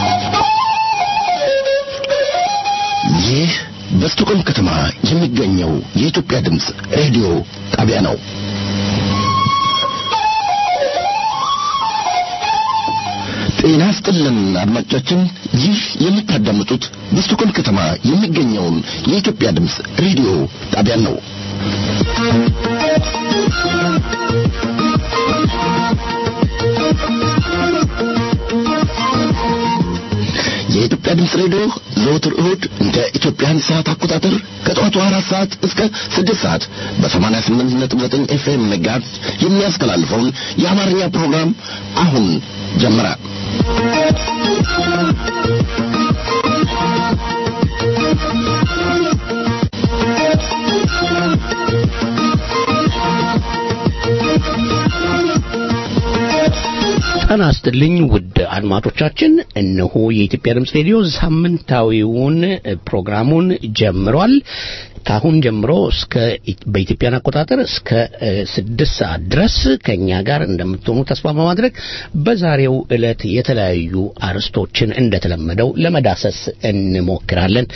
ይህ በስቶኮልም ከተማ የሚገኘው የኢትዮጵያ ድምፅ ሬዲዮ ጣቢያ ነው። ጤና ስጥልን አድማጮቻችን፣ ይህ የምታዳምጡት በስቶኮልም ከተማ የሚገኘውን የኢትዮጵያ ድምፅ ሬዲዮ ጣቢያ ነው። የኢትዮጵያ ድምፅ ሬዲዮ ዘወትር እሁድ እንደ ኢትዮጵያን ሰዓት አቆጣጠር ከጠዋቱ አራት ሰዓት እስከ ስድስት ሰዓት በሰማንያ ስምንት ነጥብ ዘጠኝ ኤፍኤም ሜጋሄርዝ የሚያስተላልፈውን የአማርኛ ፕሮግራም አሁን ጀመረ። ጤና ይስጥልኝ ውድ አድማጮቻችን፣ እነሆ የኢትዮጵያ ድምፅ ሬዲዮ ሳምንታዊውን ፕሮግራሙን ጀምሯል። ከአሁን ጀምሮ እስከ በኢትዮጵያን አቆጣጠር እስከ ስድስት ሰዓት ድረስ ከእኛ ጋር እንደምትሆኑ ተስፋ በማድረግ በዛሬው ዕለት የተለያዩ አርዕስቶችን እንደተለመደው ለመዳሰስ እንሞክራለን።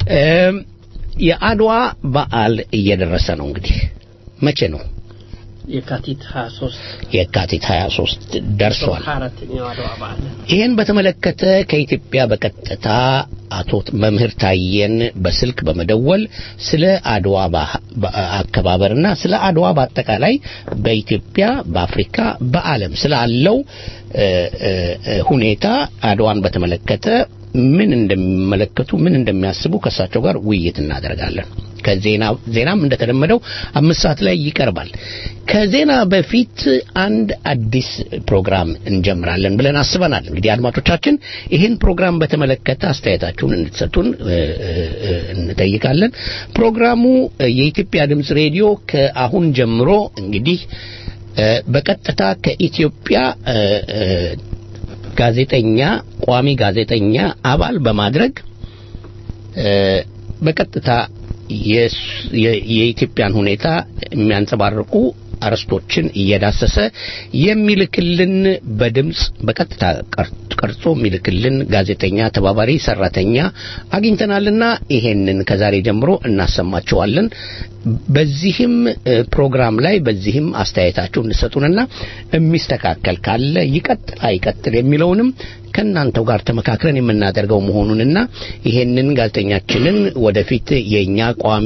የአድዋ በዓል እየደረሰ ነው። እንግዲህ መቼ ነው? የካቲት 23 የካቲት 23 ደርሷል። አራተኛው አድዋ በዓል ይህን በተመለከተ ከኢትዮጵያ በቀጥታ አቶ መምህር ታየን በስልክ በመደወል ስለ አድዋ አከባበርና ስለ አድዋ በአጠቃላይ በኢትዮጵያ፣ በአፍሪካ፣ በዓለም ስላለው ሁኔታ አድዋን በተመለከተ ምን እንደሚመለከቱ ምን እንደሚያስቡ ከእሳቸው ጋር ውይይት እናደርጋለን። ከዜና ዜናም እንደተለመደው አምስት ሰዓት ላይ ይቀርባል። ከዜና በፊት አንድ አዲስ ፕሮግራም እንጀምራለን ብለን አስበናል። እንግዲህ አድማጮቻችን ይህን ፕሮግራም በተመለከተ አስተያየታችሁን እንድትሰጡን እንጠይቃለን። ፕሮግራሙ የኢትዮጵያ ድምፅ ሬዲዮ ከአሁን ጀምሮ እንግዲህ በቀጥታ ከኢትዮጵያ ጋዜጠኛ ቋሚ ጋዜጠኛ አባል በማድረግ በቀጥታ የኢትዮጵያን ሁኔታ የሚያንጸባርቁ አርዕስቶችን እየዳሰሰ የሚልክልን በድምፅ በቀጥታ ቀርጾ የሚልክልን ጋዜጠኛ ተባባሪ ሰራተኛ አግኝተናልና ይሄንን ከዛሬ ጀምሮ እናሰማቸዋለን። በዚህም ፕሮግራም ላይ በዚህም አስተያየታችሁ እንሰጡንና የሚስተካከል ካለ ይቀጥል አይቀጥል የሚለውንም ከእናንተው ጋር ተመካክረን የምናደርገው መሆኑንና ይሄንን ጋዜጠኛችንን ወደፊት የእኛ ቋሚ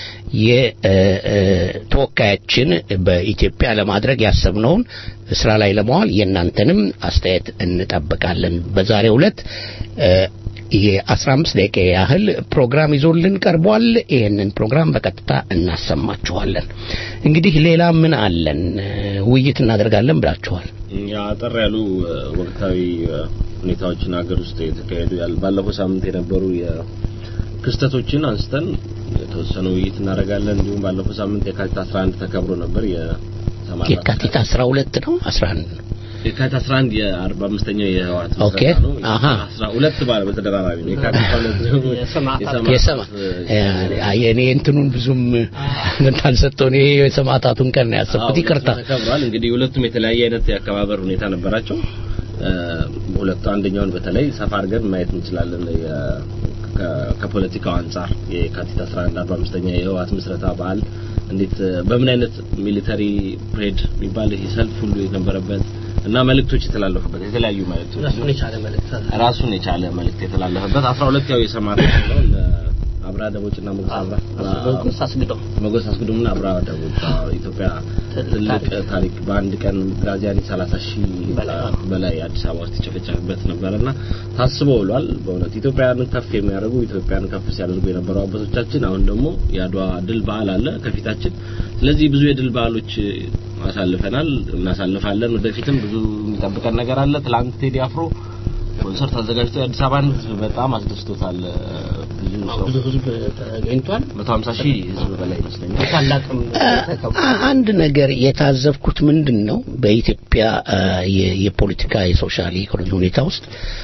የተወካያችን በኢትዮጵያ ለማድረግ ያሰብነውን ስራ ላይ ለመዋል የእናንተንም አስተያየት እንጠብቃለን። በዛሬው ዕለት የአስራ አምስት ደቂቃ ያህል ፕሮግራም ይዞልን ቀርቧል። ይህንን ፕሮግራም በቀጥታ እናሰማችኋለን። እንግዲህ ሌላ ምን አለን? ውይይት እናደርጋለን ብላችኋል። አጠር ያሉ ወቅታዊ ሁኔታዎችን ሀገር ውስጥ የተካሄዱ ባለፈው ሳምንት የነበሩ ክስተቶችን አንስተን የተወሰነ ውይይት እናደርጋለን። እንዲሁም ባለፈው ሳምንት የካቲት 11 ተከብሮ ነበር። የካቲት 12 ነው 11 ነው የካቲት 11 የ45ኛው የህወሓት ኦኬ ነው። አሃ 12 ባለ በተደራራቢ ነው። የካቲት 12 ደግሞ የሰማ እኔ እንትኑን ብዙም እንዳልሰጠው እኔ የሰማዕታቱን ቀን ነው ያሰብኩት። ይቅርታ ተከብሯል። እንግዲህ ሁለቱም የተለያየ አይነት የአከባበር ሁኔታ ነበራቸው። ሁለቱ አንደኛውን በተለይ ሰፋ አድርገን ማየት እንችላለን። ከፖለቲካው አንጻር የካቲት 11 45ኛ የህወሓት ምስረታ በዓል እንዴት በምን አይነት ሚሊተሪ ፕሬድ የሚባል ይሄ ሰልፍ ሁሉ የነበረበት እና መልእክቶች የተላለፉበት የተለያዩ መልእክቶች ራሱን የቻለ መልእክት ራሱን የቻለ መልእክት የተላለፈበት 12 ያው የሰማዕታት ነው አብራ ደቦችና ሞገስ አብራ ሞገስ አስግደው ሞገስ አስግዶምና አብራ ደቦች ኢትዮጵያ ትልቅ ታሪክ በአንድ ቀን ግራዚያኒ 30 ሺህ በላይ አዲስ አበባ ውስጥ የጨፈጨፈበት ነበርና ታስቦ ውሏል። በእውነት ኢትዮጵያን ከፍ የሚያደርጉ ኢትዮጵያን ከፍ ሲያደርጉ የነበሩ አባቶቻችን አሁን ደግሞ የአድዋ ድል በዓል አለ ከፊታችን። ስለዚህ ብዙ የድል በዓሎች አሳልፈናል፣ እናሳልፋለን። ወደፊትም ብዙ የሚጠብቀን ነገር አለ። ትላንት ቴዲ አፍሮ ኮንሰርት አዘጋጅቶ የአዲስ አበባን ሕዝብ በጣም አስደስቶታል። ብዙ ሰው ብዙ ህዝብ ተገኝቷል። 150 ሺህ ሕዝብ በላይ ይመስለኛል። ታላቅም ተከብሮ አንድ ነገር የታዘብኩት ምንድን ነው በኢትዮጵያ የፖለቲካ የሶሻል ኢኮኖሚ ሁኔታ ውስጥ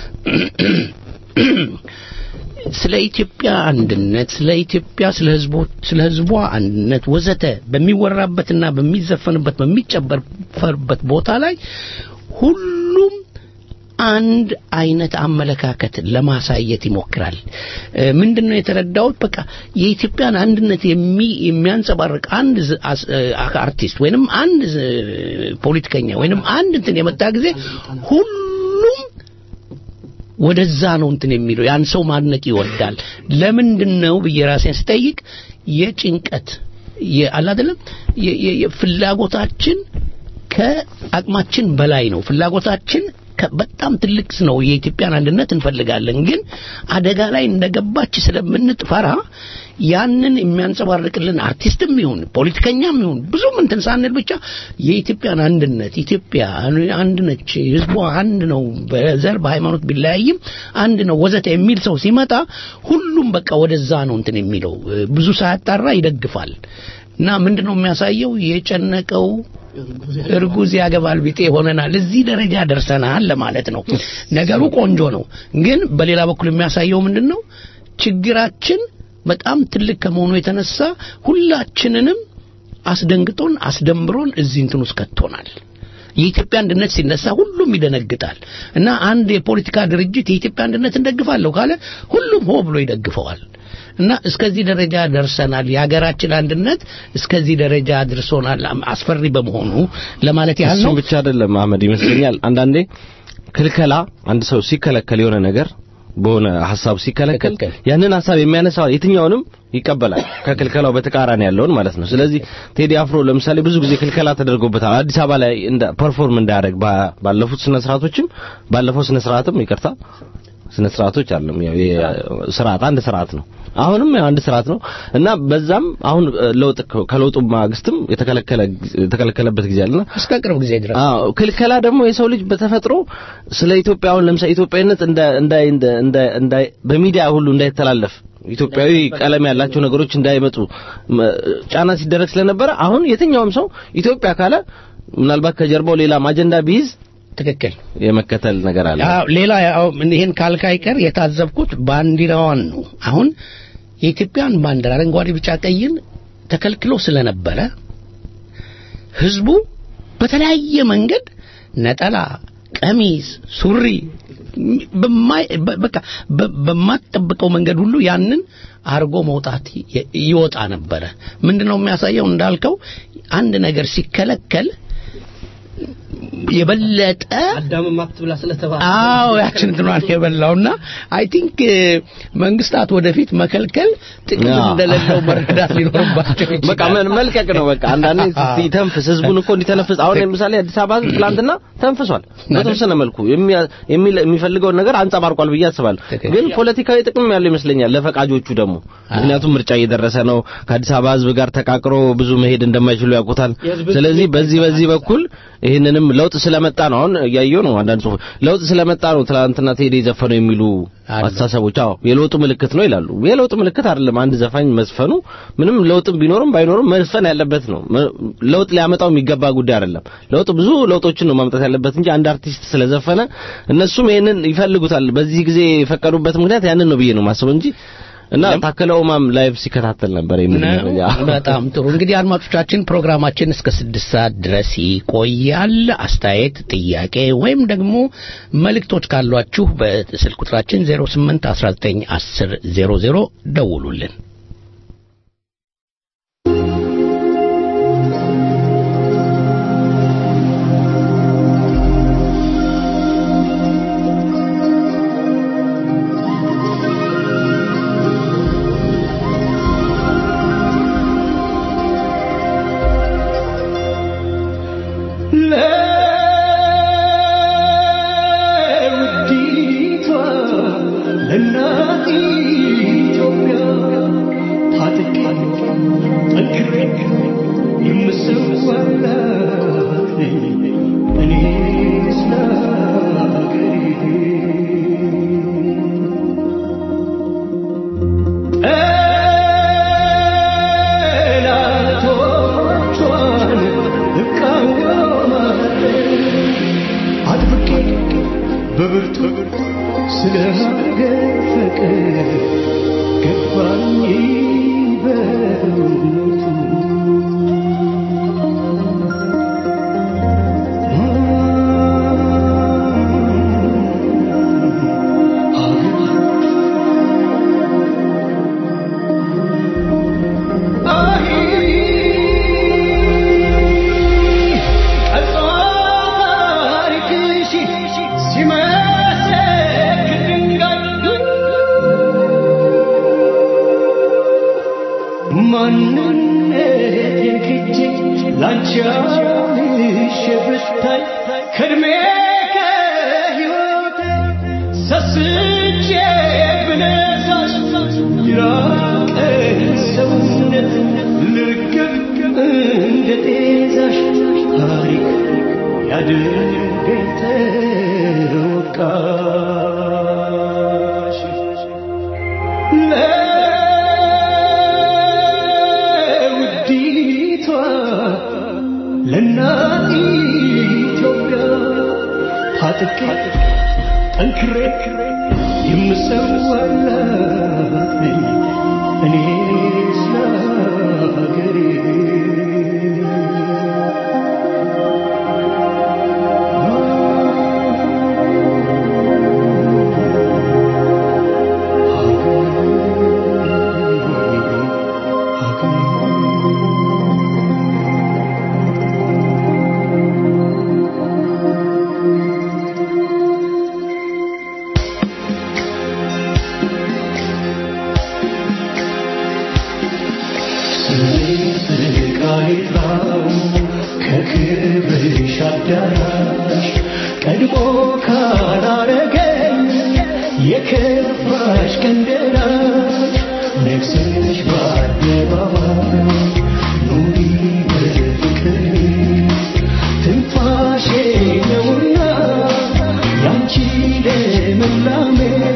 ስለ ኢትዮጵያ አንድነት፣ ስለ ኢትዮጵያ ስለ ህዝቦች ስለ ህዝቧ አንድነት ወዘተ በሚወራበትና በሚዘፈንበት በሚጨበርበት ቦታ ላይ ሁሉም አንድ አይነት አመለካከት ለማሳየት ይሞክራል። እ፣ ምንድነው የተረዳሁት? በቃ የኢትዮጵያን አንድነት የሚ የሚያንጸባርቅ አንድ ዝ- አስ- እ፣ አርቲስት ወይንም አንድ ዝ- ፖለቲከኛ ወይንም አንድ እንትን የመጣ ጊዜ ሁሉም ወደዛ ነው እንትን የሚለው ያን ሰው ማድነቅ ይወዳል። ለምንድን ነው ብዬ ራሴን ስጠይቅ የጭንቀት አለ አይደለም የ- የ- የፍላጎታችን ከአቅማችን በላይ ነው። ፍላጎታችን ከ- በጣም ትልቅ ነው። የኢትዮጵያን አንድነት እንፈልጋለን፣ ግን አደጋ ላይ እንደገባች ስለምንጥፈራ ያንን የሚያንጸባርቅልን አርቲስትም ይሁን ፖለቲከኛም ይሁን ብዙም እንትን ሳንል ብቻ የኢትዮጵያን አንድነት ኢትዮጵያ አንድ ነች፣ ህዝቧ አንድ ነው፣ በዘር በሃይማኖት ቢለያይም አንድ ነው ወዘተ የሚል ሰው ሲመጣ ሁሉም በቃ ወደዛ ነው እንትን የሚለው ብዙ ሳያጣራ ይደግፋል። እና ምንድነው የሚያሳየው የጨነቀው እርጉዝ ያገባል ቢጤ ሆነናል። እዚህ ደረጃ ደርሰናል ለማለት ነው። ነገሩ ቆንጆ ነው፣ ግን በሌላ በኩል የሚያሳየው ምንድን ነው? ችግራችን በጣም ትልቅ ከመሆኑ የተነሳ ሁላችንንም አስደንግጦን አስደንብሮን እዚህ እንትን ውስጥ ከቶናል። የኢትዮጵያ አንድነት ሲነሳ ሁሉም ይደነግጣል እና አንድ የፖለቲካ ድርጅት የኢትዮጵያ አንድነት እንደግፋለሁ ካለ ሁሉም ሆ ብሎ ይደግፈዋል። እና እስከዚህ ደረጃ ደርሰናል። የሀገራችን አንድነት እስከዚህ ደረጃ አድርሶናል። አስፈሪ በመሆኑ ለማለት ያህል ነው። እሱም ብቻ አይደለም አህመድ ይመስለኛል አንዳንዴ ክልከላ አንድ ሰው ሲከለከል የሆነ ነገር በሆነ ሀሳብ ሲከለከል ትክክል። ያንን ሀሳብ የሚያነሳው የትኛውንም ይቀበላል ከክልከላው በተቃራኒ ያለውን ማለት ነው። ስለዚህ ቴዲ አፍሮ ለምሳሌ ብዙ ጊዜ ክልከላ ተደርጎበታል አዲስ አበባ ላይ እንደ ፐርፎርም እንዳያደርግ ባ- ባለፉት ስነ ስርዓቶችም ባለፈው ስነ ስርዓትም ይቅርታ ስነ ስርዓቶች አለም ያው ስርዓት አንድ ስርዓት ነው። አሁንም ያው አንድ ስርዓት ነው እና በዛም አሁን እ, ለውጥ ከ- ከለውጡ ማግስትም የተከለከለ የተከለከለበት ጊዜ አለና እስከ ቅርብ ጊዜ ድረስ አዎ ክልከላ ደግሞ የሰው ልጅ በተፈጥሮ ስለ ኢትዮጵያ አሁን ለምሳሌ ኢትዮጵያዊነት እንደ እንደ እንደ እንደ እንደ በሚዲያ ሁሉ እንዳይተላለፍ ኢትዮጵያዊ ቀለም ያላቸው ነገሮች እንዳይመጡ መ- ጫና ሲደረግ ስለነበረ አሁን የትኛውም ሰው ኢትዮጵያ ካለ ምናልባት ከጀርባው ሌላም አጀንዳ ቢይዝ ትክክል። የመከተል ነገር አለ። አዎ፣ ሌላ ያው ይሄን ካልክ አይቀር የታዘብኩት ባንዲራዋን ነው። አሁን የኢትዮጵያን ባንዲራ አረንጓዴ፣ ቢጫ፣ ቀይን ተከልክሎ ስለነበረ ህዝቡ በተለያየ መንገድ ነጠላ፣ ቀሚስ፣ ሱሪ በማይ በ- በቃ በ- በማትጠብቀው መንገድ ሁሉ ያንን አርጎ መውጣት ይ- ይወጣ ነበረ። ምንድነው የሚያሳየው እንዳልከው አንድ ነገር ሲከለከል የበለጠ አዳምም አትብላ ስለተባለ አዎ ያችን እንትኗን የበላውና አይ ቲንክ መንግስታት ወደፊት መከልከል ጥቅም አዎ። እንደሌለው መረዳት ሊኖርባቸው ይችላል። በቃ ምን መልቀቅ ነው። በቃ አንዳንዴ ሲተንፍስ ህዝቡን እኮ እንዲተነፍስ አሁን ለምሳሌ አዲስ አበባ ህዝብ ትላንትና ተንፍሷል። በተወሰነ መልኩ የሚያ- የሚል- የሚፈልገውን ነገር አንጸባርቋል ብዬ አስባለሁ። ትክክል። ግን ፖለቲካዊ ጥቅም ያለው ይመስለኛል ለፈቃጆቹ ደግሞ ምክንያቱም ምርጫ እየደረሰ ነው። ከአዲስ አበባ ህዝብ ጋር ተቃቅሮ ብዙ መሄድ እንደማይችሉ ያውቁታል። የህዝብ ስለዚህ በዚህ በዚህ በኩል ይህንንም ለውጥ ስለመጣ ነው አሁን እያየሁ ነው አንዳንድ ጽሁፎች ለውጥ ስለመጣ ነው ትላንትና ቴዲ ዘፈነው የሚሉ አሉ። አስተሳሰቦች አዎ የለውጡ ምልክት ነው ይላሉ። የለውጥ ምልክት አይደለም። አንድ ዘፋኝ መስፈኑ ምንም ለውጥም ቢኖርም ባይኖርም መስፈን ያለበት ነው። መ- ለውጥ ሊያመጣው የሚገባ ጉዳይ አይደለም። ለውጥ ብዙ ለውጦችን ነው ማምጣት ያለበት እንጂ አንድ አርቲስት ስለዘፈነ እነሱም ይሄንን ይፈልጉታል። በዚህ ጊዜ የፈቀዱበት ምክንያት ያንን ነው ብዬ ነው ማስበው እንጂ እና ታከለ ኡማም ላይቭ ሲከታተል ነበር የሚል ነው። መረጃ በጣም ጥሩ እንግዲህ አድማጮቻችን ፕሮግራማችን እስከ ስድስት ሰዓት ድረስ ይቆያል አስተያየት ጥያቄ ወይም ደግሞ መልእክቶች ካሏችሁ በስልክ ቁጥራችን 08 19 10 00 ደውሉልን ለውዲቷ ለእናት ኢትዮጵያ ታጥቄ ጠንክሬ የምሰዋላት ነኝ እኔ ስለ አገሬ። ጠላቶቿን እቃወማለሁ አጥብቄ በብርቱ ስለ ሀገር ፍቅር ገባኝ በእውነቱ እጄ ብነሳሽ ይራቀኝ ሰውነት ልርግብ እንደ ጤዛሽ ታሪክ ያድርገኝ ተወቃሽ ለውዲቷ ለእናት ኢትዮጵያ ታጥቄ ጠንክሬ የምሰዋላት ነኝ እኔ ስለ ሀገሬ ከክብርሽ አዳራሽ ቀድሞ ካላረገኝ የከፋሽ ቀንደራሽ ነግሰሽ በአደባባይ ኑሪ በፍቅር ትንፋሼ ነውና ያንቺ ልምላሜ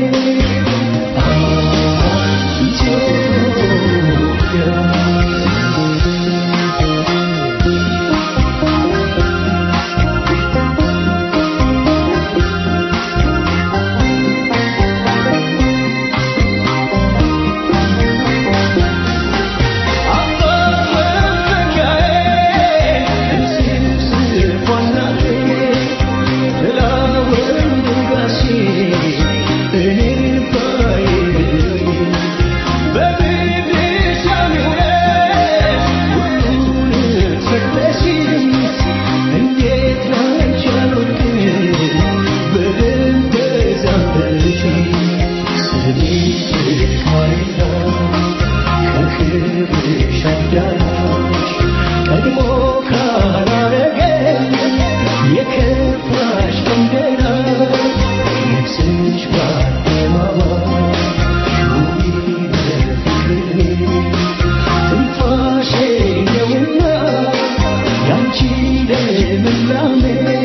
ቀድሞ ካላረገኝ የከፋሽ ቀንደራ ነፍስሽ በአደባባይ ኑሪ በፍቅር ትንፋሼ ነውና ያንቺ ልምላሜ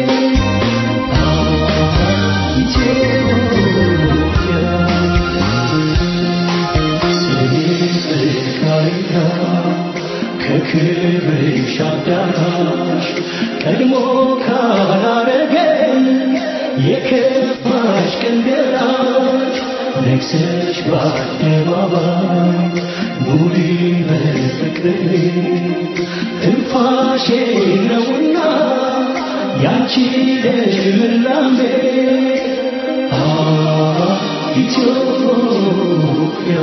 ከክብርሽ አዳራሽ ቀድሞ ካላረገኝ የከፋሽ ቀንደራሽ ነግሰሽ በአደባባይ ኑሪ በፍቅር ትንፋሼ ነውና ያንቺ ልምላሜ አ ኢትዮጵያ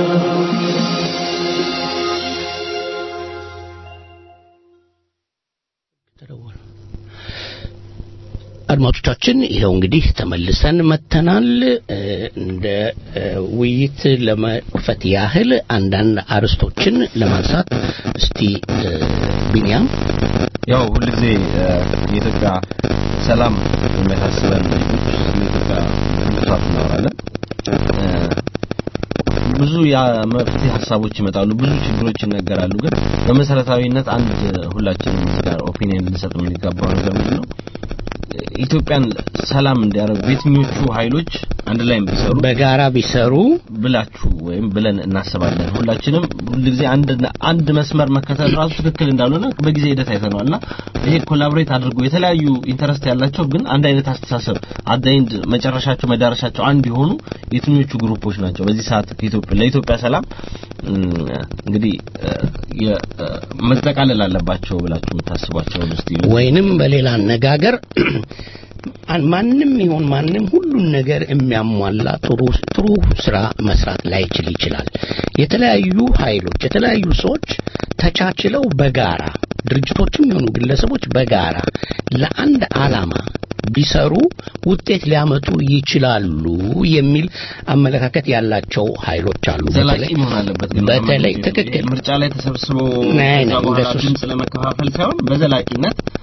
አድማጮቻችን ይኸው እንግዲህ ተመልሰን መተናል። እ፣ እንደ እ፣ ውይይት ለመክፈት ያህል አንዳንድ አርዕስቶችን ለማንሳት እስቲ እ፣ ቢንያም ያው ሁልጊዜ እ፣ የኢትዮጵያ ሰላም የሚያሳስበን ስለ ኢትዮጵያ መስራት እናወራለን። እ፣ ብዙ የመፍትሄ ሀሳቦች ይመጣሉ፣ ብዙ ችግሮች ይነገራሉ። ግን በመሰረታዊነት አንድ ሁላችንም እዚህ ጋር ኦፒኒየን ልንሰጥ የሚገባው ነገር ምንድን ነው? ኢትዮጵያን ሰላም እንዲያደርጉ የትኞቹ ኃይሎች አንድ ላይ ቢሰሩ በጋራ ቢሰሩ ብላችሁ ወይም ብለን እናስባለን። ሁላችንም ሁልጊዜ አንድ አንድ መስመር መከተል ራሱ ትክክል እንዳልሆነ በጊዜ ሂደት አይተነዋልና ይሄ ኮላቦሬት አድርጎ የተለያዩ ኢንተረስት ያላቸው ግን አንድ አይነት አስተሳሰብ አዳይንድ መጨረሻቸው መዳረሻቸው አንድ የሆኑ የትኞቹ ግሩፖች ናቸው በዚህ ሰዓት ከኢትዮጵያ ለኢትዮጵያ ሰላም እም፣ እንግዲህ እ፣ የ- እ፣ መጠቃለል አለባቸው ብላችሁ የምታስቧቸው እስቲ ወይንም በሌላ አነጋገር አን- ማንም ይሁን ማንም ሁሉን ነገር የሚያሟላ ጥሩ ጥሩ ስራ መስራት ላይችል ይችላል። የተለያዩ ኃይሎች የተለያዩ ሰዎች ተቻችለው በጋራ ድርጅቶችም ይሁኑ ግለሰቦች በጋራ ለአንድ ዓላማ ቢሰሩ ውጤት ሊያመጡ ይችላሉ የሚል አመለካከት ያላቸው ኃይሎች አሉ። ዘላቂ በተለይ- መሆን አለበት ግን በተለይ አሁን ትክክል ምርጫ ላይ ተሰብስቦ ናይ፣ ናይ፣ ከዛ በኋላ እንደሱ- ድምፅ ለመከፋፈል ሳይሆን በዘላቂነት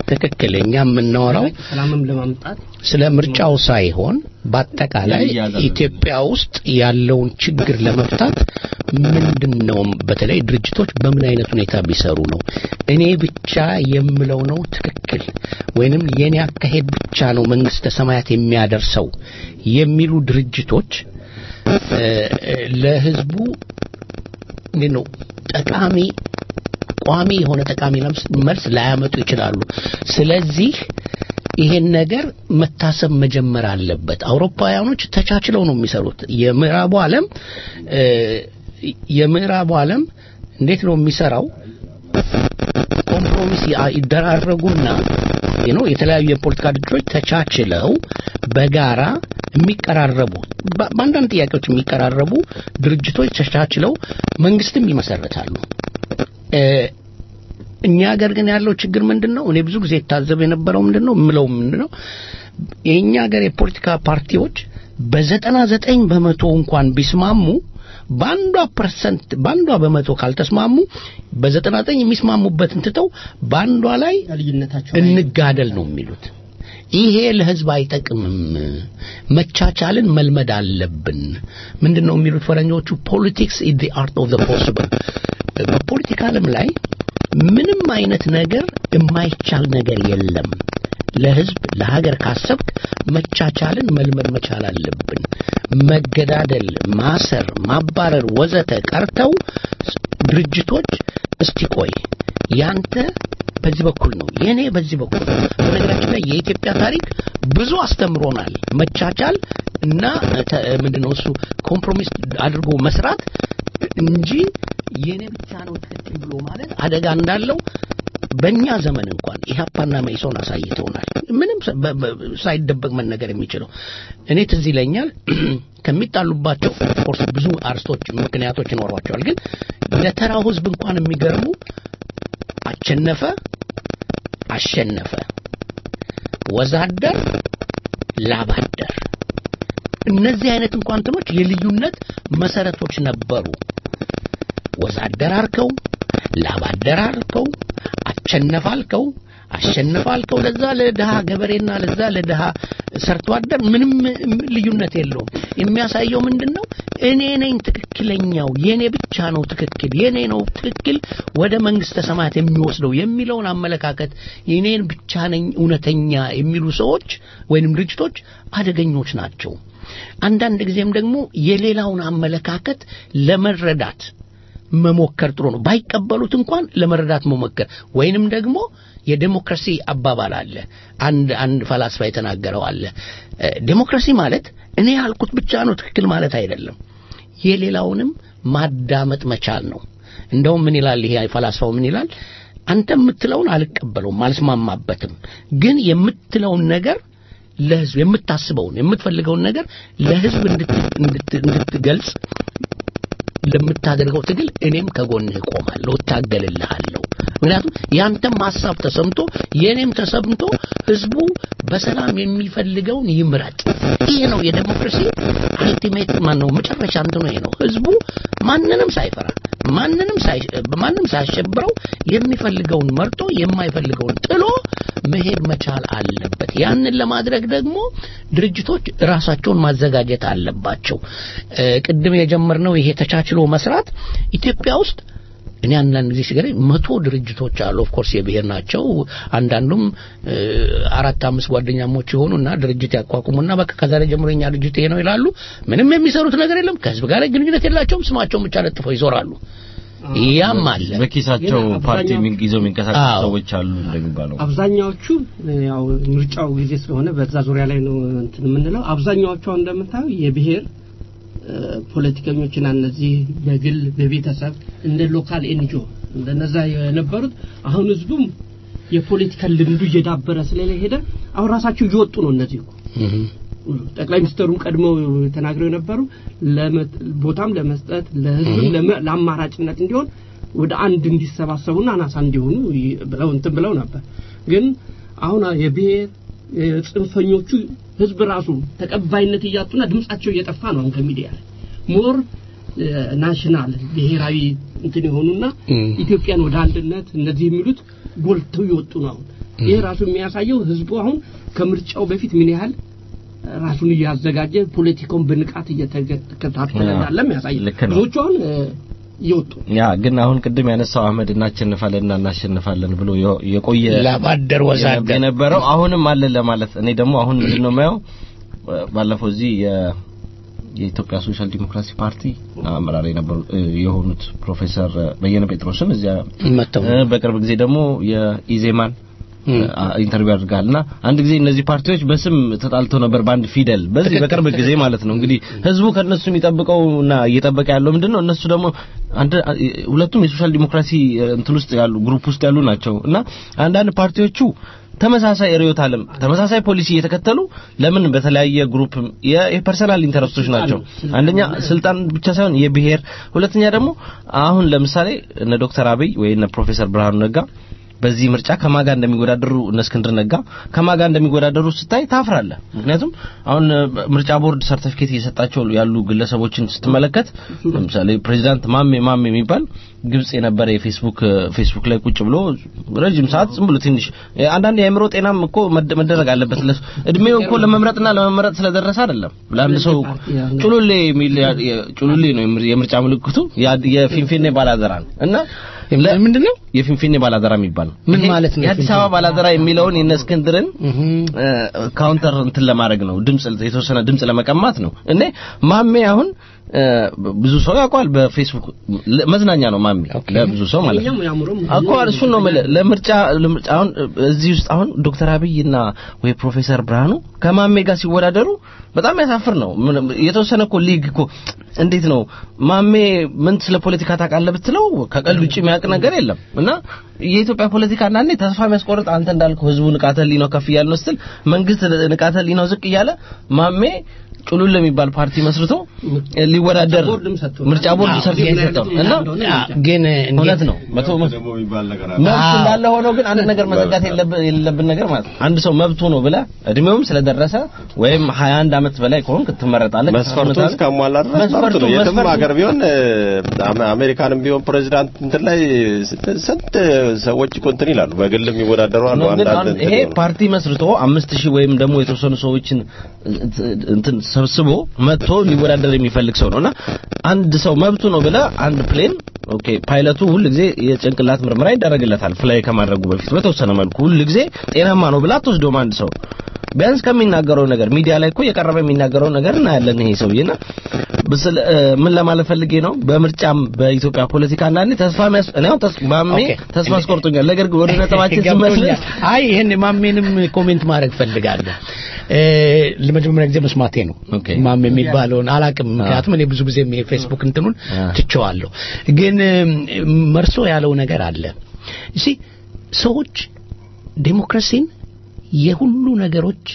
ትክክል። እኛ የምናወራው ሰላምም ለማምጣት ስለ ምርጫው ሳይሆን በአጠቃላይ ያያዛል። ኢትዮጵያ ውስጥ ያለውን ችግር ለመፍታት ምንድን ነው በተለይ ድርጅቶች በምን አይነት ሁኔታ ቢሰሩ ነው እኔ ብቻ የምለው ነው ትክክል ወይንም የኔ አካሄድ ብቻ ነው መንግስተ ሰማያት የሚያደርሰው የሚሉ ድርጅቶች እ፣ እ፣ ለህዝቡ እንዴት ነው ጠቃሚ ቋሚ የሆነ ጠቃሚ ለምስ- መልስ ላያመጡ ይችላሉ። ስለዚህ ይሄን ነገር መታሰብ መጀመር አለበት። አውሮፓውያኖች ተቻችለው ነው የሚሰሩት። የምዕራቡ ዓለም እ፣ የምዕራቡ ዓለም እንዴት ነው የሚሰራው? ኮምፕሮሚስ ያ- ይደራረጉና ነው የተለያዩ የፖለቲካ ድርጅቶች ተቻችለው በጋራ የሚቀራረቡ በ- በአንዳንድ ጥያቄዎች የሚቀራረቡ ድርጅቶች ተቻችለው መንግስትም ይመሰርታሉ። እ፣ እኛ ሀገር ግን ያለው ችግር ምንድን ነው? እኔ ብዙ ጊዜ የታዘብ የነበረው ምንድን ነው የምለው ምንድን ነው የእኛ ሀገር የፖለቲካ ፓርቲዎች በዘጠና ዘጠኝ በመቶ እንኳን ቢስማሙ በአንዷ ፐርሰንት በአንዷ በመቶ ካልተስማሙ በዘጠና ዘጠኝ የሚስማሙበትን ትተው በአንዷ ላይ ልዩነታቸው እንጋደል ነው የሚሉት። ይሄ ለህዝብ አይጠቅምም። መቻቻልን መልመድ አለብን። ምንድን ነው የሚሉት ፈረንጆቹ? ፖለቲክስ ኢዝ ዘ አርት ኦፍ ዘ ፖሲብል። በፖለቲካ ዓለም ላይ ምንም አይነት ነገር የማይቻል ነገር የለም። ለህዝብ ለሀገር ካሰብክ መቻቻልን መልመድ መቻል አለብን። መገዳደል፣ ማሰር፣ ማባረር ወዘተ ቀርተው ድርጅቶች እስቲ ቆይ ያንተ በዚህ በኩል ነው የኔ በዚህ በኩል ነው። በነገራችን ላይ የኢትዮጵያ ታሪክ ብዙ አስተምሮናል። መቻቻል እና ተ- ምንድነው እሱ ኮምፕሮሚስ አድርጎ መስራት እንጂ የኔ ብቻ ነው ትክክል ብሎ ማለት አደጋ እንዳለው በእኛ ዘመን እንኳን ኢህአፓና መኢሶን አሳይተውናል። ምንም ሰ- በ- በ- ሳይደበቅ መነገር የሚችለው እኔ ትዝ ይለኛል ከሚጣሉባቸው ኦፍኮርስ ብዙ አርስቶች ምክንያቶች ይኖሯቸዋል። ግን ለተራው ህዝብ እንኳን የሚገርሙ አሸነፈ አሸነፈ ወዛደር ላባደር እነዚህ አይነት እንኳን እንትኖች የልዩነት መሰረቶች ነበሩ። ወዛደር አልከው፣ ላባደር አልከው፣ አሸነፍ አልከው፣ አሸነፍ አልከው ለዛ ለድሃ ገበሬና ለዛ ለድሃ ሰርቶ አደር ምንም ልዩነት የለውም። የሚያሳየው ምንድን ነው? እኔ ነኝ ትክክለኛው፣ የኔ ብቻ ነው ትክክል፣ የኔ ነው ትክክል ወደ መንግስተ ሰማያት የሚወስደው የሚለውን አመለካከት የኔን ብቻ ነኝ እውነተኛ የሚሉ ሰዎች ወይንም ድርጅቶች አደገኞች ናቸው። አንዳንድ ጊዜም ደግሞ የሌላውን አመለካከት ለመረዳት መሞከር ጥሩ ነው። ባይቀበሉት እንኳን ለመረዳት መሞከር ወይንም ደግሞ የዴሞክራሲ አባባል አለ። አንድ አንድ ፈላስፋ የተናገረው አለ። እ፣ ዴሞክራሲ ማለት እኔ ያልኩት ብቻ ነው ትክክል ማለት አይደለም። የሌላውንም ማዳመጥ መቻል ነው። እንደውም ምን ይላል ይሄ ፈላስፋው ምን ይላል? አንተ የምትለውን አልቀበለውም፣ አልስማማበትም። ግን የምትለውን ነገር ለህዝብ የምታስበውን የምትፈልገውን ነገር ለህዝብ እንድት- እንድት- እንድትገልጽ ለምታደርገው ትግል እኔም ከጎንህ እቆማለሁ፣ እታገልልሃለሁ። ምክንያቱም ያንተም ሀሳብ ተሰምቶ የእኔም ተሰምቶ ህዝቡ በሰላም የሚፈልገውን ይምረጥ። ይሄ ነው የዴሞክራሲ አልቲሜት ማን ነው መጨረሻ እንትኑ ይሄ ነው። ህዝቡ ማንንም ሳይፈራ ማንንም ሳይ ማንም ሳያሸብረው የሚፈልገውን መርጦ የማይፈልገውን ጥሎ መሄድ መቻል አለበት። ያንን ለማድረግ ደግሞ ድርጅቶች ራሳቸውን ማዘጋጀት አለባቸው። እ፣ ቅድም የጀመርነው ይሄ ተቻችሎ መስራት ኢትዮጵያ ውስጥ እኔ አንዳንድ ጊዜ ሲገርም መቶ ድርጅቶች አሉ። ኦፍ ኮርስ የብሔር ናቸው። አንዳንዱም እ፣ አራት አምስት ጓደኛሞች የሆኑና ድርጅት ያቋቁሙና በቃ ከዛሬ ጀምሮ የኛ ድርጅት ይሄ ነው ይላሉ። ምንም የሚሰሩት ነገር የለም። ከህዝብ ጋር ግንኙነት የላቸውም። ስማቸውን ብቻ ለጥፈው ይዞራሉ። ያም አለ። በኪሳቸው ግን ፓርቲ አብዛኛው- የሚን- ይዘው የሚንቀሳቀሱ አዎ። ሰዎች አሉ እንደሚባለው አብዛኛዎቹ ያው ምርጫው ጊዜ ስለሆነ በዛ ዙሪያ ላይ ነው እንትን የምንለው። አብዛኛዎቹ አሁን እንደምታየው የብሔር እ፣ ፖለቲከኞችና እነዚህ በግል በቤተሰብ እንደ ሎካል ኤንጂኦ እንደነዛ የነበሩት አሁን ህዝቡም የፖለቲካ ልምዱ እየዳበረ ስለሄደ አሁን ራሳቸው እየወጡ ነው እነዚህ እኮ እህ ጠቅላይ ሚኒስትሩም ቀድመው ተናግረው የነበሩ ለመ- ቦታም ለመስጠት ለህዝብም ለመ- ለአማራጭነት እንዲሆን ወደ አንድ እንዲሰባሰቡና አናሳ እንዲሆኑ ይ- ብለው እንትን ብለው ነበር። ግን አሁን የብሔር የጽንፈኞቹ ህዝብ ራሱ ተቀባይነት እያጡና ድምጻቸው እየጠፋ ነው። አሁን ከሚዲያ ላይ ሞር ናሽናል ብሔራዊ እንትን የሆኑና እም። ኢትዮጵያን ወደ አንድነት እነዚህ የሚሉት ጎልተው ይወጡ ነው። አሁን ይህ ራሱ የሚያሳየው ህዝቡ አሁን ከምርጫው በፊት ምን ያህል ራሱን እያዘጋጀ ፖለቲካውን በንቃት እየተከታተለ እንዳለም ያሳያል። ልክ ነው። ብዙዎቹ አሁን እ፣ እየወጡ ያ ግን አሁን ቅድም ያነሳው አህመድ እናሸንፋለንና እናሸንፋለን ብሎ የ- የቆየ ላባደር ወዛደር የነበረው አሁንም አለ ለማለት እኔ ደግሞ አሁን ምንድን ነው የማየው ባለፈው እዚህ የ- የኢትዮጵያ ሶሻል ዲሞክራሲ ፓርቲ አመራር የነበሩ እ፣ የሆኑት ፕሮፌሰር በየነ ጴጥሮስን እዚያ መተው እ፣ በቅርብ ጊዜ ደግሞ የኢዜማን አ- ኢንተርቪው አድርጋልና አንድ ጊዜ እነዚህ ፓርቲዎች በስም ተጣልተው ነበር በአንድ ፊደል በዚህ በቅርብ ጊዜ ማለት ነው እንግዲህ ህዝቡ ከነሱ የሚጠብቀውና እየጠበቀ ያለው ምንድነው እነሱ ደግሞ አንድ ሁለቱም የሶሻል ዲሞክራሲ እንትን ውስጥ ያሉ ግሩፕ ውስጥ ያሉ ናቸው እና አንዳንድ ፓርቲዎቹ ተመሳሳይ ርዕዮተ ዓለም ተመሳሳይ ፖሊሲ እየተከተሉ ለምን በተለያየ ግሩፕ የ- የፐርሰናል ኢንተረስቶች ናቸው አንደኛ ስልጣን ብቻ ሳይሆን የብሔር ሁለተኛ ደግሞ አሁን ለምሳሌ እነ ዶክተር አብይ ወይ እነ ፕሮፌሰር ብርሃኑ ነጋ በዚህ ምርጫ ከማጋ እንደሚወዳደሩ እነ እስክንድር ነጋ ከማጋ እንደሚወዳደሩ ስታይ ታፍራለህ። ምክንያቱም አሁን እ፣ ምርጫ ቦርድ ሰርቲፊኬት እየሰጣቸው ያሉ ግለሰቦችን ስትመለከት ለምሳሌ ፕሬዚዳንት ማሜ ማሜ የሚባል ግብጽ የነበረ የፌስቡክ እ፣ ፌስቡክ ላይ ቁጭ ብሎ ረጅም ሰዓት ዝም ብሎ ትንሽ እ፣ አንዳንድ የአእምሮ ጤናም እኮ መደ- መደረግ አለበት። ለሱ እድሜው እኮ ለመምረጥና ለመመረጥ ስለደረሰ አይደለም። ለአንድ ሰው ጩሉሌ የሚል ያ- የ- ጩሉሌ ነው የምር- የምርጫ ምልክቱ ያ- የፊንፊኔ ባላደራ ነው እና ምንድን ነው የፊንፊኔ ባላደራ የሚባል ነው። ምን ይሄ ማለት ነው የአዲስ የፊንፊኔ? አበባ ባላደራ የሚለውን የእነ እስክንድርን እ፣ ካውንተር እንትን ለማድረግ ነው። ድምጽ የተወሰነ ድምጽ ለመቀማት ነው። እኔ ማሜ አሁን እ፣ ብዙ ሰው ያውቀዋል በፌስቡክ ለ- መዝናኛ ነው ማሜ ለብዙ ሰው ማለት ነው። እኛም ያምሮም እኮ እሱን ነው የምልህ። ለምርጫ ለምርጫ አሁን እዚህ ውስጥ አሁን ዶክተር አብይና ወይ ፕሮፌሰር ብርሃኑ ከማሜ ጋር ሲወዳደሩ በጣም ያሳፍር ነው። ምንም የተወሰነ እኮ ሊግ እኮ እንዴት ነው ማሜ ምን ስለ ፖለቲካ ታውቃለህ ብትለው ከቀልድ ውጭ የሚያውቅ ነገር የለም እና የኢትዮጵያ ፖለቲካ አንዳንዴ ተስፋ የሚያስቆርጥ አንተ እንዳልከው ህዝቡ ንቃተ ህሊናው ከፍ እያለ ነው ስትል መንግስት ንቃተ ህሊናው ዝቅ እያለ ማሜ ጩሉል የሚባል ፓርቲ መስርቶ ሊወዳደር ቦርድም ሰጥቶ ምርጫ ቦርድ ሰርቲፊኬት ሰጠው እና ግን እውነት ነው መቶ መቶ ደግሞ የሚባል ነገር አለ። መብት እንዳለ ሆኖ ግን አንድ ነገር መዘጋት የለብ- የሌለብን ነገር ማለት ነው። አንድ ሰው መብቱ ነው ብለህ እድሜውም ስለደረሰ ወይም 21 ዓመት በላይ ከሆንክ ትመረጣለህ። መስፈርቱን እስካሟላ ድረስ መብት መስፈርቱ ነው። የትም መስፈርቱ- ሀገር ቢሆን እ፣ አሜ- አሜሪካንም ቢሆን ፕሬዚዳንት እንትን ላይ ስንት- ስንት ሰዎች እኮ እንትን ይላሉ። በግል የሚወዳደሩ አሉ። ነው ግን አንዳንድ አሁን እንትን ይሄ ይሆናሉ። ፓርቲ መስርቶ አምስት ሺህ ወይም ደግሞ የተወሰኑ ሰዎችን እንትን ሰብስቦ መጥቶ ሊወዳደር የሚፈልግ ሰው ነውና አንድ ሰው መብቱ ነው ብለህ አንድ ፕሌን ኦኬ ፓይለቱ ሁል ጊዜ የጭንቅላት ምርመራ ይደረግለታል ፍላይ ከማድረጉ በፊት በተወሰነ መልኩ ሁል ጊዜ ጤናማ ነው ብለህ አትወስደውም አንድ ሰው ቢያንስ ከሚናገረው ነገር ሚዲያ ላይ እኮ የቀረበ የሚናገረው ነገር እናያለን ይሄ ሰውዬና ብስል እ፣ ምን ለማለት ፈልጌ ነው በምርጫም በኢትዮጵያ ፖለቲካ አንዳንዴ ተስፋ የሚያስ እኔ አሁን ተስ- ማሜ ኦኬ። ተስፋ አስቆርጦኛል ነገር ግን ወደ ነጥባችን ስመለስ ገብቶኛል። አይ ይሄን ማሜንም ኮሜንት ማድረግ ፈልጋለሁ እ ለመጀመሪያ ጊዜ መስማቴ ነው ኦኬ። ማሜ የሚባለውን አላቅም ምክንያቱም እኔ ብዙ ጊዜ የፌስቡክ እንትኑን አ። ትቼዋለሁ ግን እ፣ መርሶ ያለው ነገር አለ እሺ ሰዎች ዴሞክራሲን የሁሉ ነገሮች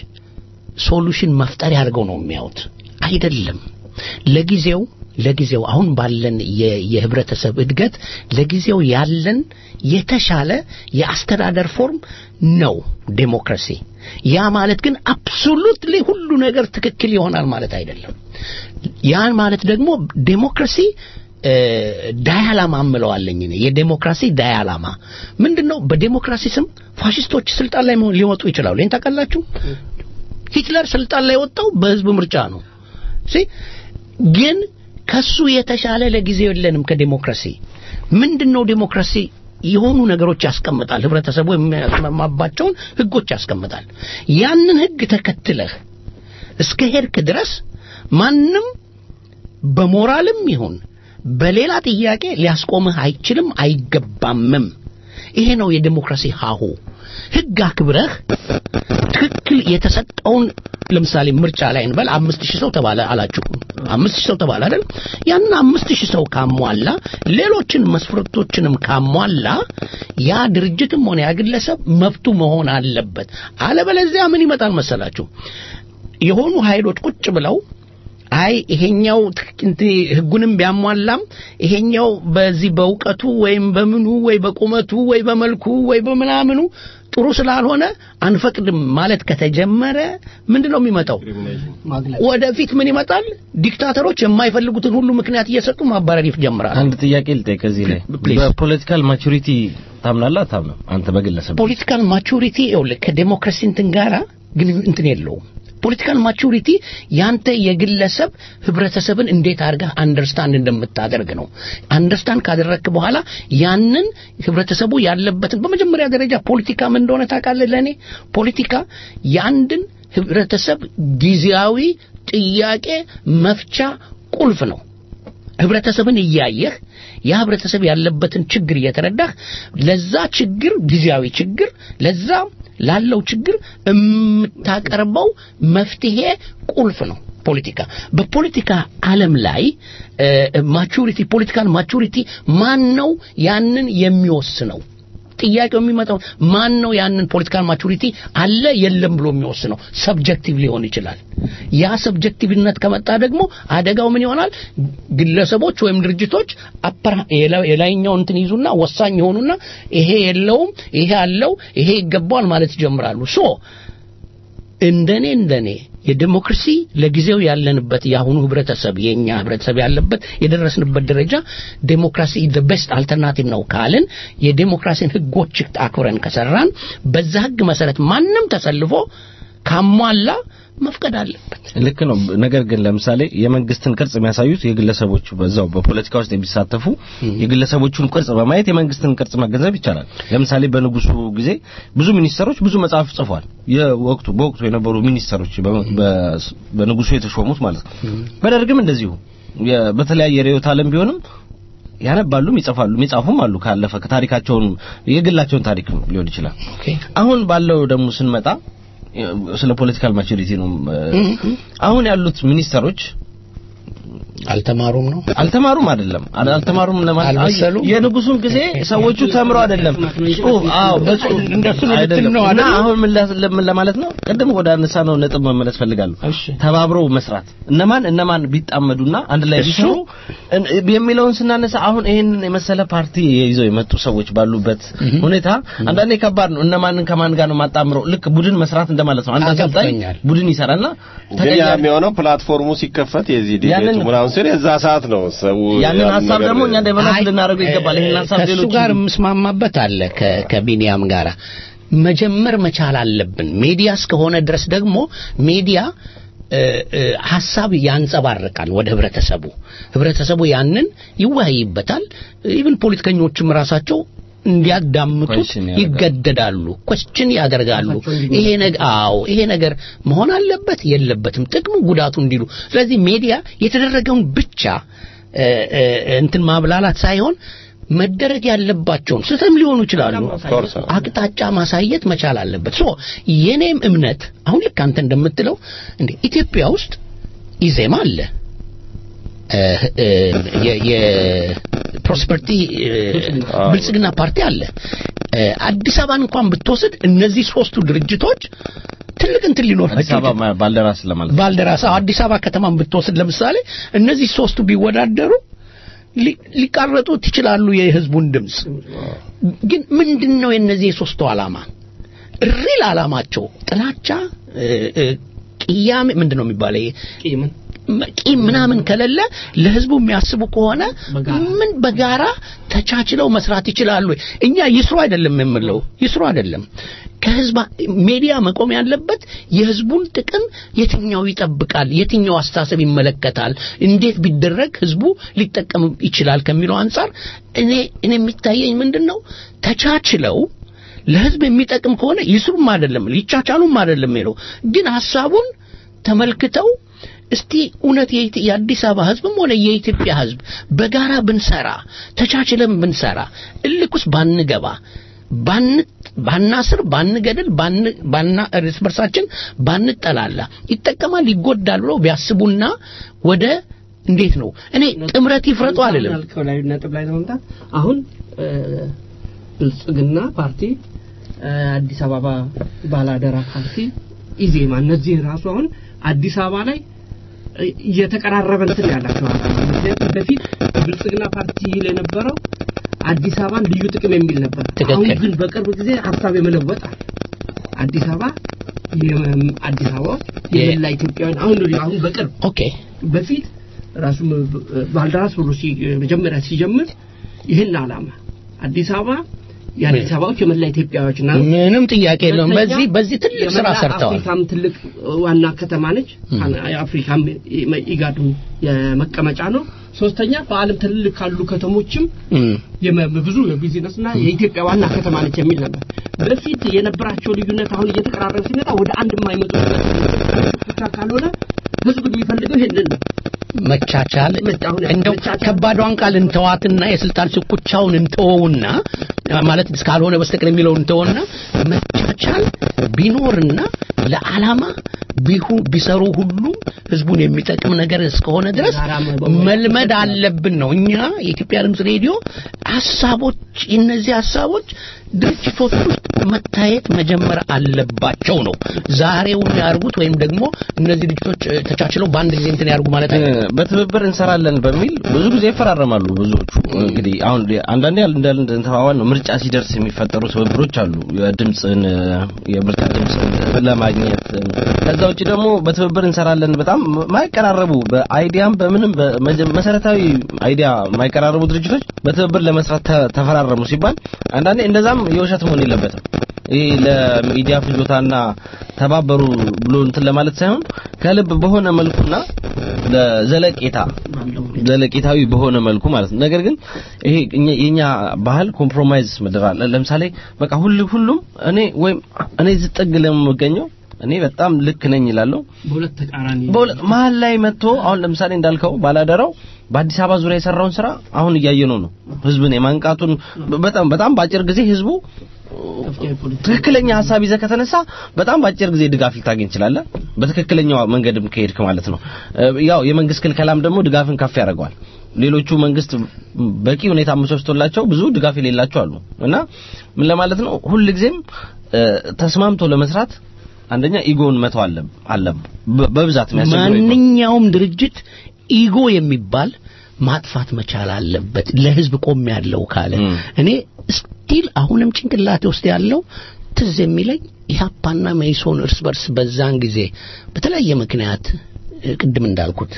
ሶሉሽን መፍጠር ያድርገው ነው የሚያዩት አይደለም ለጊዜው ለጊዜው አሁን ባለን የ- የህብረተሰብ እድገት ለጊዜው ያለን የተሻለ የአስተዳደር ፎርም ነው ዴሞክራሲ ያ ማለት ግን አብሶሉትሊ ሁሉ ነገር ትክክል ይሆናል ማለት አይደለም ያን ማለት ደግሞ ዴሞክራሲ እ፣ ዳያላማ እምለዋለኝ እኔ የዴሞክራሲ ዳያላማ ምንድነው በዴሞክራሲ ስም ፋሽስቶች ስልጣን ላይ መሆን- ሊወጡ ይችላሉ ይህን ታውቃላችሁ ሂትለር ስልጣን ላይ ወጣው በህዝብ ምርጫ ነው ሲ ግን ከሱ የተሻለ ለጊዜው የለንም ከዴሞክራሲ ምንድነው ዴሞክራሲ የሆኑ ነገሮች ያስቀምጣል ህብረተሰቡ የሚያስማማባቸውን ህጎች ያስቀምጣል ያንን ህግ ተከትለህ እስከ ሄድክ ድረስ ማንም በሞራልም ይሁን በሌላ ጥያቄ ሊያስቆምህ አይችልም አይገባምም ይሄ ነው የዴሞክራሲ ሀሁ ህግ አክብረህ ትክክል የተሰጠውን ለምሳሌ ምርጫ ላይ እንበል አምስት ሺህ ሰው ተባለ አላችሁ አምስት ሺህ ሰው ተባለ አይደል ያንን አምስት ሺህ ሰው ካሟላ ሌሎችን መስፈርቶችንም ካሟላ ያ ድርጅትም ሆነ ያ ግለሰብ መብቱ መሆን አለበት አለበለዚያ ምን ይመጣል መሰላችሁ የሆኑ ኃይሎች ቁጭ ብለው አይ ይሄኛው ትክ- እንት ህጉንም ቢያሟላም ይሄኛው በዚህ በእውቀቱ ወይም በምኑ ወይ በቁመቱ ወይ በመልኩ ወይ በምናምኑ ጥሩ ስላልሆነ አንፈቅድም ማለት ከተጀመረ ምንድን ነው የሚመጣው ወደፊት ምን ይመጣል ዲክታተሮች የማይፈልጉትን ሁሉ ምክንያት እየሰጡ ማባረር ይጀምራል አንድ ጥያቄ ልጠይቅ እዚህ ላይ Please. በፖለቲካል ማቹሪቲ ታምናለህ አታምንም? አንተ በግለሰብ ፖለቲካል ማቹሪቲ ይኸውልህ ከዴሞክራሲ እንትን ጋራ ግን እንትን የለውም። ፖለቲካል ማቹሪቲ ያንተ የግለሰብ ህብረተሰብን እንዴት አድርገህ አንደርስታንድ እንደምታደርግ ነው። አንደርስታንድ ካደረግክ በኋላ ያንን ህብረተሰቡ ያለበትን በመጀመሪያ ደረጃ ፖለቲካ ምን እንደሆነ ታውቃለህ? ለእኔ ፖለቲካ የአንድን ህብረተሰብ ጊዜያዊ ጥያቄ መፍቻ ቁልፍ ነው። ህብረተሰብን እያየህ ያ ህብረተሰብ ያለበትን ችግር እየተረዳህ ለዛ ችግር ጊዜያዊ ችግር ለዛ ላለው ችግር የምታቀርበው መፍትሄ ቁልፍ ነው ፖለቲካ በፖለቲካ ዓለም ላይ ማቹሪቲ ፖለቲካል ማቹሪቲ ማን ነው ያንን የሚወስነው ጥያቄው የሚመጣው ማን ነው ያንን ፖለቲካል ማቹሪቲ አለ የለም ብሎ የሚወስነው ሰብጀክቲቭ ሊሆን ይችላል ያ ሰብጀክቲቭነት ከመጣ ደግሞ አደጋው ምን ይሆናል ግለሰቦች ወይም ድርጅቶች የላይኛው እንትን ይዙና ወሳኝ የሆኑና ይሄ የለውም ይሄ አለው ይሄ ይገባዋል ማለት ይጀምራሉ ሶ እንደኔ እንደኔ የዲሞክራሲ ለጊዜው ያለንበት የአሁኑ ህብረተሰብ የኛ ህብረተሰብ ያለበት የደረስንበት ደረጃ ዴሞክራሲ ዘ ቤስት አልተርናቲቭ ነው ካልን የዴሞክራሲን ህጎች አክብረን ከሰራን በዛ ህግ መሰረት ማንም ተሰልፎ ካሟላ መፍቀድ አለበት ልክ ነው ነገር ግን ለምሳሌ የመንግስትን ቅርጽ የሚያሳዩት የግለሰቦቹ በዛው በፖለቲካ ውስጥ የሚሳተፉ የግለሰቦቹን ቅርጽ በማየት የመንግስትን ቅርጽ መገንዘብ ይቻላል ለምሳሌ በንጉሱ ጊዜ ብዙ ሚኒስተሮች ብዙ መጽሐፍ ጽፏል የወቅቱ በወቅቱ የነበሩ ሚኒስተሮች በንጉሱ የተሾሙት ማለት ነው በደርግም እንደዚሁ በተለያየ ርዕዮተ ዓለም ቢሆንም ያነባሉም ይጽፋሉ የሚጻፉም አሉ ካለፈ ከታሪካቸውን የግላቸውን ታሪክ ሊሆን ይችላል አሁን ባለው ደግሞ ስንመጣ ስለ ፖለቲካል ማቹሪቲ ነው አሁን ያሉት ሚኒስተሮች አልተማሩም ነው አልተማሩም አይደለም አልተማሩም ለማለት አልመሰሉም? የንጉሱን ጊዜ ሰዎቹ ተምረው አይደለም ጽሁፍ አዎ በጽሁፍ እንደሱ ነው ልትል አይደለም ነው እና አይደል? አሁን ምን ላ- ምን ለማለት ነው ቅድም ወደ አነሳ ነው ነጥብ መመለስ ፈልጋለሁ እሺ። ተባብረው መስራት እነማን እነማን ቢጣመዱና አንድ ላይ እሱ- ቢሰሩ እን- የሚለውን ስናነሳ አሁን ይህንን የመሰለ ፓርቲ ይዘው የመጡ ሰዎች ባሉበት ሁኔታ አንዳንዴ ከባድ ነው እነማንን ከማን ጋር ነው ማጣምረው ልክ ቡድን መስራት እንደማለት ነው አንድ አሰልጣኝ አገብቶኛል። ቡድን ይሰራልና ግን ያ ተቀያሪ የሚሆው ፕላትፎርሙ ሲከፈት የዚህ ዲቤቱ ያንን- ምናምን ሲል የዛ ሰዓት ነው ሰው ያንን ያን ሀሳብ ነገር- ደግሞ እኛ ዴቨሎፕ አይ፣ ልናደርገው ይገባል ይሄን ሀሳብ ከእሱ ሌሎች ጋር የምስማማበት አለ ከ- ከቢኒያም ጋር መጀመር መቻል አለብን ሚዲያ እስከሆነ ድረስ ደግሞ ሚዲያ እ፣ እ፣ ሀሳብ ያንጸባርቃል ወደ ህብረተሰቡ ህብረተሰቡ ያንን ይወያይበታል ኢቭን ፖለቲከኞችም ራሳቸው እንዲያዳምጡት Question ያደርጋሉ። ይገደዳሉ ኮስችን ያደርጋሉ ይሄ ነገር አዎ ይሄ ነገር መሆን አለበት የለበትም ጥቅሙ ጉዳቱ እንዲሉ ስለዚህ ሚዲያ የተደረገውን ብቻ እ፣ እ፣ እንትን ማብላላት ሳይሆን መደረግ ያለባቸውን ስህተም ሊሆኑ ይችላሉ course። አቅጣጫ ማሳየት መቻል አለበት ሶ የኔም እምነት አሁን ልክ አንተ እንደምትለው እንዴ ኢትዮጵያ ውስጥ ኢዜማ አለ እ፣ እ፣ የ- የፕሮስፐርቲ እ፣ ብልጽግና ፓርቲ አለ እ፣ አዲስ አበባን እንኳን ብትወስድ እነዚህ ሶስቱ ድርጅቶች ትልቅ እንትን አዲስ ሊኖራቸው አበባ ማ- ባልደራስ ለማለት ነው። ባልደራስ አዎ፣ አዲስ አበባ ከተማን ብትወስድ ለምሳሌ እነዚህ ሶስቱ ቢወዳደሩ ሊ- ሊቃረጡት ይችላሉ የህዝቡን ድምፅ ግን ምንድን ነው የእነዚህ የሶስቱ ዓላማ ሪል ዓላማቸው ጥላቻ እ፣ እ፣ ቅያሜ ምንድን ነው የሚባለው ይሄ ቂምን ቂም ምናምን ከሌለ ለህዝቡ የሚያስቡ ከሆነ በጋራ። ምን በጋራ ተቻችለው መስራት ይችላሉ እኛ ይስሩ አይደለም የምለው ይስሩ አይደለም ከህዝብ ሜዲያ መቆም ያለበት የህዝቡን ጥቅም የትኛው ይጠብቃል የትኛው አስተሳሰብ ይመለከታል እንዴት ቢደረግ ህዝቡ ሊጠቀም ይችላል ከሚለው አንጻር እኔ እኔ የሚታየኝ ምንድን ነው ተቻችለው ለህዝብ የሚጠቅም ከሆነ ይስሩም አይደለም ሊቻቻሉም አይደለም የሚለው ግን ሀሳቡን ተመልክተው እስቲ እውነት የኢት- የአዲስ አበባ ህዝብም ሆነ የኢትዮጵያ ህዝብ በጋራ ብንሰራ ተቻችለን ብንሰራ እልክ ውስጥ ባንገባ ባን ባናስር ባንገድል ባን ባና እርስ በርሳችን ባንጠላላ ይጠቀማል ይጎዳል ብለው ቢያስቡና ወደ እንዴት ነው እኔ ጥምረት ይፍረጡ አልልም ያልከው ላይ ነጥብ ላይ ለመምጣት አሁን እ፣ ብልጽግና ፓርቲ እ፣ አዲስ አበባ ባላደራ ፓርቲ ኢዜማ እነዚህ ራሱ አሁን አዲስ አበባ ላይ እ፣ እየተቀራረበ እንትን ያላቸው ምክንያቱም በፊት ብልጽግና ፓርቲ ይል የነበረው አዲስ አበባን ልዩ ጥቅም የሚል ነበር ትክክል። አሁን ግን በቅርብ ጊዜ ሀሳብ የመለወጥ አለ አዲስ አበባ የመ- አዲስ አበባ ውስጥ የመላ ኢትዮጵያውያን አሁን አሁን በቅርብ ኦኬ በፊት ራሱ ባልደራስ ብሎ ሲ- መጀመሪያ ሲጀምር ይህን ዓላማ አዲስ አበባ የአዲስ አበባዎች የመላ ኢትዮጵያዎች ና ምንም ጥያቄ የለውም። ሁለተኛ፣ በዚህ በዚህ ትልቅ ስራ የመላ ሰርተዋል። አፍሪካም ትልቅ ዋና ከተማ ነች። የአፍሪካም ኢጋዱ የመቀመጫ ነው። ሶስተኛ በዓለም ትልልቅ ካሉ ከተሞችም እም፣ የመ- ብዙ የቢዝነስ እና የኢትዮጵያ ዋና ከተማ ነች የሚል ነበር። በፊት የነበራቸው ልዩነት አሁን እየተቀራረበ ሲመጣ ወደ አንድ የማይመጡ ብቻ ካልሆነ ህዝብ የሚፈልገው ይሄንን ነው። መቻቻል አሁን እንደው መቻቻል- ከባዷን ቃል እንተዋትና የስልጣን ሽኩቻውን እንተወውና ማለት እስካልሆነ በስተቀር የሚለውን እንተወውና መቻቻል ቢኖርና ለዓላማ ቢሁ ቢሰሩ ሁሉ ህዝቡን የሚጠቅም ነገር እስከሆነ ድረስ ጋራ መ- መልመድ አለብን ነው። እኛ የኢትዮጵያ ድምፅ ሬዲዮ ሀሳቦች እነዚህ ሀሳቦች ድርጅቶች ውስጥ መታየት መጀመር አለባቸው ነው። ዛሬውን ያርጉት ወይም ደግሞ እነዚህ ድርጅቶች እ፣ ተቻችለው በአንድ ጊዜ እንትን ያርጉ ማለት አይደለም። በትብብር እንሰራለን በሚል ብዙ ጊዜ ይፈራረማሉ። ብዙዎቹ እንግዲህ አሁን አንዳንዴ እንዳል እንደተባባል ነው ምርጫ ሲደርስ የሚፈጠሩ ትብብሮች አሉ። የድምፅን የምርጫ ድምፅን ለማግኘት ከዛ ውጭ ደግሞ በትብብር እንሰራለን በጣም ማይቀራረቡ በአይዲያም በምንም በመጀ- መሰረታዊ አይዲያ የማይቀራረቡ ድርጅቶች በትብብር ለመስራት ተ- ተፈራረሙ ሲባል አንዳንዴ እንደዛም የውሸት መሆን የለበትም። ይህ ለሚዲያ ፍጆታና ተባበሩ ብሎ እንትን ለማለት ሳይሆን ከልብ በሆነ መልኩና ለዘለቄታ ዘለቄታዊ በሆነ መልኩ ማለት ነው። ነገር ግን ይሄ እኛ- የኛ ባህል ኮምፕሮማይዝ ምድር አለ። ለምሳሌ በቃ ሁሉ ሁሉም እኔ ወይም እኔ ዝጥግ ለምገኘው እኔ በጣም ልክ ነኝ ይላለሁ። በሁለት ተቃራኒ በሁለት መሀል ላይ መጥቶ አሁን ለምሳሌ እንዳልከው ባላደራው በአዲስ አበባ ዙሪያ የሰራውን ስራ አሁን እያየነው ነው። ህዝብን የማንቃቱን በጣም በጣም በአጭር ጊዜ ህዝቡ ከፍተኛ የፖለቲካ ትክክለኛ ሀሳብ ይዘህ ከተነሳ በጣም በአጭር ጊዜ ድጋፍ ልታገኝ ትችላለህ። በትክክለኛው መንገድም ከሄድክ ማለት ነው። እ፣ ያው የመንግስት ክልከላም ደግሞ ድጋፍን ከፍ ያደርገዋል። ሌሎቹ መንግስት በቂ ሁኔታ አመቻችቶላቸው ብዙ ድጋፍ የሌላቸው አሉ እና ምን ለማለት ነው ሁልጊዜም እ፣ ተስማምቶ ለመስራት አንደኛ ኢጎን መተው አለ አለ በ- በብዛት የሚያስቸግረው ኢጎ ነው። ማንኛውም ድርጅት ኢጎ የሚባል ማጥፋት መቻል አለበት። ለህዝብ ቆም ያለው ካለ እም። እኔ ስቲል አሁንም ጭንቅላቴ ውስጥ ያለው ትዝ የሚለኝ ኢህአፓና መኢሶን እርስ በርስ በዛን ጊዜ በተለያየ ምክንያት እ፣ ቅድም እንዳልኩት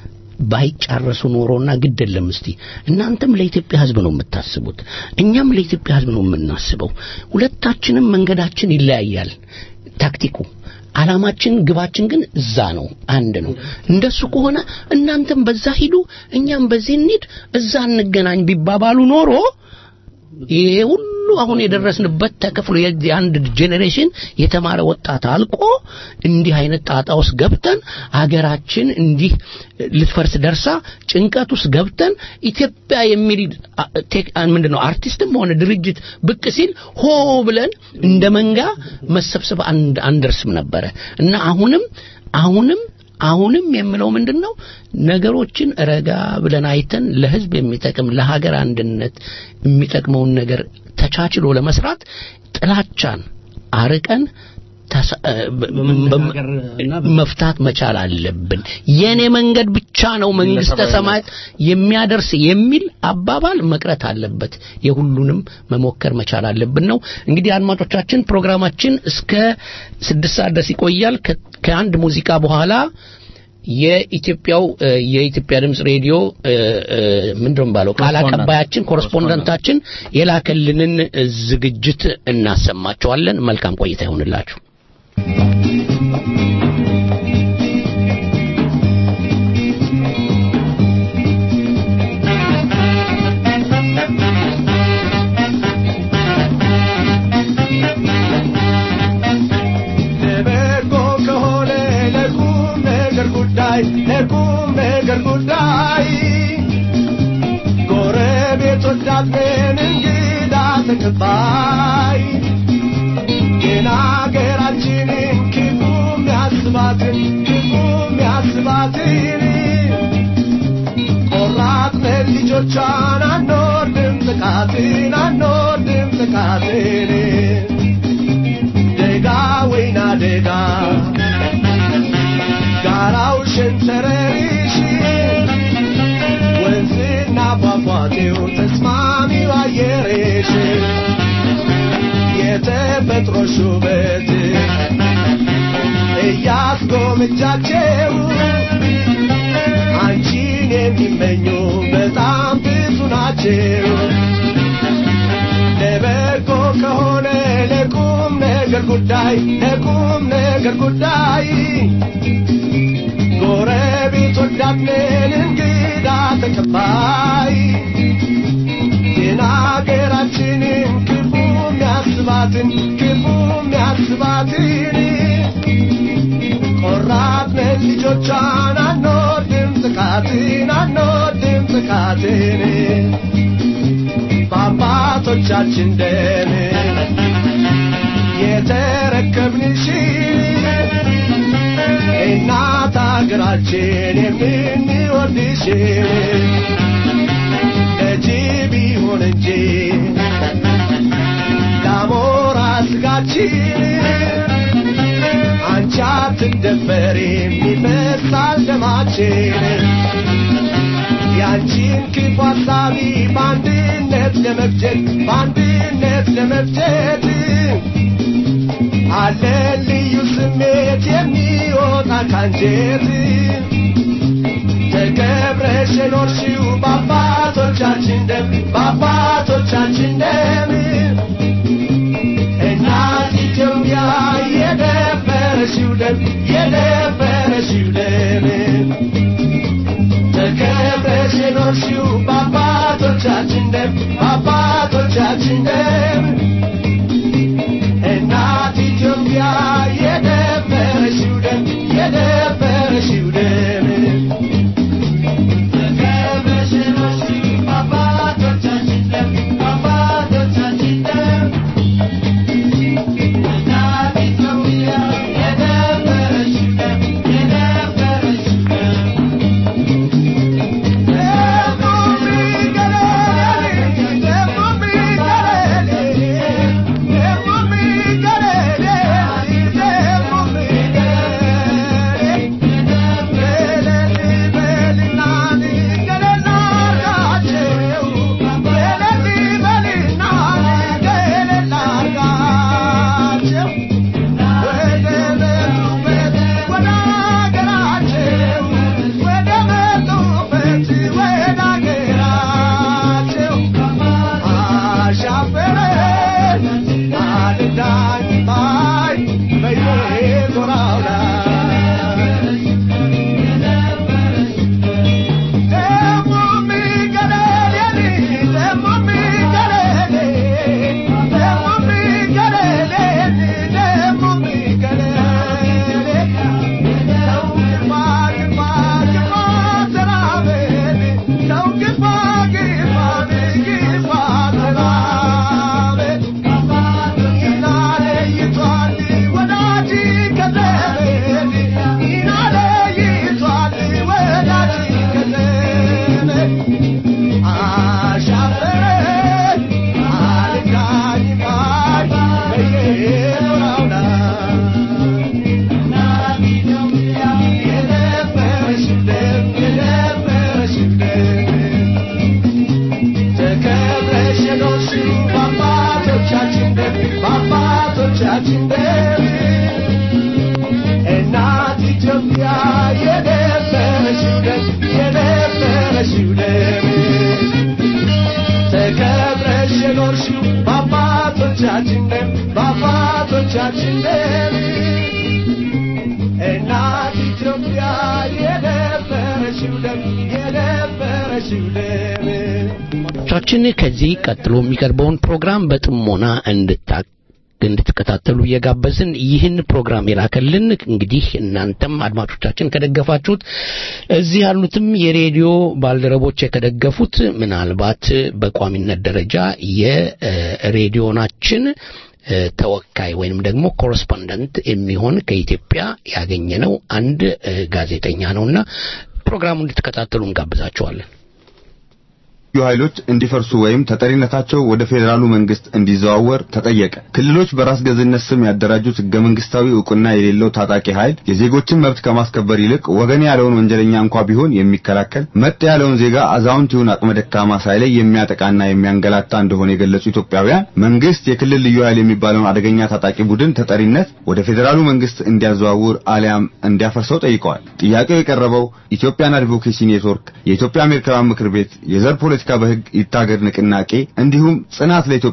ባይጫረሱ ኖሮና ግድ የለም እስቲ እናንተም ለኢትዮጵያ ህዝብ ነው የምታስቡት፣ እኛም ለኢትዮጵያ ህዝብ ነው የምናስበው። ሁለታችንም መንገዳችን ይለያያል። ታክቲኩ አላማችን ግባችን ግን እዛ ነው፣ አንድ ነው። እንደሱ ከሆነ እናንተም በዛ ሂዱ፣ እኛም በዚህ እንሂድ፣ እዛ እንገናኝ ቢባባሉ ኖሮ ይሄ ሁሉ አሁን የደረስንበት ተከፍሎ የአንድ ጄኔሬሽን የተማረ ወጣት አልቆ እንዲህ አይነት ጣጣ ውስጥ ገብተን አገራችን እንዲህ ልትፈርስ ደርሳ ጭንቀት ውስጥ ገብተን ኢትዮጵያ የሚል አ- ቴክ- አ- ምንድነው አርቲስትም ሆነ ድርጅት ብቅ ሲል ሆ ብለን እንደ መንጋ መሰብሰብ አንድ አንደርስም ነበረ እና አሁንም አሁንም አሁንም የምለው ምንድን ነው ነገሮችን ረጋ ብለን አይተን ለህዝብ የሚጠቅም ለሀገር አንድነት የሚጠቅመውን ነገር ተቻችሎ ለመስራት ጥላቻን አርቀን ተሳ- እ፣ በ- በመነጋገር እና በ- መፍታት መቻል አለብን። የኔ መንገድ ብቻ ነው መንግስተ ሰማያት የሚያደርስ የሚል አባባል መቅረት አለበት። የሁሉንም መሞከር መቻል አለብን ነው። እንግዲህ አድማጮቻችን ፕሮግራማችን እስከ ስድስት ሰዓት ድረስ ይቆያል። ከ- ከአንድ ሙዚቃ በኋላ የኢትዮጵያው እ፣ የኢትዮጵያ ድምጽ ሬዲዮ እ፣ እ፣ ምንድን ነው የሚባለው ቃል አቀባያችን ኮረስፖንደንታችን የላከልንን እ፣ ዝግጅት እናሰማቸዋለን። መልካም ቆይታ ይሆንላችሁ። ለበጎ ከሆነ ለቁም ነገር ጉዳይ ለቁም ነገር ጉዳይ ጎረቤቶች አለን እንግዳ ተቀባይ ግን አገራችንን ክፉ የሚያስባትን ክፉ የሚያስባትን ቆራጥነን ልጆቿን አንወርድም ጥቃትን አንወርድም ጥቃትን ደጋ ወይና ደጋ ጋራው ሸንተረሪሽ ወንዝና ፏፏቴው ተስማሚው አየሬሽ የተፈጥሮ ሹበት እያስጎመጃቸው አንቺን የሚመኙ በጣም ብዙ ናቸው ለበጎ ነገር ጉዳይ ለቁም ነገር ጉዳይ ጎረቤት ወዳድነን እንግዳ ተቀባይ ግን አገራችንን ክፉ የሚያስባትን ክፉ የሚያስባትን ቆራጥነን ልጆቿን አንወድም ጥቃትን አንወድም ጥቃትን በአባቶቻችን ደም የተረከብንሽ እናት አገራችን የምንወድሽ ለጅብ ይሁን እንጂ ለአሞራ ስጋችን አንቺ አትደፈሪም ይፈሳል ደማችን ያንቺን ክፉ ሐሳቢ በአንድነት ለመፍጀት በአንድነት ለመፍጀት አለ ልዩ ስሜት የሚወጣ ካንጀት ተከብረሽ የኖርሽው በአባቶቻችን ደም በአባቶቻችን ደም እናት ኢትዮጵያ የደፈረሽው ደም የደፈረሽው ደም ተከብረሽ የኖርሽው በአባቶቻችን ደም በአባቶቻችን ደም እናት ኢትዮጵያ የደፈረሽው ደም የደፈረሽው ደም ተከብረሽ የኖርሽው በአባቶቻችን ደም በአባቶቻችን ደም እናት ኢትዮጵያ የደፈረሽው ደም የደፈረሽው ደም ተከብረሽ የኖርሽው በአባቶቻችን ደም በአባቶቻችን ደም እናት ኢትዮጵያ የደፈረሽው ደም የደፈረሽው ደም ተከብረሽ የኖርሽው በአባቶቻችን ደም በአባቶቻችን ደም እናት ኢትዮጵያ የደፈረሽው ደም የደፈረሽው ደም ቻችን ከዚህ ቀጥሎ የሚቀርበውን ፕሮግራም በጥሞና እንድታ እንድትከታተሉ እየጋበዝን ይህን ፕሮግራም የላከልን እንግዲህ እናንተም አድማጮቻችን ከደገፋችሁት እዚህ ያሉትም የሬዲዮ ባልደረቦች ከደገፉት ምናልባት በቋሚነት ደረጃ የሬዲዮናችን እ፣ ተወካይ ወይንም ደግሞ ኮረስፖንደንት የሚሆን ከኢትዮጵያ ያገኘነው አንድ እ፣ ጋዜጠኛ ነውና ፕሮግራሙን እንድትከታተሉ እንጋብዛችኋለን። ልዩ ኃይሎች እንዲፈርሱ ወይም ተጠሪነታቸው ወደ ፌዴራሉ መንግስት እንዲዘዋወር ተጠየቀ። ክልሎች በራስ ገዝነት ስም ያደራጁት ህገ መንግስታዊ እውቅና የሌለው ታጣቂ ኃይል የዜጎችን መብት ከማስከበር ይልቅ ወገን ያለውን ወንጀለኛ እንኳ ቢሆን የሚከላከል መጥ ያለውን ዜጋ አዛውንት ይሁን አቅመ ደካማ ሳይለይ የሚያጠቃና የሚያንገላታ እንደሆነ የገለጹ ኢትዮጵያውያን መንግስት የክልል ልዩ ኃይል የሚባለውን አደገኛ ታጣቂ ቡድን ተጠሪነት ወደ ፌዴራሉ መንግስት እንዲያዘዋውር አሊያም እንዲያፈርሰው ጠይቀዋል። ጥያቄው የቀረበው ኢትዮጵያን አድቮኬሲ ኔትወርክ፣ የኢትዮጵያ አሜሪካውያን ምክር ቤት፣ የዘር ፖለቲካ በህግ ይታገድ ንቅናቄ እንዲሁም ጽናት ለኢትዮጵያ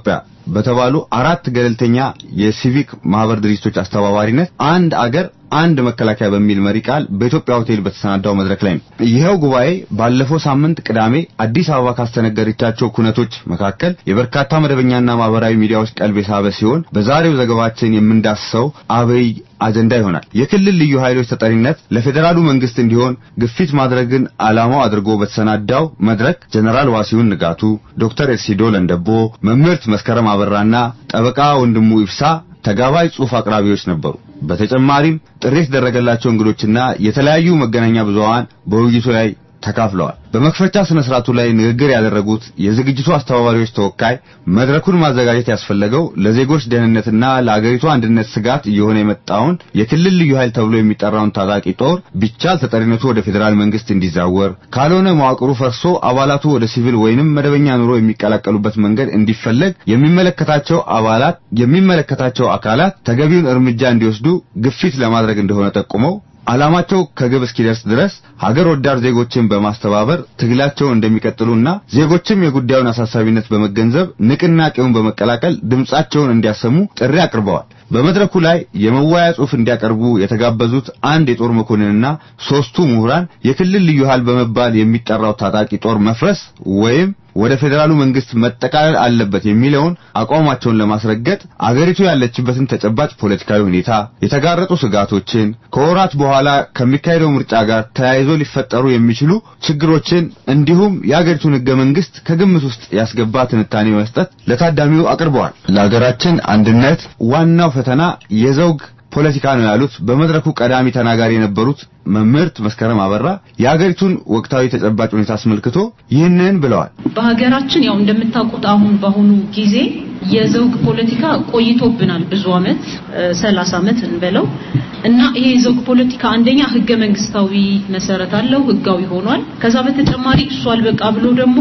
በተባሉ አራት ገለልተኛ የሲቪክ ማህበር ድርጅቶች አስተባባሪነት አንድ አገር አንድ መከላከያ በሚል መሪ ቃል በኢትዮጵያ ሆቴል በተሰናዳው መድረክ ላይ ነው። ይኸው ጉባኤ ባለፈው ሳምንት ቅዳሜ አዲስ አበባ ካስተነገረቻቸው ኩነቶች መካከል የበርካታ መደበኛና ማህበራዊ ሚዲያዎች ቀልብ የሳበ ሲሆን በዛሬው ዘገባችን የምንዳስሰው አብይ አጀንዳ ይሆናል። የክልል ልዩ ኃይሎች ተጠሪነት ለፌዴራሉ መንግስት እንዲሆን ግፊት ማድረግን ዓላማው አድርጎ በተሰናዳው መድረክ ጀነራል ዋሲሁን ንጋቱ፣ ዶክተር ኤርሲዶ ለንደቦ፣ መምህርት መስከረም አበራና ጠበቃ ወንድሙ ኢብሳ ተጋባዥ ጽሑፍ አቅራቢዎች ነበሩ። በተጨማሪም ጥሪ የተደረገላቸው እንግዶችና የተለያዩ መገናኛ ብዙሃን በውይይቱ ላይ ተካፍለዋል። በመክፈቻ ስነ ስርዓቱ ላይ ንግግር ያደረጉት የዝግጅቱ አስተባባሪዎች ተወካይ መድረኩን ማዘጋጀት ያስፈለገው ለዜጎች ደህንነትና ለአገሪቱ አንድነት ስጋት እየሆነ የመጣውን የክልል ልዩ ኃይል ተብሎ የሚጠራውን ታጣቂ ጦር ቢቻል ተጠሪነቱ ወደ ፌዴራል መንግስት እንዲዛወር፣ ካልሆነ መዋቅሩ ፈርሶ አባላቱ ወደ ሲቪል ወይንም መደበኛ ኑሮ የሚቀላቀሉበት መንገድ እንዲፈለግ የሚመለከታቸው አባላት የሚመለከታቸው አካላት ተገቢውን እርምጃ እንዲወስዱ ግፊት ለማድረግ እንደሆነ ጠቁመው ዓላማቸው ከግብ እስኪደርስ ድረስ ሀገር ወዳድ ዜጎችን በማስተባበር ትግላቸውን እንደሚቀጥሉና ዜጎችም የጉዳዩን አሳሳቢነት በመገንዘብ ንቅናቄውን በመቀላቀል ድምጻቸውን እንዲያሰሙ ጥሪ አቅርበዋል። በመድረኩ ላይ የመወያያ ጽሑፍ እንዲያቀርቡ የተጋበዙት አንድ የጦር መኮንንና ሶስቱ ምሁራን የክልል ልዩ ኃይል በመባል የሚጠራው ታጣቂ ጦር መፍረስ ወይም ወደ ፌዴራሉ መንግስት መጠቃለል አለበት የሚለውን አቋማቸውን ለማስረገጥ አገሪቱ ያለችበትን ተጨባጭ ፖለቲካዊ ሁኔታ፣ የተጋረጡ ስጋቶችን፣ ከወራት በኋላ ከሚካሄደው ምርጫ ጋር ተያይዞ ሊፈጠሩ የሚችሉ ችግሮችን እንዲሁም የአገሪቱን ህገ መንግስት ከግምት ውስጥ ያስገባ ትንታኔ መስጠት ለታዳሚው አቅርበዋል። ለሀገራችን አንድነት ዋናው ፈተና የዘውግ ፖለቲካ ነው ያሉት በመድረኩ ቀዳሚ ተናጋሪ የነበሩት መምህርት መስከረም አበራ የሀገሪቱን ወቅታዊ ተጨባጭ ሁኔታ አስመልክቶ ይህንን ብለዋል። በሀገራችን ያው እንደምታውቁት አሁን በአሁኑ ጊዜ የዘውግ ፖለቲካ ቆይቶብናል ብዙ አመት ሰላሳ አመት እንበለው እና ይሄ የዘውግ ፖለቲካ አንደኛ ህገ መንግስታዊ መሰረት አለው፣ ህጋዊ ሆኗል። ከዛ በተጨማሪ እሱ አልበቃ ብሎ ደግሞ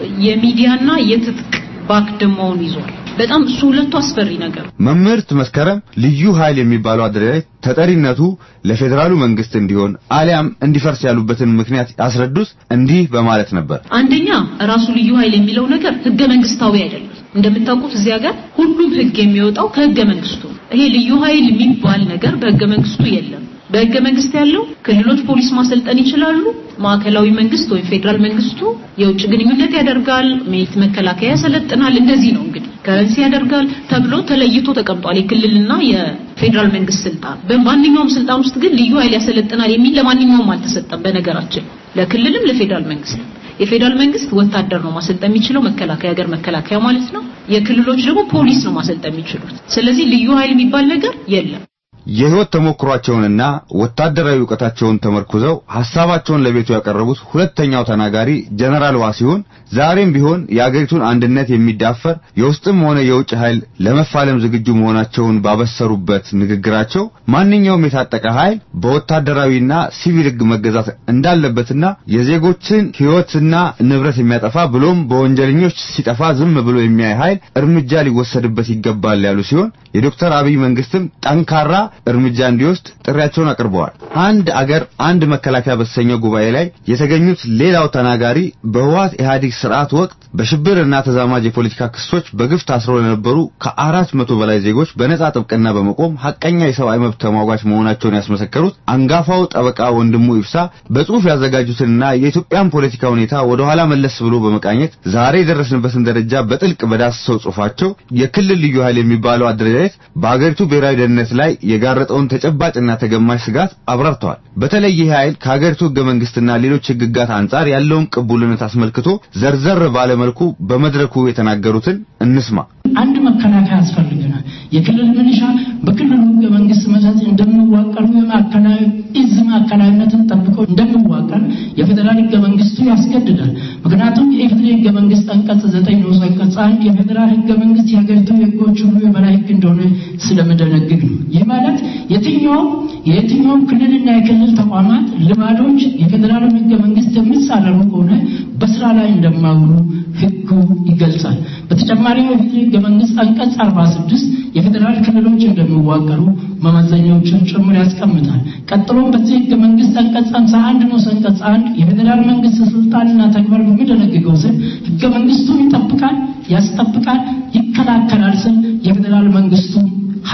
የሚዲያና የትጥቅ ባክድማውን ይዟል። በጣም እሱ ሁለቱ አስፈሪ ነገር። መምህርት መስከረም ልዩ ኃይል የሚባለው አደረጃጀት ተጠሪነቱ ለፌዴራሉ መንግስት እንዲሆን አሊያም እንዲፈርስ ያሉበትን ምክንያት ያስረዱት እንዲህ በማለት ነበር። አንደኛ ራሱ ልዩ ኃይል የሚለው ነገር ህገ መንግስታዊ አይደለም። እንደምታውቁት እዚህ ሀገር ሁሉም ህግ የሚወጣው ከህገ መንግስቱ ነው። ይሄ ልዩ ኃይል የሚባል ነገር በህገ መንግስቱ የለም። በህገ መንግስት ያለው ክልሎች ፖሊስ ማሰልጠን ይችላሉ። ማዕከላዊ መንግስት ወይም ፌዴራል መንግስቱ የውጭ ግንኙነት ያደርጋል፣ ሜት መከላከያ ያሰለጥናል። እንደዚህ ነው እንግዲህ ከረንሲ ያደርጋል ተብሎ ተለይቶ ተቀምጧል። የክልልና የፌዴራል መንግስት ስልጣን በማንኛውም ስልጣን ውስጥ ግን ልዩ ኃይል ያሰለጥናል የሚል ለማንኛውም አልተሰጠም። በነገራችን ለክልልም ለፌዴራል መንግስት የፌዴራል መንግስት ወታደር ነው ማሰልጠን የሚችለው መከላከያ ሀገር መከላከያ ማለት ነው። የክልሎች ደግሞ ፖሊስ ነው ማሰልጠን የሚችሉት። ስለዚህ ልዩ ኃይል የሚባል ነገር የለም። የህይወት ተሞክሯቸውንና ወታደራዊ ዕውቀታቸውን ተመርኩዘው ሐሳባቸውን ለቤቱ ያቀረቡት ሁለተኛው ተናጋሪ ጀነራል ዋሲሁን ዛሬም ቢሆን የአገሪቱን አንድነት የሚዳፈር የውስጥም ሆነ የውጭ ኃይል ለመፋለም ዝግጁ መሆናቸውን ባበሰሩበት ንግግራቸው ማንኛውም የታጠቀ ኃይል በወታደራዊና ሲቪል ሕግ መገዛት እንዳለበትና የዜጎችን ሕይወትና ንብረት የሚያጠፋ ብሎም በወንጀለኞች ሲጠፋ ዝም ብሎ የሚያይ ኃይል እርምጃ ሊወሰድበት ይገባል ያሉ ሲሆን የዶክተር አብይ መንግስትም ጠንካራ እርምጃ እንዲወስድ ጥሪያቸውን አቅርበዋል። አንድ አገር አንድ መከላከያ በተሰኘው ጉባኤ ላይ የተገኙት ሌላው ተናጋሪ በህወሓት ኢህአዴግ ስርዓት ወቅት በሽብርና ተዛማጅ የፖለቲካ ክሶች በግፍ ታስረው ለነበሩ ከአራት መቶ በላይ ዜጎች በነጻ ጥብቅና በመቆም ሐቀኛ የሰብአዊ መብት ተሟጋች መሆናቸውን ያስመሰከሩት አንጋፋው ጠበቃ ወንድሙ ኢብሳ በጽሁፍ ያዘጋጁትንና የኢትዮጵያን ፖለቲካ ሁኔታ ወደ ኋላ መለስ ብሎ በመቃኘት ዛሬ የደረስንበትን ደረጃ በጥልቅ በዳሰሰው ጽሁፋቸው የክልል ልዩ ኃይል የሚባለው አደረጃጀት በአገሪቱ ብሔራዊ ደህንነት ላይ የጋረጠውን ተጨባጭና ተገማሽ ስጋት አብራርተዋል። በተለይ ይህ ኃይል ከሀገሪቱ ህገ መንግስትና ሌሎች ህግጋት አንጻር ያለውን ቅቡልነት አስመልክቶ ዘርዘር ባለ መልኩ በመድረኩ የተናገሩትን እንስማ። አንድ መከላከያ ያስፈልገናል። የክልል ሚሊሻ በክልሉ ህገ መንግስት መሰረት እንደሚዋቀሩ የማዕከላዊ እዝ ማዕከላዊነትን ጠብቆ እንደሚዋቀር የፌዴራል ህገ መንግስቱ ያስገድዳል። ምክንያቱም የኢፌዴሪ ህገ መንግስት አንቀጽ ዘጠኝ ንዑስ አንቀጽ አንድ የፌዴራል ህገ መንግስት የሀገሪቱ የህጎች ሁሉ የበላይ ህግ እንደሆነ ስለምደነግግ ነው። ይህ ማለት የትኛውም የየትኛውም ክልልና የክልል ተቋማት ልማዶች የፌዴራል ህገ መንግስት የሚጻረሩ ከሆነ በስራ ላይ እንደማይውሉ ህጉ ይገልጻል። በተጨማሪም የፌዴራል ህገ መንግስት አንቀጽ 46 የፌዴራል ክልሎች እንደሚዋቀሩ መመዘኛዎችን ጭምር ያስቀምጣል። ቀጥሎም በዚህ ህገ መንግስት አንቀጽ 51 ንዑስ አንቀጽ 1 የፌዴራል መንግስት ስልጣንና ተግባር በሚደነግገው ስር ህገ መንግስቱን ይጠብቃል፣ ያስጠብቃል፣ ይከላከላል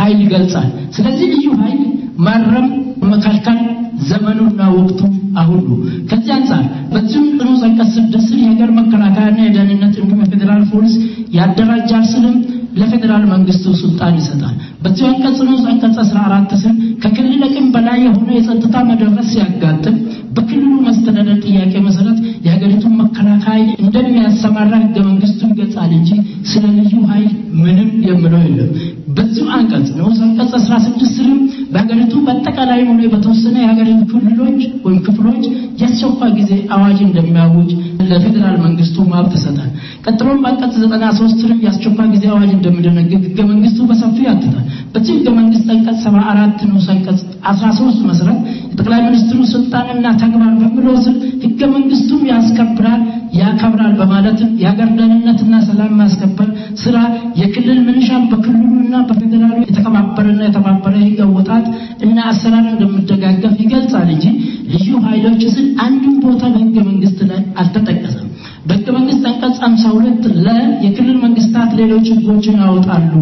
ኃይል ይገልጻል። ስለዚህ ልዩ ኃይል ማረም፣ መከልከል ዘመኑና ወቅቱ አሁን ነው። ከዚህ አንጻር በዚሁም ንዑስ አንቀጽ ስድስት ስር የሀገር መከላከያና የደህንነት እንዲሁም የፌዴራል ፖሊስ ያደራጃል ስልም ለፌዴራል መንግስቱ ስልጣን ይሰጣል። በዚሁ አንቀጽ ንዑስ አንቀጽ 14 ስር ከክልል አቅም በላይ የሆነ የጸጥታ መደፍረስ ሲያጋጥም በክልሉ መስተዳደር ጥያቄ መሰረት የሀገሪቱን መከላከያ እንደሚያሰማራ ህገ መንግስቱ ይገልጻል እንጂ ስለ ልዩ ኃይል ምንም የምለው የለም። በዚሁ አንቀጽ ንዑስ አንቀጽ 16 ስርም በሀገሪቱ በአጠቃላይ ሆነ በተወሰነ የሀገሪቱ ክልሎች ወይም ክፍሎች የአስቸኳይ ጊዜ አዋጅ እንደሚያውጅ ለፌዴራል መንግስቱ መብት ይሰጣል። ቀጥሎም በአንቀጽ 93 ስርም የአስቸኳይ ጊዜ አዋጅ እንደሚደነግግ ህገ መንግስቱ በሰፊው ያትታል። በዚህ ህገ መንግስት አንቀጽ 74 ንዑስ አንቀጽ 13 መሰረት የጠቅላይ ሚኒስትሩ ስልጣንና ተግባር በሚለው ስር ህገ መንግስቱም ያስከብራል ያከብራል በማለትም የሀገር ደህንነትና ሰላም ማስከበር ስራ የክልል ምንሻን በክልሉና በፌዴራሉ የተቀባበረና የተባበረ ህግ አወጣት እና አሰራር እንደሚደጋገፍ ይገልጻል እንጂ ልዩ ኃይሎች ስል አንድም ቦታ በህገ መንግስት ላይ አልተጠቀሰም። በህገ መንግስት አንቀጽ 52 ለ የክልል መንግስታት ሌሎች ህጎችን ያወጣሉ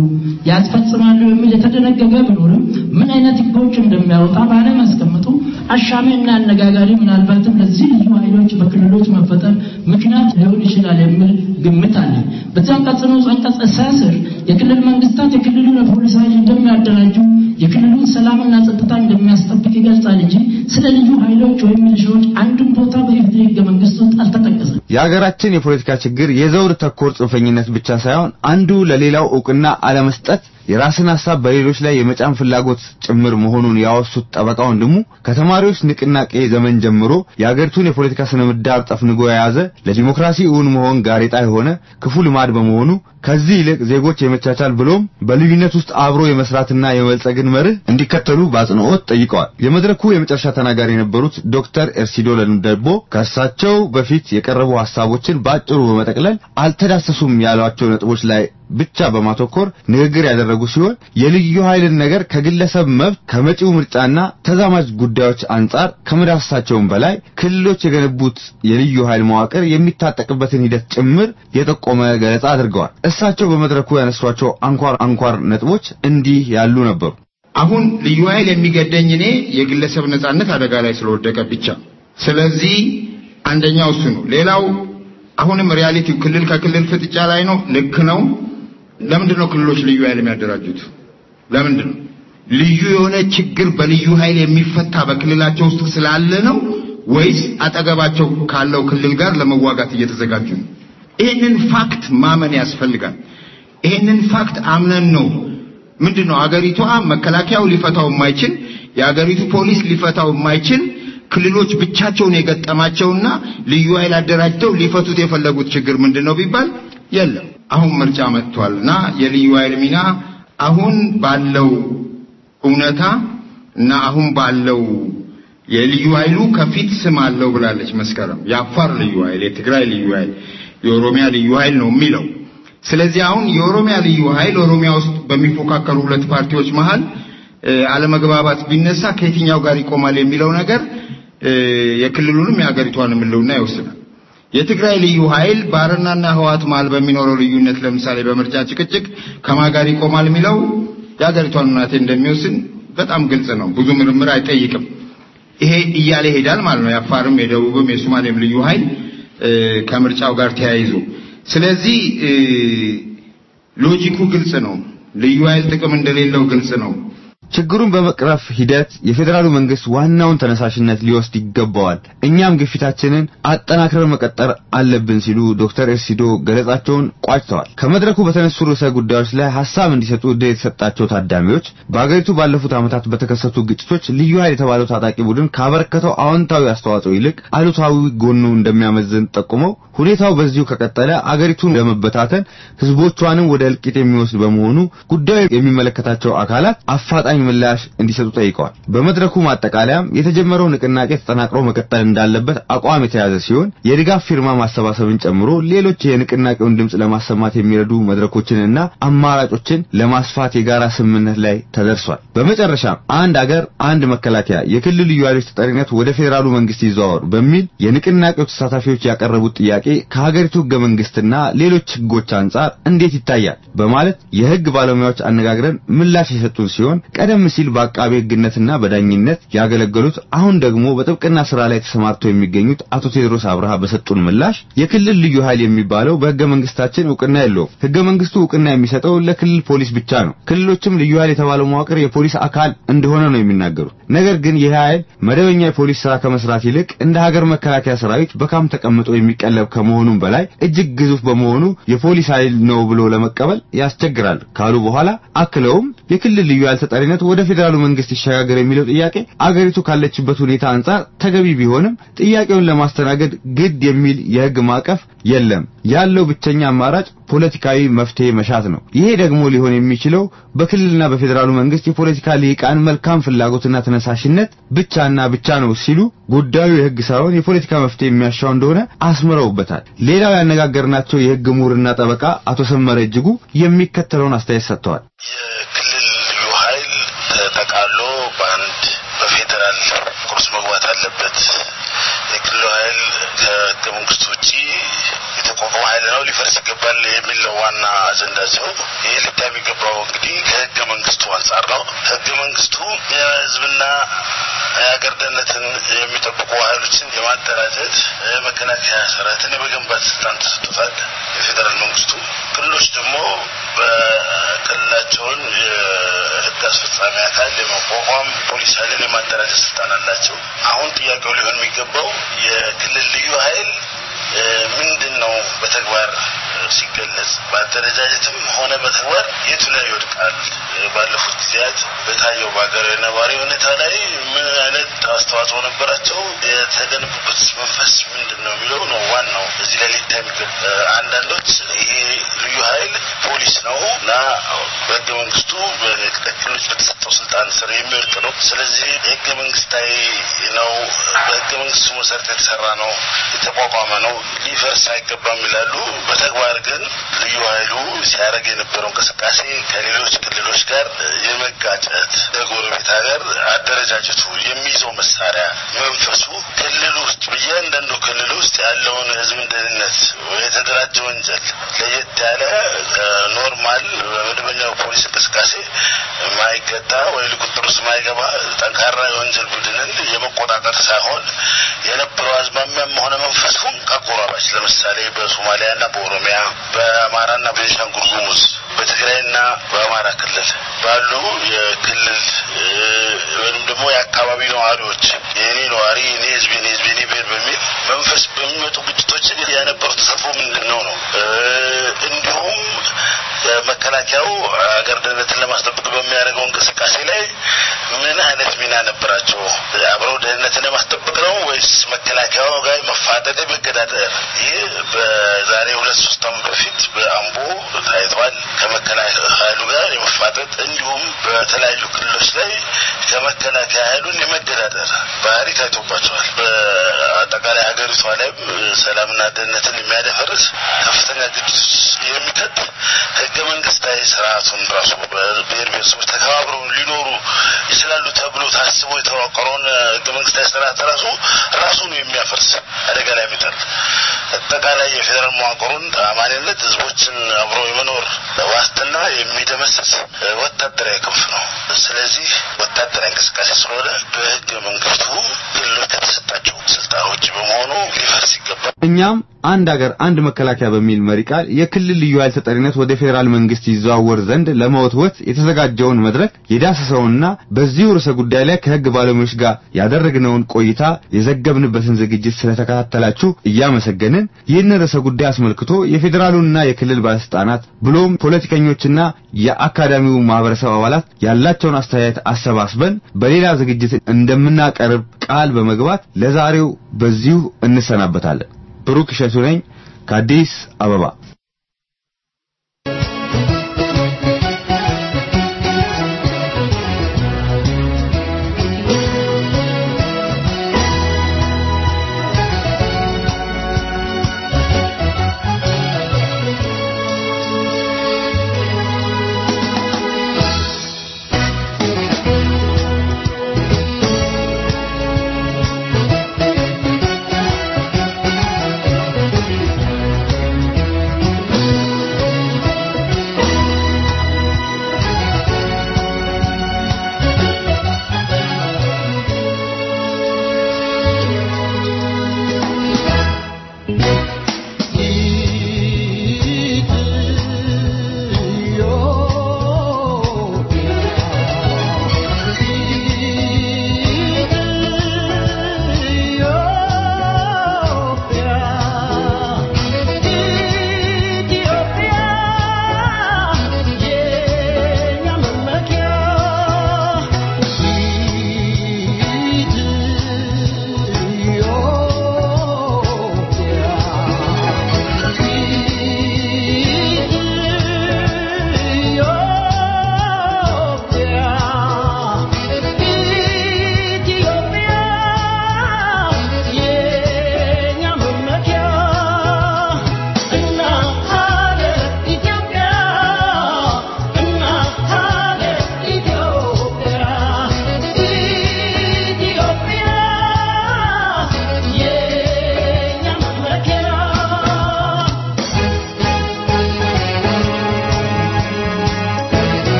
ያስፈጽማሉ የሚል የተደነገገ ቢኖርም ምን አይነት ህጎች እንደሚያወጣ ባለማስቀመጡ አሻሚና አነጋጋሪ ምናልባትም ለዚህ ልዩ ኃይሎች በክልሎች መፈጠር ምክንያት ሊሆን ይችላል የሚል ግምት አለ። በዚህ አንቀጽ ንዑስ አንቀጽ ስር የክልል መንግስታት የክልሉን የፖሊስ ኃይል እንደሚያደራጁ የክልሉን ሰላምና ጸጥታ እንደሚያስጠብቅ ይገልጻል እንጂ ስለ ልዩ ኃይሎች ወይም ሚሊሻዎች አንድም ቦታ በኢፌዴሪ ህገ መንግስት ውስጥ አልተጠቀሰም። የሀገራችን የፖለቲካ ችግር የዘውድ ተኮር ጽንፈኝነት ብቻ ሳይሆን አንዱ ለሌላው እውቅና አለመስጠት የራስን ሀሳብ በሌሎች ላይ የመጫን ፍላጎት ጭምር መሆኑን ያወሱት ጠበቃ ወንድሙ ከተማሪዎች ንቅናቄ ዘመን ጀምሮ የአገሪቱን የፖለቲካ ስነ ምህዳር ጠፍንጎ የያዘ ለዲሞክራሲ እውን መሆን ጋሬጣ የሆነ ክፉ ልማድ በመሆኑ ከዚህ ይልቅ ዜጎች የመቻቻል ብሎም በልዩነት ውስጥ አብሮ የመስራትና የመበልጸግን መርህ እንዲከተሉ በአጽንኦት ጠይቀዋል። የመድረኩ የመጨረሻ ተናጋሪ የነበሩት ዶክተር ኤርሲዶ ለንደቦ ከእሳቸው በፊት የቀረቡ ሀሳቦችን በአጭሩ በመጠቅለል አልተዳሰሱም ያሏቸው ነጥቦች ላይ ብቻ በማተኮር ንግግር ያደረጉ ሲሆን የልዩ ኃይልን ነገር ከግለሰብ መብት ከመጪው ምርጫና ተዛማጅ ጉዳዮች አንጻር ከመዳሰሳቸውም በላይ ክልሎች የገነቡት የልዩ ኃይል መዋቅር የሚታጠቅበትን ሂደት ጭምር የጠቆመ ገለጻ አድርገዋል። እሳቸው በመድረኩ ያነሷቸው አንኳር አንኳር ነጥቦች እንዲህ ያሉ ነበሩ። አሁን ልዩ ኃይል የሚገደኝ እኔ የግለሰብ ነጻነት አደጋ ላይ ስለወደቀ ብቻ። ስለዚህ አንደኛው እሱ ነው። ሌላው አሁንም ሪያሊቲው ክልል ከክልል ፍጥጫ ላይ ነው። ልክ ነው። ለምንድን ነው ክልሎች ልዩ ኃይል የሚያደራጁት? ለምንድን ነው ልዩ የሆነ ችግር በልዩ ኃይል የሚፈታ በክልላቸው ውስጥ ስላለ ነው ወይስ አጠገባቸው ካለው ክልል ጋር ለመዋጋት እየተዘጋጁ ነው? ይህንን ፋክት ማመን ያስፈልጋል። ይህንን ፋክት አምነን ነው ምንድን ነው አገሪቷ መከላከያው ሊፈታው የማይችል የአገሪቱ ፖሊስ ሊፈታው የማይችል ክልሎች ብቻቸውን የገጠማቸውና ልዩ ኃይል አደራጅተው ሊፈቱት የፈለጉት ችግር ምንድን ነው ቢባል የለም። አሁን ምርጫ መጥቷልና የልዩ ኃይል ሚና አሁን ባለው እውነታ እና አሁን ባለው የልዩ ኃይሉ ከፊት ስም አለው ብላለች መስከረም። የአፋር ልዩ ኃይል፣ የትግራይ ልዩ ኃይል፣ የኦሮሚያ ልዩ ኃይል ነው የሚለው። ስለዚህ አሁን የኦሮሚያ ልዩ ኃይል ኦሮሚያ ውስጥ በሚፎካከሩ ሁለት ፓርቲዎች መሃል አለመግባባት ቢነሳ ከየትኛው ጋር ይቆማል የሚለው ነገር የክልሉንም የሀገሪቷን ሕልውና ይወስናል። የትግራይ ልዩ ኃይል በአረናና ህዋት መሃል በሚኖረው ልዩነት ለምሳሌ በምርጫ ጭቅጭቅ ከማን ጋር ይቆማል የሚለው የሀገሪቷን ሁናቴ እንደሚወስን በጣም ግልጽ ነው። ብዙ ምርምር አይጠይቅም። ይሄ እያለ ይሄዳል ማለት ነው። የአፋርም የደቡብም የሶማሌም ልዩ ኃይል ከምርጫው ጋር ተያይዞ ስለዚህ ሎጂኩ ግልጽ ነው። ልዩ ኃይል ጥቅም እንደሌለው ግልጽ ነው። ችግሩን በመቅረፍ ሂደት የፌዴራሉ መንግስት ዋናውን ተነሳሽነት ሊወስድ ይገባዋል። እኛም ግፊታችንን አጠናክረን መቀጠር አለብን ሲሉ ዶክተር ኤርሲዶ ገለጻቸውን ቋጭተዋል። ከመድረኩ በተነሱ ርዕሰ ጉዳዮች ላይ ሀሳብ እንዲሰጡ ዕድል የተሰጣቸው ታዳሚዎች በአገሪቱ ባለፉት ዓመታት በተከሰቱ ግጭቶች ልዩ ኃይል የተባለው ታጣቂ ቡድን ካበረከተው አዎንታዊ አስተዋጽኦ ይልቅ አሉታዊ ጎኑ እንደሚያመዝን ጠቁመው ሁኔታው በዚሁ ከቀጠለ አገሪቱን ለመበታተን ህዝቦቿንም ወደ እልቂት የሚወስድ በመሆኑ ጉዳዩ የሚመለከታቸው አካላት አፋጣኝ አፋጣኝ ምላሽ እንዲሰጡ ጠይቀዋል። በመድረኩ ማጠቃለያም የተጀመረው ንቅናቄ ተጠናክሮ መቀጠል እንዳለበት አቋም የተያዘ ሲሆን የድጋፍ ፊርማ ማሰባሰብን ጨምሮ ሌሎች የንቅናቄውን ድምጽ ለማሰማት የሚረዱ መድረኮችንና አማራጮችን ለማስፋት የጋራ ስምምነት ላይ ተደርሷል። በመጨረሻም አንድ አገር አንድ መከላከያ የክልል ልዩ ኃይሎች ተጠሪነት ወደ ፌዴራሉ መንግስት ይዘዋወር በሚል የንቅናቄው ተሳታፊዎች ያቀረቡት ጥያቄ ከሀገሪቱ ህገ መንግስትና ሌሎች ህጎች አንጻር እንዴት ይታያል በማለት የህግ ባለሙያዎች አነጋግረን ምላሽ የሰጡን ሲሆን ቀደም ሲል በአቃቤ ህግነትና በዳኝነት ያገለገሉት አሁን ደግሞ በጥብቅና ስራ ላይ ተሰማርተው የሚገኙት አቶ ቴዎድሮስ አብርሃ በሰጡን ምላሽ የክልል ልዩ ኃይል የሚባለው በህገ መንግስታችን እውቅና የለውም። ህገ መንግስቱ እውቅና የሚሰጠው ለክልል ፖሊስ ብቻ ነው። ክልሎችም ልዩ ኃይል የተባለው መዋቅር የፖሊስ አካል እንደሆነ ነው የሚናገሩት። ነገር ግን ይህ ኃይል መደበኛ የፖሊስ ስራ ከመስራት ይልቅ እንደ ሀገር መከላከያ ሰራዊት በካምፕ ተቀምጦ የሚቀለብ ከመሆኑም በላይ እጅግ ግዙፍ በመሆኑ የፖሊስ ኃይል ነው ብሎ ለመቀበል ያስቸግራል ካሉ በኋላ አክለውም የክልል ልዩ ኃይል ተጠሪነት ወደ ፌዴራሉ መንግስት ይሸጋገር የሚለው ጥያቄ አገሪቱ ካለችበት ሁኔታ አንጻር ተገቢ ቢሆንም ጥያቄውን ለማስተናገድ ግድ የሚል የህግ ማዕቀፍ የለም። ያለው ብቸኛ አማራጭ ፖለቲካዊ መፍትሄ መሻት ነው። ይሄ ደግሞ ሊሆን የሚችለው በክልልና በፌዴራሉ መንግስት የፖለቲካ ልሂቃን መልካም ፍላጎትና ተነሳሽነት ብቻና ብቻ ነው ሲሉ ጉዳዩ የህግ ሳይሆን የፖለቲካ መፍትሄ የሚያሻው እንደሆነ አስምረውበታል። ሌላው ያነጋገርናቸው የህግ ምሁርና ጠበቃ አቶ ሰመረ እጅጉ የሚከተለውን አስተያየት ሰጥተዋል። የክልል ልዩ ኃይል ተጠቃሎ በአንድ በፌዴራል ቁርስ መግባት አለበት። የክልሉ ኃይል ከህገ መንግስቱ ውጪ የተቋቋመ ኃይል ነው፣ ሊፈርስ ይገባል የሚል ነው ዋና አጀንዳ ሲሆን ይህ ሊታይ የሚገባው እንግዲህ ከህገ መንግስቱ አንጻር ነው። ህገ መንግስቱ የህዝብና የሀገር ደህንነትን የሚጠብቁ ኃይሎችን የማደራጀት መከላከያ ሰራዊትን የመገንባት ስልጣን ተሰጥቶታል የፌዴራል መንግስቱ። ክልሎች ደግሞ በክልላቸውን የህግ አስፈጻሚ አካል የማቋቋም ፖሊስ ኃይልን የማደራጀት ስልጣን አላቸው። አሁን ጥያቄው ሊሆን የሚገባው የክልል ልዩ ኃይል ምንድን ነው በተግባር ሲገለጽ በአደረጃጀትም ሆነ በተግባር የቱ ላይ ይወድቃል? ባለፉት ጊዜያት በታየው በሀገራዊ ነባሪ ሁኔታ ላይ ምን አይነት አስተዋጽኦ ነበራቸው? የተገነቡበት መንፈስ ምንድን ነው የሚለው ነው ዋናው እዚህ ላይ ሊታይ የሚገባ። አንዳንዶች ይሄ ልዩ ኃይል ፖሊስ ነው እና በህገ መንግስቱ በክልሎች በተሰጠው ስልጣን ስር የሚወድቅ ነው። ስለዚህ ህገ መንግስታዊ ነው፣ በህገ መንግስቱ መሰረት የተሰራ ነው፣ የተቋቋመ ነው፣ ሊፈርስ አይገባም ይላሉ። በተግባር ግን ልዩ ኃይሉ ሲያደርግ የነበረው እንቅስቃሴ ከሌሎች ክልሎች ጋር የመጋጨት ለጎረቤት ሀገር አደረጃጀቱ የሚይዘው መሳሪያ መንፈሱ ክልል ውስጥ በእያንዳንዱ ክልል ውስጥ ያለውን ህዝብን ደህንነት የተደራጀ ወንጀል ለየት ያለ ኖርማል በመደበኛው ፖሊስ እንቅስቃሴ ማይገታ ወይ ቁጥር ውስጥ ማይገባ ጠንካራ የወንጀል ቡድንን የመቆጣጠር ሳይሆን የነበረው አዝማሚያም ሆነ መንፈሱን ከአጎራባች ለምሳሌ በሶማሊያና በኦሮሚያ በአማራና በቤንሻንጉል ጉሙዝ በትግራይና በአማራ ክልል ባሉ የክልል ወይም ደግሞ የአካባቢ ነዋሪዎች የኔ ነዋሪ የኔ ህዝብ የኔ ህዝብ የኔ ብሔር በሚል መንፈስ በሚመጡ ግጭቶች የነበረው ተሳትፎ ምንድን ነው ነው እንዲሁም መከላከያው ሀገር ደህንነትን ለማስጠበቅ በሚያደርገው እንቅስቃሴ ላይ ምን አይነት ሚና ነበራቸው? አብረው ደህንነትን ለማስጠበቅ ነው ወይስ መከላከያው ጋር መፋጠጥ፣ መገዳደር? ይህ በዛሬ ሁለት ሶስት ዓመት በፊት በአምቦ ታይቷል። ከመከላከያ ኃይሉ ጋር የመፋጠጥ እንዲሁም በተለያዩ ክልሎች ላይ ከመከላከያ ኃይሉን የመገዳደር ባህሪ ታይቶባቸዋል። በአጠቃላይ ሀገሪቷ ላይም ሰላምና ደህንነትን የሚያደፈርስ ከፍተኛ ግጭት የሚከት ህገ መንግስታዊ ስርዓቱን ራሱ በብሔር ብሔረሰቦች ተከባብረው ሊኖሩ ይችላሉ ተብሎ ታስቦ የተዋቀረውን ህገ መንግስታዊ ስርዓት ራሱ ራሱን የሚያፈርስ አደጋ ላይ የሚጥል አጠቃላይ የፌዴራል መዋቅሩን ተአማኒነት ህዝቦችን አብሮ የመኖር ዋስትና የሚደመስስ ወታደራዊ ክንፍ ነው። ስለዚህ ወታደራዊ እንቅስቃሴ ስለሆነ በህገ መንግስቱ ክልሎች ከተሰጣቸው ስልጣን ውጭ በመሆኑ ሊፈርስ ይገባል። እኛም አንድ ሀገር አንድ መከላከያ በሚል መሪ ቃል የክልል ልዩ ኃይል ተጠሪነት ወደ ፌዴራል መንግስት ይዘዋወር ዘንድ ለመወትወት የተዘጋጀውን መድረክ የዳሰሰውና በዚሁ ርዕሰ ጉዳይ ላይ ከህግ ባለሙያዎች ጋር ያደረግነውን ቆይታ የዘገብንበትን ዝግጅት ስለተከታተላችሁ እያመሰገንን ይህንን ርዕሰ ጉዳይ አስመልክቶ የፌዴራሉንና የክልል ባለስልጣናት ብሎም ፖለቲከኞችና የአካዳሚው ማህበረሰብ አባላት ያላቸውን አስተያየት አሰባስበን በሌላ ዝግጅት እንደምናቀርብ ቃል በመግባት ለዛሬው በዚሁ እንሰናበታለን። ብሩክ እሸቱ ነኝ ከአዲስ አበባ።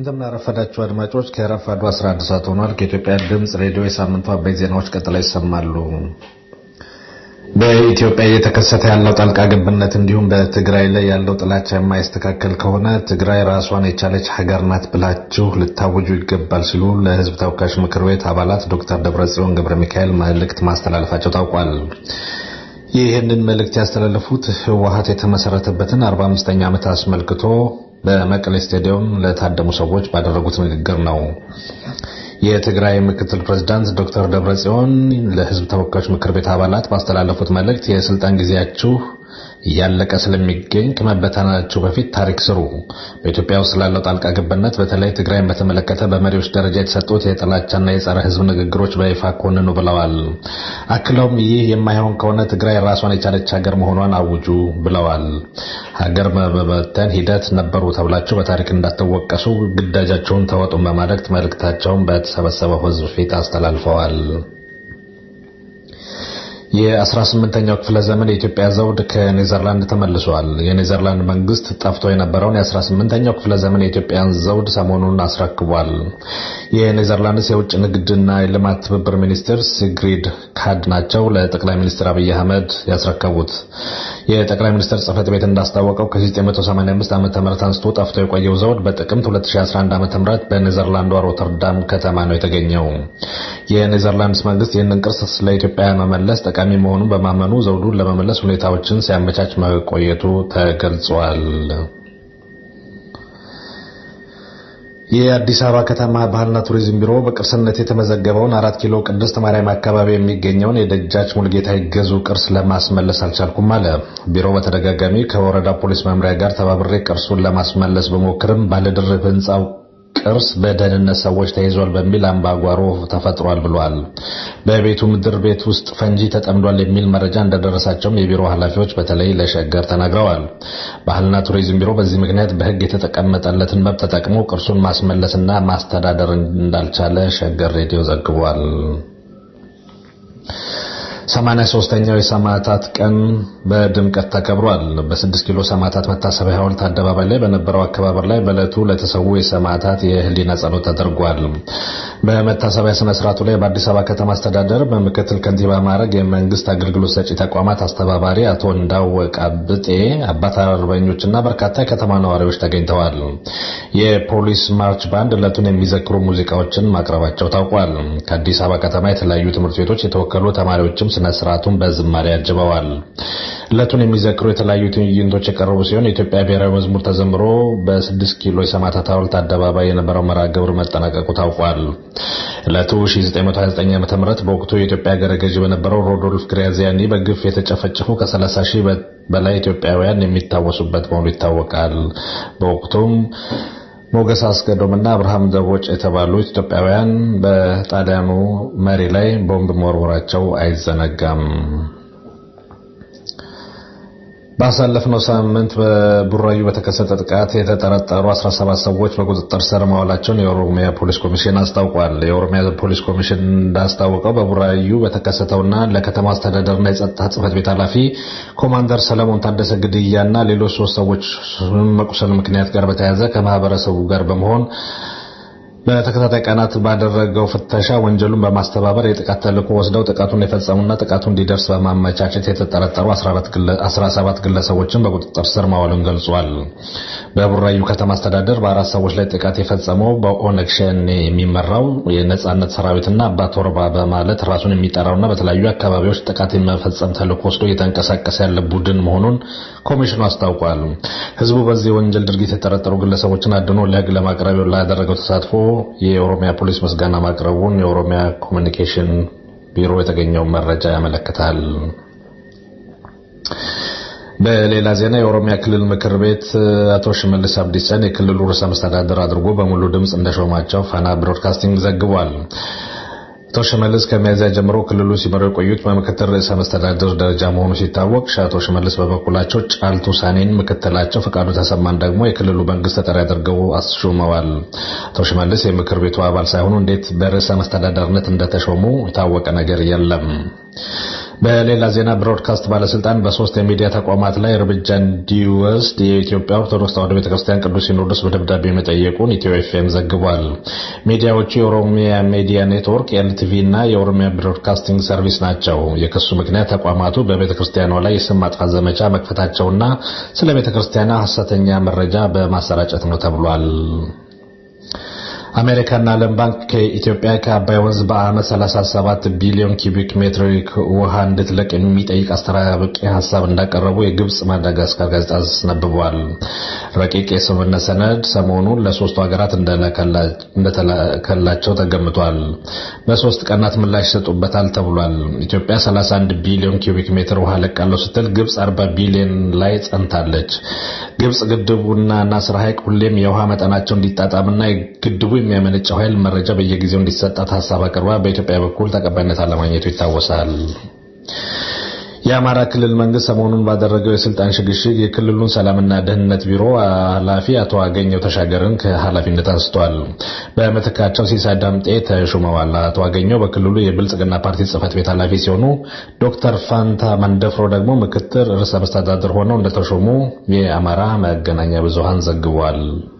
እንደምናረፈዳችሁ አድማጮች ከረፋዱ 11 ሰዓት ሆኗል። ከኢትዮጵያ ድምፅ ሬዲዮ የሳምንቱ አበይት ዜናዎች ቀጥለው ይሰማሉ። በኢትዮጵያ እየተከሰተ ያለው ጣልቃ ገብነት እንዲሁም በትግራይ ላይ ያለው ጥላቻ የማይስተካከል ከሆነ ትግራይ ራሷን የቻለች ሀገር ናት ብላችሁ ልታወጁ ይገባል ሲሉ ለሕዝብ ተወካዮች ምክር ቤት አባላት ዶክተር ደብረጽዮን ገብረ ሚካኤል መልእክት ማስተላለፋቸው ታውቋል። ይህንን መልእክት ያስተላለፉት ህወሀት የተመሰረተበትን 45ኛ ዓመት አስመልክቶ በመቀሌ ስቴዲየም ለታደሙ ሰዎች ባደረጉት ንግግር ነው። የትግራይ ምክትል ፕሬዝዳንት ዶክተር ደብረጽዮን ለህዝብ ተወካዮች ምክር ቤት አባላት ባስተላለፉት መልእክት የስልጣን ጊዜያችሁ እያለቀ ስለሚገኝ ከመበተናችሁ በፊት ታሪክ ስሩ። በኢትዮጵያ ውስጥ ስላለው ጣልቃ ገብነት በተለይ ትግራይን በተመለከተ በመሪዎች ደረጃ የተሰጡት የጥላቻና የጸረ ህዝብ ንግግሮች በይፋ ኮንኑ ብለዋል። አክለውም ይህ የማይሆን ከሆነ ትግራይ ራሷን የቻለች ሀገር መሆኗን አውጁ ብለዋል። ሀገር በመበተን ሂደት ነበሩ ተብላችሁ በታሪክ እንዳትወቀሱ ግዳጃቸውን ተወጡን በማለት መልእክታቸውን በተሰበሰበው ህዝብ ፊት አስተላልፈዋል። የ18ኛው ክፍለ ዘመን የኢትዮጵያ ዘውድ ከኔዘርላንድ ተመልሷል። የኔዘርላንድ መንግስት ጠፍቶ የነበረውን የ18ኛው ክፍለ ዘመን የኢትዮጵያን ዘውድ ሰሞኑን አስረክቧል። የኔዘርላንድስ የውጭ ንግድና የልማት ትብብር ሚኒስትር ሲግሪድ ካድ ናቸው ለጠቅላይ ሚኒስትር አብይ አህመድ ያስረከቡት። የጠቅላይ ሚኒስትር ጽህፈት ቤት እንዳስታወቀው ከ1985 ዓ ም አንስቶ ጠፍቶ የቆየው ዘውድ በጥቅምት 2011 ዓ ም በኔዘርላንዷ ሮተርዳም ከተማ ነው የተገኘው። የኔዘርላንድስ መንግስት ይህንን ቅርስ ለኢትዮጵያ መመለስ ጠቃሚ መሆኑን በማመኑ ዘውዱን ለመመለስ ሁኔታዎችን ሲያመቻች መቆየቱ ተገልጿል። የአዲስ አበባ ከተማ ባህልና ቱሪዝም ቢሮ በቅርስነት የተመዘገበውን አራት ኪሎ ቅድስት ማርያም አካባቢ የሚገኘውን የደጃች ሙልጌታ ይገዙ ቅርስ ለማስመለስ አልቻልኩም አለ። ቢሮው በተደጋጋሚ ከወረዳ ፖሊስ መምሪያ ጋር ተባብሬ ቅርሱን ለማስመለስ በሞክርም ባለድርብ ህንፃው ቅርስ በደህንነት ሰዎች ተይዟል በሚል አምባጓሮ ተፈጥሯል ብሏል። በቤቱ ምድር ቤት ውስጥ ፈንጂ ተጠምዷል የሚል መረጃ እንደደረሳቸውም የቢሮ ኃላፊዎች በተለይ ለሸገር ተናግረዋል። ባህልና ቱሪዝም ቢሮ በዚህ ምክንያት በሕግ የተቀመጠለትን መብት ተጠቅሞ ቅርሱን ማስመለስና ማስተዳደር እንዳልቻለ ሸገር ሬዲዮ ዘግቧል። ሰማንያ ሶስተኛው የሰማዕታት ቀን በድምቀት ተከብሯል። በስድስት ኪሎ ሰማዕታት መታሰቢያ ሐውልት አደባባይ ላይ በነበረው አከባበር ላይ በዕለቱ ለተሰዉ የሰማዕታት የህሊና ጸሎት ተደርጓል። በመታሰቢያ ስነ ስርዓቱ ላይ በአዲስ አበባ ከተማ አስተዳደር በምክትል ከንቲባ ማዕረግ የመንግስት አገልግሎት ሰጪ ተቋማት አስተባባሪ አቶ እንዳወቅ አብጤ፣ አባት አርበኞችና በርካታ የከተማ ነዋሪዎች ተገኝተዋል። የፖሊስ ማርች ባንድ ዕለቱን የሚዘክሩ ሙዚቃዎችን ማቅረባቸው ታውቋል። ከአዲስ አበባ ከተማ የተለያዩ ትምህርት ቤቶች የተወከሉ ተማሪዎችም ስነ ስርዓቱን በዝማሬ አጅበዋል። ዕለቱን የሚዘክሩ የተለያዩ ትዕይንቶች የቀረቡ ሲሆን የኢትዮጵያ ብሔራዊ መዝሙር ተዘምሮ በስድስት ኪሎ የሰማዕታት ሐውልት አደባባይ የነበረው መርሃ ግብር መጠናቀቁ ታውቋል። ዕለቱ 1929 ዓ.ም በወቅቱ የኢትዮጵያ ሀገረ ገዥ በነበረው ሮዶልፍ ግራዚያኒ በግፍ የተጨፈጨፉ ከ30 ሺህ በላይ ኢትዮጵያውያን የሚታወሱበት መሆኑ ይታወቃል። በወቅቱም ሞገስ አስገዶምና አብርሃም ደቦጭ የተባሉ ኢትዮጵያውያን በጣሊያኑ መሪ ላይ ቦምብ መወርወራቸው አይዘነጋም። ባሳለፍነው ሳምንት በቡራዩ በተከሰተ ጥቃት የተጠረጠሩ 17 ሰዎች በቁጥጥር ስር መዋላቸውን የኦሮሚያ ፖሊስ ኮሚሽን አስታውቋል። የኦሮሚያ ፖሊስ ኮሚሽን እንዳስታወቀው በቡራዩ በተከሰተውና ለከተማ አስተዳደርና የጸጥታ ጽሕፈት ቤት ኃላፊ ኮማንደር ሰለሞን ታደሰ ግድያና ሌሎች ሶስት ሰዎች መቁሰል ምክንያት ጋር በተያያዘ ከማህበረሰቡ ጋር በመሆን በተከታታይ ቀናት ባደረገው ፍተሻ ወንጀሉን በማስተባበር የጥቃት ተልዕኮ ወስደው ጥቃቱን የፈጸሙና ጥቃቱ እንዲደርስ በማመቻቸት የተጠረጠሩ 17 ግለሰቦችን በቁጥጥር ስር ማዋሉን ገልጿል። በቡራዩ ከተማ አስተዳደር በአራት ሰዎች ላይ ጥቃት የፈጸመው በኦነግ ሸኔ የሚመራው የነጻነት ሰራዊትና አባ ቶርባ በማለት ራሱን የሚጠራውና በተለያዩ አካባቢዎች ጥቃት የመፈጸም ተልዕኮ ወስዶ እየተንቀሳቀሰ ያለ ቡድን መሆኑን ኮሚሽኑ አስታውቋል። ህዝቡ በዚህ የወንጀል ድርጊት የተጠረጠሩ ግለሰቦችን አድኖ ለህግ ለማቅረብ ላደረገው ተሳትፎ የኦሮሚያ ፖሊስ ምስጋና ማቅረቡን የኦሮሚያ ኮሚኒኬሽን ቢሮ የተገኘው መረጃ ያመለክታል። በሌላ ዜና የኦሮሚያ ክልል ምክር ቤት አቶ ሽመልስ አብዲሳን የክልሉ ርዕሰ መስተዳድር አድርጎ በሙሉ ድምፅ እንደሾማቸው ፋና ብሮድካስቲንግ ዘግቧል። አቶ ሽመልስ ከሚያዝያ ጀምሮ ክልሉ ሲመሩ የቆዩት በምክትል ርዕሰ መስተዳድር ደረጃ መሆኑ ሲታወቅ አቶ ሽመልስ በበኩላቸው ጫልቱ ሳኔን ምክትላቸው፣ ፈቃዱ ተሰማን ደግሞ የክልሉ መንግስት ተጠሪ አድርገው አስሾመዋል። አቶ ሽመልስ የምክር ቤቱ አባል ሳይሆኑ እንዴት በርዕሰ መስተዳደርነት እንደተሾሙ የታወቀ ነገር የለም። በሌላ ዜና ብሮድካስት ባለስልጣን በሶስት የሚዲያ ተቋማት ላይ እርምጃ እንዲወስድ የኢትዮጵያ ኦርቶዶክስ ተዋሕዶ ቤተክርስቲያን ቅዱስ ሲኖዶስ በደብዳቤ መጠየቁን ኢትዮ ኤፍኤም ዘግቧል። ሚዲያዎቹ የኦሮሚያ ሚዲያ ኔትወርክ ኤልቲቪ እና የኦሮሚያ ብሮድካስቲንግ ሰርቪስ ናቸው። የክሱ ምክንያት ተቋማቱ በቤተክርስቲያኗ ላይ የስም ማጥፋት ዘመቻ መክፈታቸውና ስለ ቤተክርስቲያኗ ሐሰተኛ መረጃ በማሰራጨት ነው ተብሏል። አሜሪካና ዓለም ባንክ ከኢትዮጵያ ከአባይ ወንዝ በዓመት 37 ቢሊዮን ኪቢክ ሜትር ውሃ እንድትለቅ የሚጠይቅ አስተራቂ ሀሳብ እንዳቀረቡ የግብጽ ማዳጋስካር ጋዜጣ አስነብቧል። ረቂቅ የስምምነት ሰነድ ሰሞኑን ለሶስቱ ሀገራት እንደተላከላቸው ተገምቷል። በሶስት ቀናት ምላሽ ይሰጡበታል ተብሏል። ኢትዮጵያ 31 ቢሊዮን ኪቢክ ሜትር ውሃ ለቃለሁ ስትል ግብጽ 40 ቢሊዮን ላይ ጸንታለች። ግብጽ ግድቡና ናስር ሐይቅ ሁሌም የውሃ መጠናቸው እንዲጣጣምና ግድቡ የሚያመነጨው ኃይል መረጃ በየጊዜው እንዲሰጣት ሀሳብ አቅርባ በኢትዮጵያ በኩል ተቀባይነት አለማግኘቱ ይታወሳል። የአማራ ክልል መንግስት ሰሞኑን ባደረገው የስልጣን ሽግሽግ የክልሉን ሰላምና ደህንነት ቢሮ ኃላፊ አቶ አገኘው ተሻገርን ከኃላፊነት አንስቷል። በምትካቸው ሲሳይ ዳምጤ ተሹመዋል። አቶ አገኘው በክልሉ የብልጽግና ፓርቲ ጽህፈት ቤት ኃላፊ ሲሆኑ ዶክተር ፋንታ መንደፍሮ ደግሞ ምክትል ርዕሰ መስተዳድር ሆነው እንደተሾሙ የአማራ መገናኛ ብዙሃን ዘግቧል።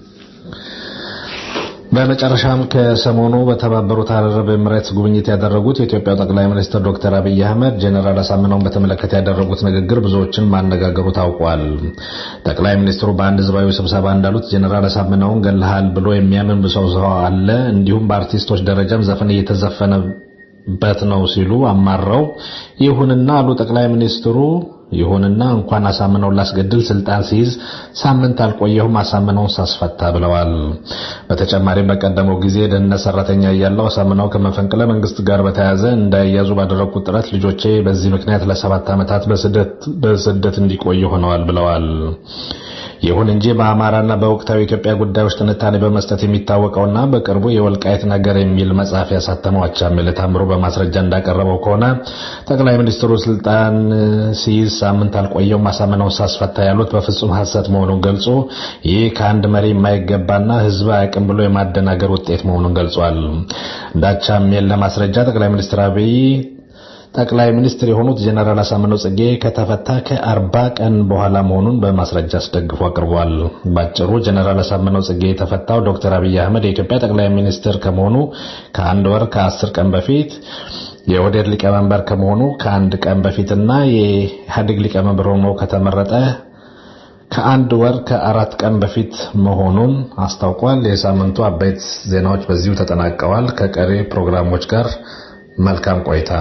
በመጨረሻም ከሰሞኑ በተባበሩት አረብ ኤምሬትስ ጉብኝት ያደረጉት የኢትዮጵያው ጠቅላይ ሚኒስትር ዶክተር አብይ አህመድ ጄኔራል አሳምነውን በተመለከተ ያደረጉት ንግግር ብዙዎችን ማነጋገሩ ታውቋል። ጠቅላይ ሚኒስትሩ በአንድ ህዝባዊ ስብሰባ እንዳሉት ጄኔራል አሳምነውን ገለሃል ብሎ የሚያምን ሰው ሰው አለ፣ እንዲሁም በአርቲስቶች ደረጃም ዘፈን እየተዘፈነበት ነው ሲሉ አማረው፣ ይሁንና አሉ ጠቅላይ ሚኒስትሩ ይሁንና እንኳን አሳምነውን ላስገድል ስልጣን ሲይዝ ሳምንት አልቆየሁም አሳምነውን ሳስፈታ ብለዋል። በተጨማሪም በቀደመው ጊዜ ደህንነት ሰራተኛ እያለሁ አሳምነው ከመፈንቅለ መንግስት ጋር በተያያዘ እንዳይያዙ ባደረግኩት ጥረት ልጆቼ በዚህ ምክንያት ለሰባት ዓመታት በስደት እንዲቆዩ ሆነዋል ብለዋል። ይሁን እንጂ በአማራና በወቅታዊ ኢትዮጵያ ጉዳዮች ትንታኔ በመስጠት የሚታወቀውና በቅርቡ የወልቃይት ነገር የሚል መጽሐፍ ያሳተመው አቻምየለ ታምሩ በማስረጃ እንዳቀረበው ከሆነ ጠቅላይ ሚኒስትሩ ስልጣን ሲይዝ ሳምንት አልቆየውም አሳምነውን ሳስፈታ ያሉት በፍጹም ሐሰት መሆኑን ገልጾ ይህ ከአንድ መሪ የማይገባና ህዝብ አያውቅም ብሎ የማደናገር ውጤት መሆኑን ገልጿል። እንደ አቻምየለ ማስረጃ ጠቅላይ ሚኒስትር አብይ ጠቅላይ ሚኒስትር የሆኑት ጀነራል አሳምነው ጽጌ ከተፈታ ከአርባ ቀን በኋላ መሆኑን በማስረጃ አስደግፎ አቅርቧል። ባጭሩ ጀነራል አሳምነው ጽጌ የተፈታው ዶክተር አብይ አህመድ የኢትዮጵያ ጠቅላይ ሚኒስትር ከመሆኑ ከአንድ ወር ከአስር ቀን በፊት የኦህዴድ ሊቀመንበር ከመሆኑ ከአንድ ቀን በፊትና የኢህአዴግ ሊቀመንበር ሆኖ ከተመረጠ ከአንድ ወር ከአራት ቀን በፊት መሆኑን አስታውቋል። የሳምንቱ አበይት ዜናዎች በዚሁ ተጠናቀዋል። ከቀሪ ፕሮግራሞች ጋር መልካም ቆይታ።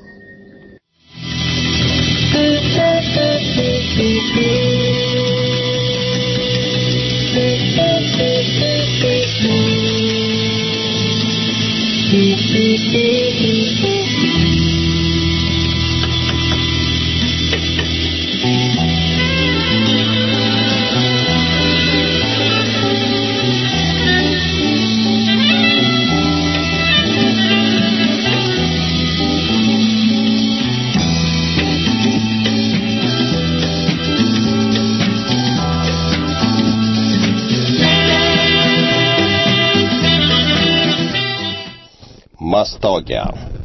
ማስታወቂያ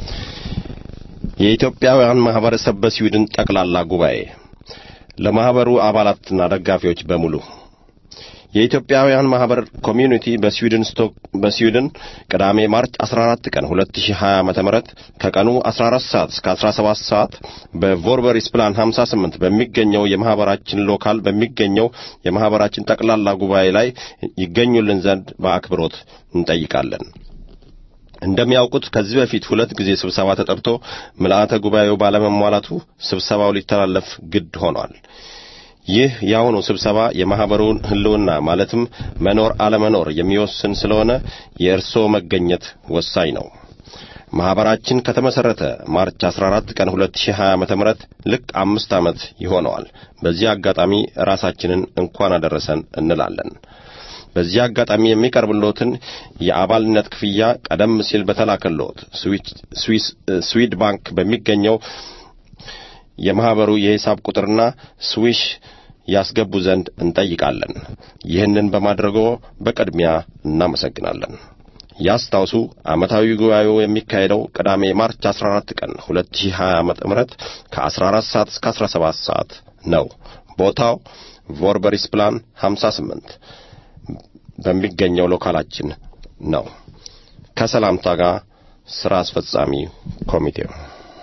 የኢትዮጵያውያን ማህበረሰብ በስዊድን ጠቅላላ ጉባኤ ለማህበሩ አባላትና ደጋፊዎች በሙሉ የኢትዮጵያውያን ማህበር ኮሚዩኒቲ በስዊድን ስቶክ በስዊድን ቅዳሜ ማርች 14 ቀን 2020 ዓመተ ምህረት ከቀኑ 14 ሰዓት እስከ 17 ሰዓት በቮርበሪስ ፕላን 58 በሚገኘው የማህበራችን ሎካል በሚገኘው የማህበራችን ጠቅላላ ጉባኤ ላይ ይገኙልን ዘንድ በአክብሮት እንጠይቃለን። እንደሚያውቁት ከዚህ በፊት ሁለት ጊዜ ስብሰባ ተጠርቶ ምልአተ ጉባኤው ባለመሟላቱ ስብሰባው ሊተላለፍ ግድ ሆኗል። ይህ የአሁኑ ስብሰባ የማህበሩን ህልውና ማለትም መኖር አለመኖር የሚወስን ስለሆነ የእርስዎ መገኘት ወሳኝ ነው። ማህበራችን ከተመሰረተ ማርች 14 ቀን 2020 ዓመተ ምህረት ልክ አምስት ዓመት ይሆነዋል። በዚህ አጋጣሚ ራሳችንን እንኳን አደረሰን እንላለን። በዚህ አጋጣሚ የሚቀርብሎትን የአባልነት ክፍያ ቀደም ሲል በተላከሎት ስዊድ ባንክ በሚገኘው የማህበሩ የሂሳብ ቁጥርና ስዊሽ ያስገቡ ዘንድ እንጠይቃለን። ይህንን በማድረጎ በቅድሚያ እናመሰግናለን። ያስታውሱ ዓመታዊ ጉባኤው የሚካሄደው ቅዳሜ ማርች 14 ቀን 2020 ዓመተ ምህረት ከ14 ሰዓት እስከ 17 ሰዓት ነው። ቦታው ቮርበሪስ ፕላን 58 በሚገኘው ሎካላችን ነው። ከሰላምታ ጋር ስራ አስፈጻሚ ኮሚቴው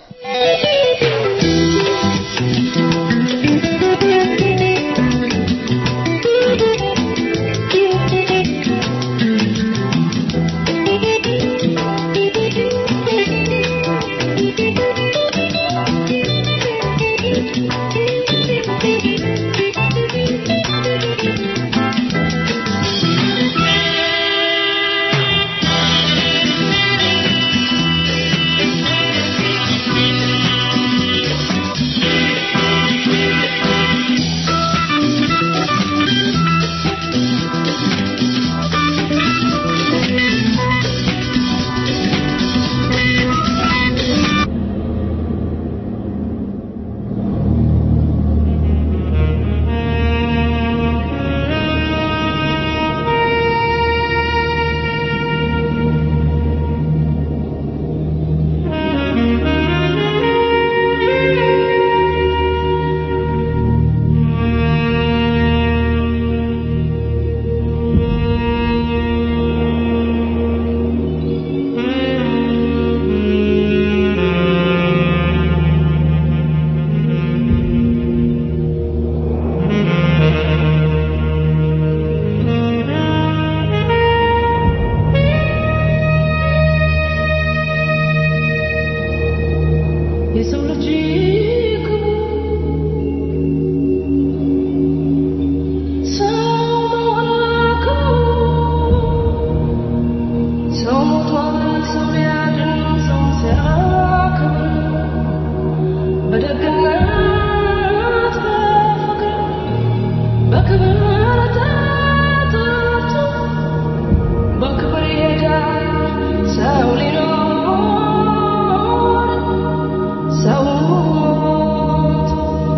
የሰው ልጅ ሰው ሞቷል ሰው ሊያድን ሰው ሲያከብር በደግነት በፍቅር በክብር ተጠርቶ በክብር ይሄዳል ሰው ሊኖር ሰው ሞቶ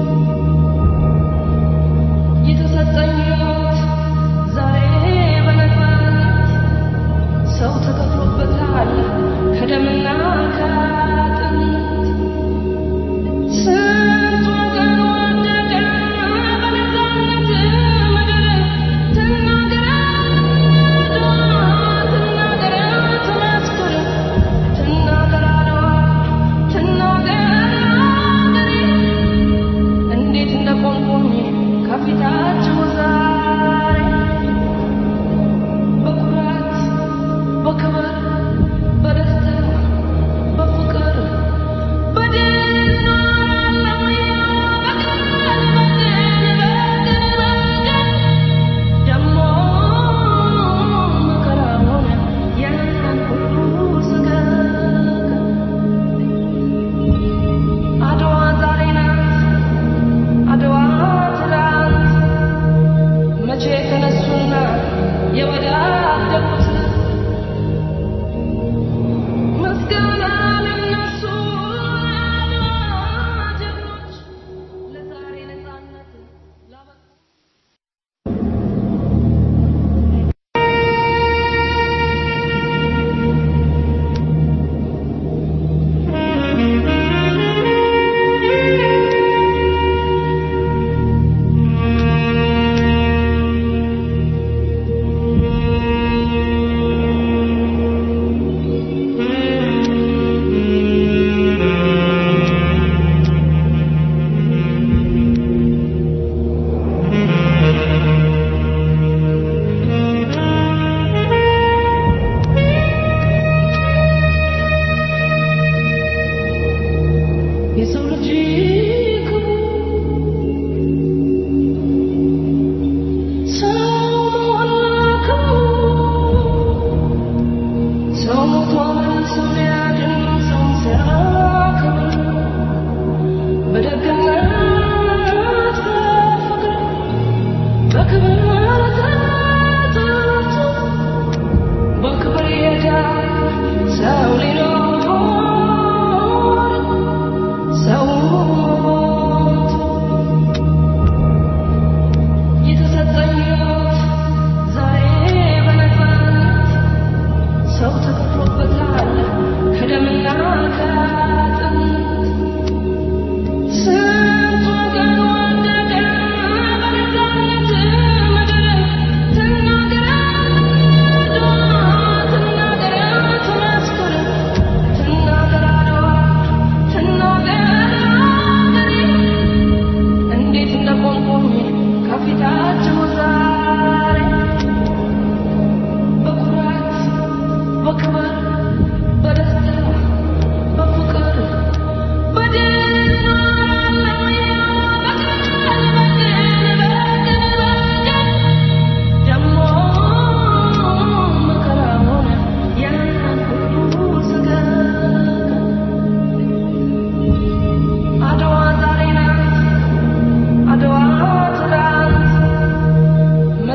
የተሰጠኝ ሕይወት ዛሬ በነፃነት ሰው ተከፍሎበታል ከደምና ከአጥንት ስንት ወገን ወደቀ በነፃነት ምድር ትናገር አድዋ ትናገር ትመስክር ትናገር አድዋ ትናገር አገሬ እንዴት እንደቆምኩኝ ከፊታችሁ ዛሬ በኩራት በክብር በደስታ በፍቅር በድል እኖራለሁ በቀን በቀን በቀን በቀን ደሞ መከራውን ያን ሁሉ ስገግ አድዋ ዛሬ ናት አድዋ ትላንት መቼ ተነሱና የወዳደቁት ምስጋና ለነሱ አድዋ ጀግኖች ለዛሬ ነፃነት ላበቁ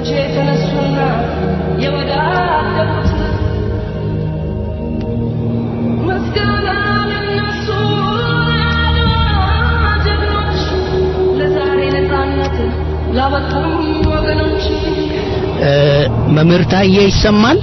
ጀግኖቼ ተነሱና የወዳደቁት ምስጋና ለነሱ ለአድዋ ጀግኖች ለዛሬ ነፃነት ላበቁም ወገኖች እ፣ መምህር ታዬ ይሰማል?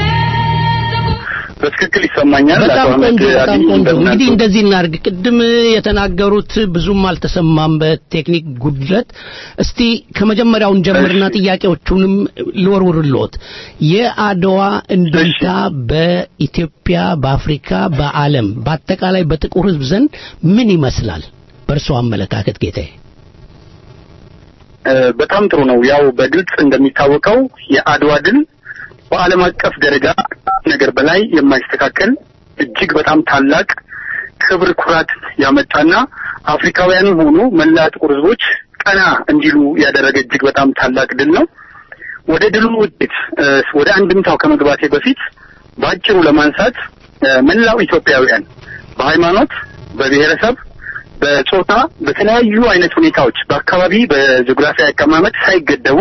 በትክክል ይሰማኛል። በጣም አቶ አህመድ ቆንጆ በጣም አሊ ቆንጆ። እንደምን እንግዲህ አሉ? እንደዚህ እናድርግ። ቅድም የተናገሩት ብዙም አልተሰማም በቴክኒክ ጉድለት። እስቲ ከመጀመሪያውን ጀምርና ጥያቄዎቹንም ልወርውርልዎት። የአድዋ እንድምታ በኢትዮጵያ፣ በአፍሪካ፣ በዓለም በአጠቃላይ በጥቁር ሕዝብ ዘንድ ምን ይመስላል? በእርስዎ አመለካከት ጌታዬ። እ፣ በጣም ጥሩ ነው። ያው በግልጽ እንደሚታወቀው የአድዋ ድል በዓለም አቀፍ ደረጃ ነገር በላይ የማይስተካከል እጅግ በጣም ታላቅ ክብር፣ ኩራት ያመጣና አፍሪካውያንም ሆኑ መላ ጥቁር ህዝቦች ቀና እንዲሉ ያደረገ እጅግ በጣም ታላቅ ድል ነው። ወደ ድሉ ውጤት እ፣ ወደ አንድምታው ከመግባቴ በፊት በአጭሩ ለማንሳት እ፣ መላው ኢትዮጵያውያን በሃይማኖት፣ በብሔረሰብ፣ በጾታ፣ በተለያዩ አይነት ሁኔታዎች በአካባቢ በጂኦግራፊ አቀማመጥ ሳይገደቡ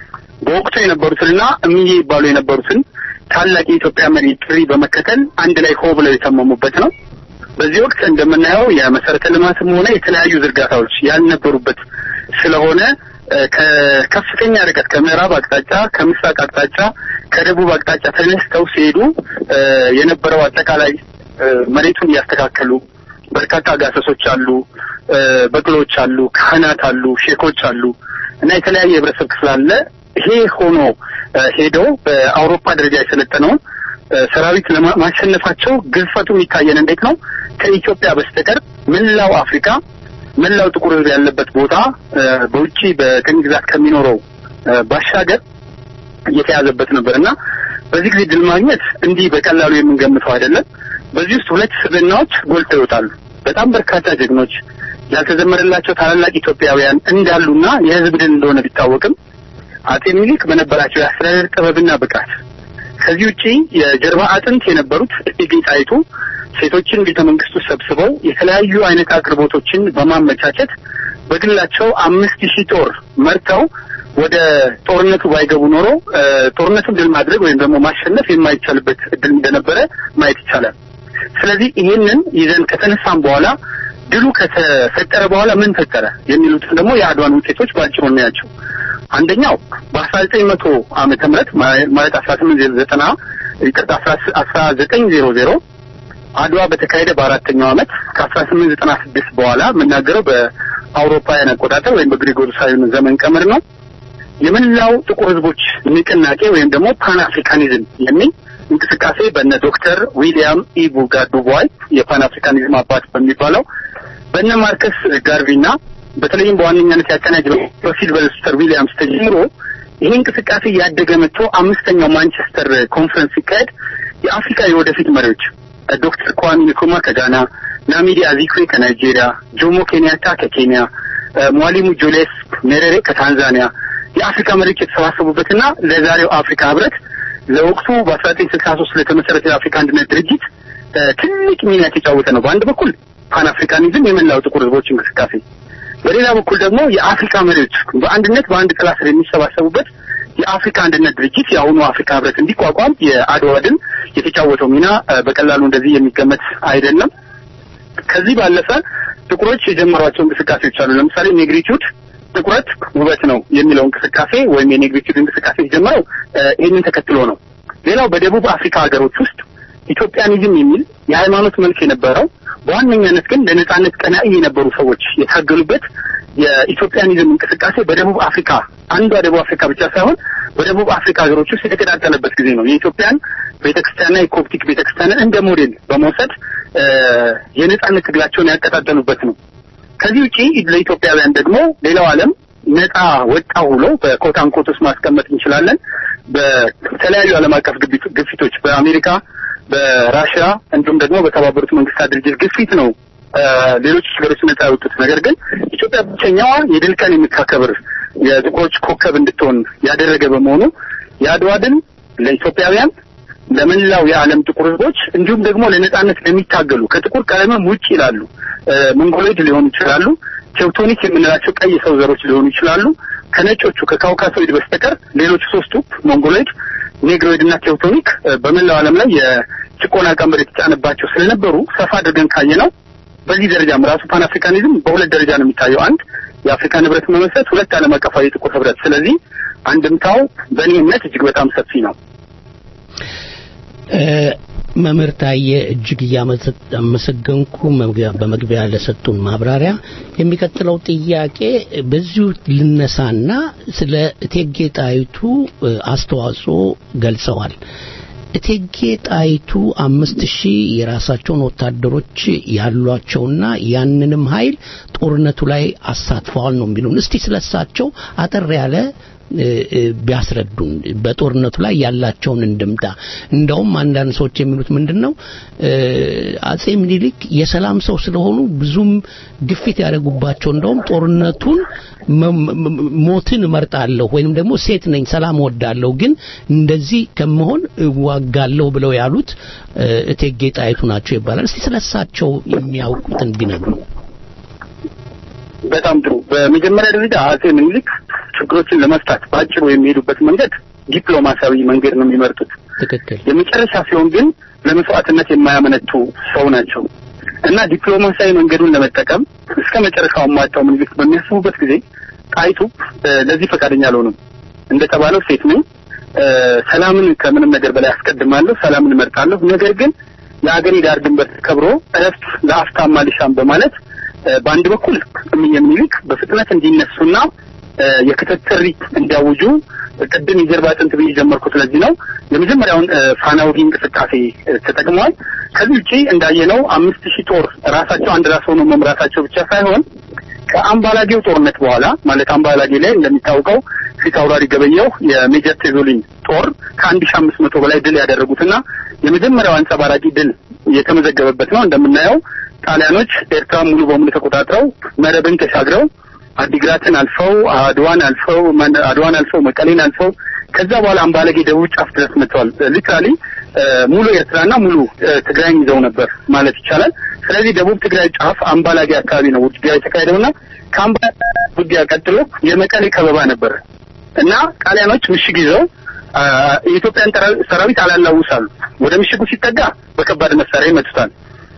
በወቅቱ የነበሩትንና እምዬ ይባሉ የነበሩትን ታላቅ የኢትዮጵያ መሪ ጥሪ በመከተል አንድ ላይ ሆ ብለው የተመሙበት ነው። በዚህ ወቅት እንደምናየው የመሰረተ ልማትም ሆነ የተለያዩ ዝርጋታዎች ያልነበሩበት ስለሆነ እ፣ ከከፍተኛ ርቀት ከምዕራብ አቅጣጫ፣ ከምስራቅ አቅጣጫ፣ ከደቡብ አቅጣጫ ተነስተው ሲሄዱ እ፣ የነበረው አጠቃላይ እ፣ መሬቱን እያስተካከሉ በርካታ ጋሰሶች አሉ፣ እ፣ በቅሎች አሉ፣ ካህናት አሉ፣ ሼኮች አሉ እና የተለያየ የህብረተሰብ ክፍል አለ። ይሄ ሆኖ እ፣ ሄደው በአውሮፓ ደረጃ የሰለጠነውን እ፣ ሰራዊት ለማሸነፋቸው ግዝፈቱ የሚታየን እንዴት ነው? ከኢትዮጵያ በስተቀር መላው አፍሪካ መላው ጥቁር ህዝብ ያለበት ቦታ እ፣ በውጪ በቅኝ ግዛት ከሚኖረው እ፣ ባሻገር እየተያዘበት ነበር እና በዚህ ጊዜ ድል ማግኘት እንዲህ በቀላሉ የምንገምተው አይደለም። በዚህ ውስጥ ሁለት ስብዕናዎች ጎልተው ይወጣሉ። በጣም በርካታ ጀግኖች ያልተዘመረላቸው ታላላቅ ኢትዮጵያውያን እንዳሉና የህዝብ ድል እንደሆነ ቢታወቅም አጼ ሚኒሊክ በነበራቸው የአስተዳደር ጥበብና ብቃት ከዚህ ውጪ የጀርባ አጥንት የነበሩት እቴጌ ጣይቱ ሴቶችን ቤተ መንግስቱ ሰብስበው የተለያዩ አይነት አቅርቦቶችን በማመቻቸት በግላቸው አምስት ሺህ ጦር መርተው ወደ ጦርነቱ ባይገቡ ኖሮ እ፣ ጦርነቱን ድል ማድረግ ወይም ደግሞ ማሸነፍ የማይቻልበት እድል እንደነበረ ማየት ይቻላል። ስለዚህ ይሄንን ይዘን ከተነሳም በኋላ ድሉ ከተፈጠረ በኋላ ምን ፈጠረ የሚሉትን ደግሞ የአድዋን ውጤቶች በአጭሩ እናያቸው። አንደኛው በአስራ ዘጠኝ መቶ ዓመተ ምህረት ማ- ማለት አስራ ስምንት ዘጠና ይቅርታ አስራ ዘጠኝ ዜሮ ዜሮ አድዋ በተካሄደ በአራተኛው ዓመት ከአስራ ስምንት ዘጠና ስድስት በኋላ የምናገረው በአውሮፓውያን አቆጣጠር ወይም በግሪጎሪሳውያን ዘመን ቀመር ነው። የመላው ጥቁር ህዝቦች ንቅናቄ ወይም ደግሞ ፓን አፍሪካኒዝም የሚል እንቅስቃሴ በነ ዶክተር ዊሊያም ኢቡጋ ዱቦይ የፓን አፍሪካኒዝም አባት በሚባለው በነ ማርከስ ጋርቪና በተለይም በዋነኛነት ያቀናጀው በሲልቨስተር ዊሊያምስ ተጀምሮ ይሄ እንቅስቃሴ ያደገ መጥቶ አምስተኛው ማንቸስተር ኮንፈረንስ ሲካሄድ የአፍሪካ የወደፊት መሪዎች ዶክተር ኳሚ ንኩማ ከጋና፣ ናሚዲ አዚክዌ ከናይጄሪያ፣ ጆሞ ኬንያታ ከኬንያ፣ ሟሊሙ ጁሊየስ ሜሬሬ ከታንዛኒያ የአፍሪካ መሪዎች የተሰባሰቡበትና ለዛሬው አፍሪካ ህብረት ለወቅቱ በአስራ ዘጠኝ ስልሳ ሶስት ለተመሰረተ የአፍሪካ አንድነት ድርጅት እ፣ ትልቅ ሚና የተጫወተ ነው። በአንድ በኩል ፓን አፍሪካኒዝም የመላው ጥቁር ህዝቦች እንቅስቃሴ፣ በሌላ በኩል ደግሞ የአፍሪካ መሪዎች በአንድነት በአንድ ጥላ ስር የሚሰባሰቡበት የአፍሪካ አንድነት ድርጅት የአሁኑ አፍሪካ ህብረት እንዲቋቋም የአድዋ ድል የተጫወተው ሚና እ፣ በቀላሉ እንደዚህ የሚገመት አይደለም። ከዚህ ባለፈ ጥቁሮች የጀመሯቸው እንቅስቃሴዎች አሉ። ለምሳሌ ኔግሪቲዩድ ጥቁረት ውበት ነው የሚለው እንቅስቃሴ ወይም የኔግሪቲዩድ እንቅስቃሴ የጀመረው እ፣ ይህንን ተከትሎ ነው። ሌላው በደቡብ አፍሪካ ሀገሮች ውስጥ ኢትዮጵያኒዝም የሚል የሃይማኖት መልክ የነበረው በዋነኛነት ግን ለነጻነት ቀናኢ የነበሩ ሰዎች የታገሉበት የኢትዮጵያኒዝም እንቅስቃሴ በደቡብ አፍሪካ አንዷ ደቡብ አፍሪካ ብቻ ሳይሆን በደቡብ አፍሪካ ሀገሮች ውስጥ የተቀጣጠለበት ጊዜ ነው። የኢትዮጵያን ቤተክርስቲያንና የኮፕቲክ ቤተክርስቲያንን እንደ ሞዴል በመውሰድ እ፣ የነጻነት ትግላቸውን ያቀጣጠሉበት ነው። ከዚህ ውጪ ለኢትዮጵያውያን ደግሞ ሌላው ዓለም ነጻ ወጣ ብሎ በኮት አንኮት ውስጥ ማስቀመጥ እንችላለን። በተለያዩ ዓለም አቀፍ ግፊት- ግፊቶች በአሜሪካ፣ በራሽያ እንዲሁም ደግሞ በተባበሩት መንግስታት ድርጅት ግፊት ነው እ፣ ሌሎች ሀገሮች ነጻ ያወጡት። ነገር ግን ኢትዮጵያ ብቸኛዋ የድል ቀን የምታከብር የጥቁሮች ኮከብ እንድትሆን ያደረገ በመሆኑ የአድዋ ድል ለኢትዮጵያውያን ለመላው የዓለም ጥቁር ህዝቦች እንዲሁም ደግሞ ለነጻነት ለሚታገሉ ከጥቁር ቀለምም ውጭ ይላሉ ሞንጎሎይድ ሊሆኑ ይችላሉ፣ ቴውቶኒክ የምንላቸው ቀይ ሰው ዘሮች ሊሆኑ ይችላሉ፣ ከነጮቹ ከካውካሶይድ በስተቀር ሌሎቹ ሶስቱ ሞንጎሎይድ፣ ኔግሮይድ እና ቴውቶኒክ በመላው ዓለም ላይ የጭቆና ቀንበር የተጫነባቸው ስለነበሩ ሰፋ አድርገን ካየ ነው በዚህ ደረጃም ራሱ ፓን አፍሪካኒዝም በሁለት ደረጃ ነው የሚታየው። አንድ የአፍሪካ ንብረት መመስረት፣ ሁለት ዓለም አቀፋዊ የጥቁር ህብረት። ስለዚህ አንድምታው በእኔ እምነት እጅግ በጣም ሰፊ ነው። መምህር ታየ እጅግ እያመሰገንኩ በመግቢያ ለሰጡን ማብራሪያ የሚቀጥለው ጥያቄ በዚሁ ልነሳና ስለ እቴጌ ጣይቱ አስተዋጽኦ ገልጸዋል። እቴጌ ጣይቱ አምስት ሺህ የራሳቸውን ወታደሮች ያሏቸውና ያንንም ኃይል ጦርነቱ ላይ አሳትፈዋል ነው የሚሉን። እስቲ ስለሳቸው አጠር ያለ ቢያስረዱን በጦርነቱ ላይ ያላቸውን እንድምታ። እንደውም አንዳንድ ሰዎች የሚሉት ምንድን ነው አጼ ምኒልክ የሰላም ሰው ስለሆኑ ብዙም ግፊት ያደረጉባቸው እንደውም ጦርነቱን ሞትን እመርጣለሁ ወይንም ደግሞ ሴት ነኝ ሰላም ወዳለሁ ግን እንደዚህ ከመሆን እዋጋለሁ ብለው ያሉት እቴጌ ጣይቱ ናቸው ይባላል። እስቲ ስለሳቸው የሚያውቁትን ቢነግሩ። በጣም ጥሩ። በመጀመሪያ ደረጃ አጼ ምኒልክ ችግሮችን ለመፍታት በአጭሩ የሚሄዱበት መንገድ ዲፕሎማሲያዊ መንገድ ነው የሚመርጡት። ትክክል። የመጨረሻ ሲሆን ግን ለመስዋዕትነት የማያመነቱ ሰው ናቸው እና ዲፕሎማሲያዊ መንገዱን ለመጠቀም እስከ መጨረሻው አሟጣው ምኒልክ በሚያስቡበት ጊዜ ጣይቱ ለዚህ ፈቃደኛ አልሆኑም። እንደተባለው ሴት ነኝ፣ ሰላምን ከምንም ነገር በላይ አስቀድማለሁ፣ ሰላምን እመርጣለሁ። ነገር ግን የአገሬ ዳር ድንበር ተከብሮ እረፍት ለአፍታም አልሻም በማለት በአንድ በኩል እምዬ ምኒልክ በፍጥነት እንዲነሱና የክተት ጥሪ እንዲያውጁ ቅድም የጀርባ አጥንት ብዬ ጀመርኩት። ስለዚህ ነው የመጀመሪያውን ፋና ወጊ እንቅስቃሴ ተጠቅመዋል። ከዚህ ውጪ እንዳየነው አምስት ሺህ ጦር ራሳቸው አንድ ራስ ሆነው መምራታቸው ብቻ ሳይሆን ከአምባላጌው ጦርነት በኋላ ማለት አምባላጌ ላይ እንደሚታወቀው ፊት አውራሪ ገበየው የሜጀር ቴዞሊን ጦር ከአንድ ሺህ አምስት መቶ በላይ ድል ያደረጉትና የመጀመሪያው አንጸባራቂ ድል የተመዘገበበት ነው። እንደምናየው ጣሊያኖች ኤርትራ ሙሉ በሙሉ ተቆጣጥረው መረብን ተሻግረው አዲግራትን አልፈው አድዋን አልፈው አድዋን አልፈው መቀሌን አልፈው ከዛ በኋላ አምባለጌ ደቡብ ጫፍ ድረስ መጥተዋል። ሊትራሊ ሙሉ ኤርትራና ሙሉ ትግራይን ይዘው ነበር ማለት ይቻላል። ስለዚህ ደቡብ ትግራይ ጫፍ አምባላጌ አካባቢ ነው ውጊያ የተካሄደውና ከአምባላጌ ውጊያ ቀጥሎ የመቀሌ ከበባ ነበር እና ጣሊያኖች ምሽግ ይዘው የኢትዮጵያን ሰራዊት አላላውሳሉ። ወደ ምሽጉ ሲጠጋ በከባድ መሳሪያ ይመቱታል።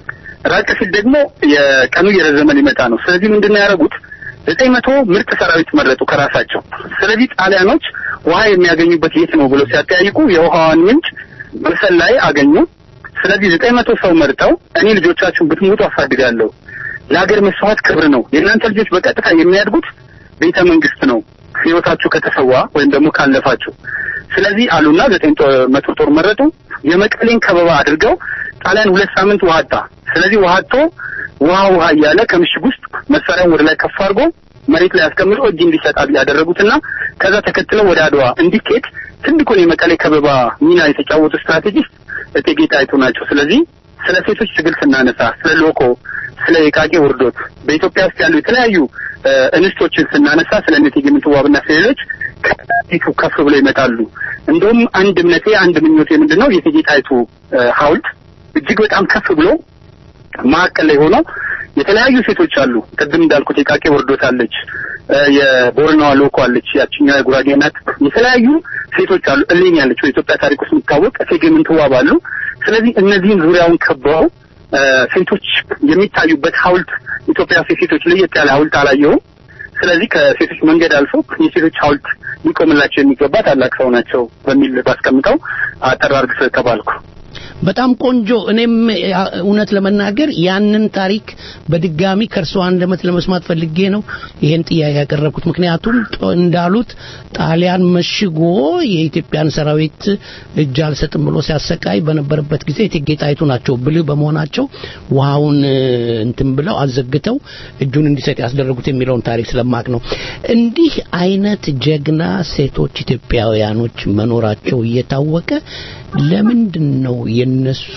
ራቅ ሲል ደግሞ የቀኑ እየረዘመ ሊመጣ ነው። ስለዚህ ምንድን ነው ያደረጉት? ዘጠኝ መቶ ምርጥ ሰራዊት መረጡ ከራሳቸው። ስለዚህ ጣሊያኖች ውሃ የሚያገኙበት የት ነው ብለው ሲያጠያይቁ የውሃዋን ምንጭ መሰል ላይ አገኙ። ስለዚህ ዘጠኝ መቶ ሰው መርጠው እኔ ልጆቻችሁን ብትሞቱ አሳድጋለሁ፣ ለሀገር መስዋዕት ክብር ነው። የእናንተ ልጆች በቀጥታ የሚያድጉት ቤተ መንግስት ነው ህይወታችሁ ከተሰዋ ወይም ደግሞ ካለፋችሁ። ስለዚህ አሉና ዘጠኝ መቶ ጦር መረጡ። የመቀሌን ከበባ አድርገው ጣሊያን ሁለት ሳምንት ውሃ አጣ። ስለዚህ ውሃ አጥቶ ውሃ ውሃ እያለ ከምሽግ ውስጥ መሳሪያውን ወደ ላይ ከፍ አድርጎ መሬት ላይ አስቀምጦ እጅ እንዲሰጥ ያደረጉትና ከዛ ተከትለው ወደ አድዋ እንዲኬድ ትልቁን የመቀሌ ከበባ ሚና የተጫወቱ ስትራቴጂስት እቴጌ ጣይቱ ናቸው። ስለዚህ ስለ ሴቶች ትግል ስናነሳ፣ ስለ ሎኮ፣ ስለ የቃቄ ውርዶት በኢትዮጵያ ውስጥ ያሉ የተለያዩ እንስቶችን ስናነሳ ስለ እቴጌ ምንትዋብና ስለሌሎች ከፊቱ ከፍ ብሎ ይመጣሉ። እንደውም አንድ እምነቴ አንድ ምኞቴ ምንድን ነው የእቴጌ ጣይቱ ሐውልት እጅግ በጣም ከፍ ብሎ ማዕከል ላይ ሆኖ የተለያዩ ሴቶች አሉ። ቅድም እንዳልኩት የቃቄ ወርዶት አለች፣ የቦረናዋ ሎኮ አለች፣ ያችኛዋ የጉራጌ ናት። የተለያዩ ሴቶች አሉ። እሌኒ ያለች በኢትዮጵያ ታሪክ ውስጥ የሚታወቅ እቴጌ ምንትዋብ አሉ። ስለዚህ እነዚህን ዙሪያውን ከበው ሴቶች የሚታዩበት ሐውልት ኢትዮጵያ ውስጥ የሴቶች ለየት ያለ ሐውልት አላየሁም። ስለዚህ ከሴቶች መንገድ አልፎ የሴቶች ሐውልት ሊቆምላቸው የሚገባ ታላቅ ሰው ናቸው በሚል ባስቀምጠው አጠር አድርግ ስለተባልኩ በጣም ቆንጆ። እኔም እውነት ለመናገር ያንን ታሪክ በድጋሚ ከእርሷ አንደበት ለመስማት ፈልጌ ነው ይሄን ጥያቄ ያቀረብኩት። ምክንያቱም እንዳሉት ጣሊያን መሽጎ የኢትዮጵያን ሰራዊት እጅ አልሰጥም ብሎ ሲያሰቃይ በነበረበት ጊዜ እቴጌ ጣይቱ ናቸው ብልህ በመሆናቸው ውሃውን እንትን ብለው አዘግተው እጁን እንዲሰጥ ያስደረጉት የሚለውን ታሪክ ስለማቅ ነው። እንዲህ አይነት ጀግና ሴቶች ኢትዮጵያውያኖች መኖራቸው እየታወቀ ለምንድን ነው የነሱ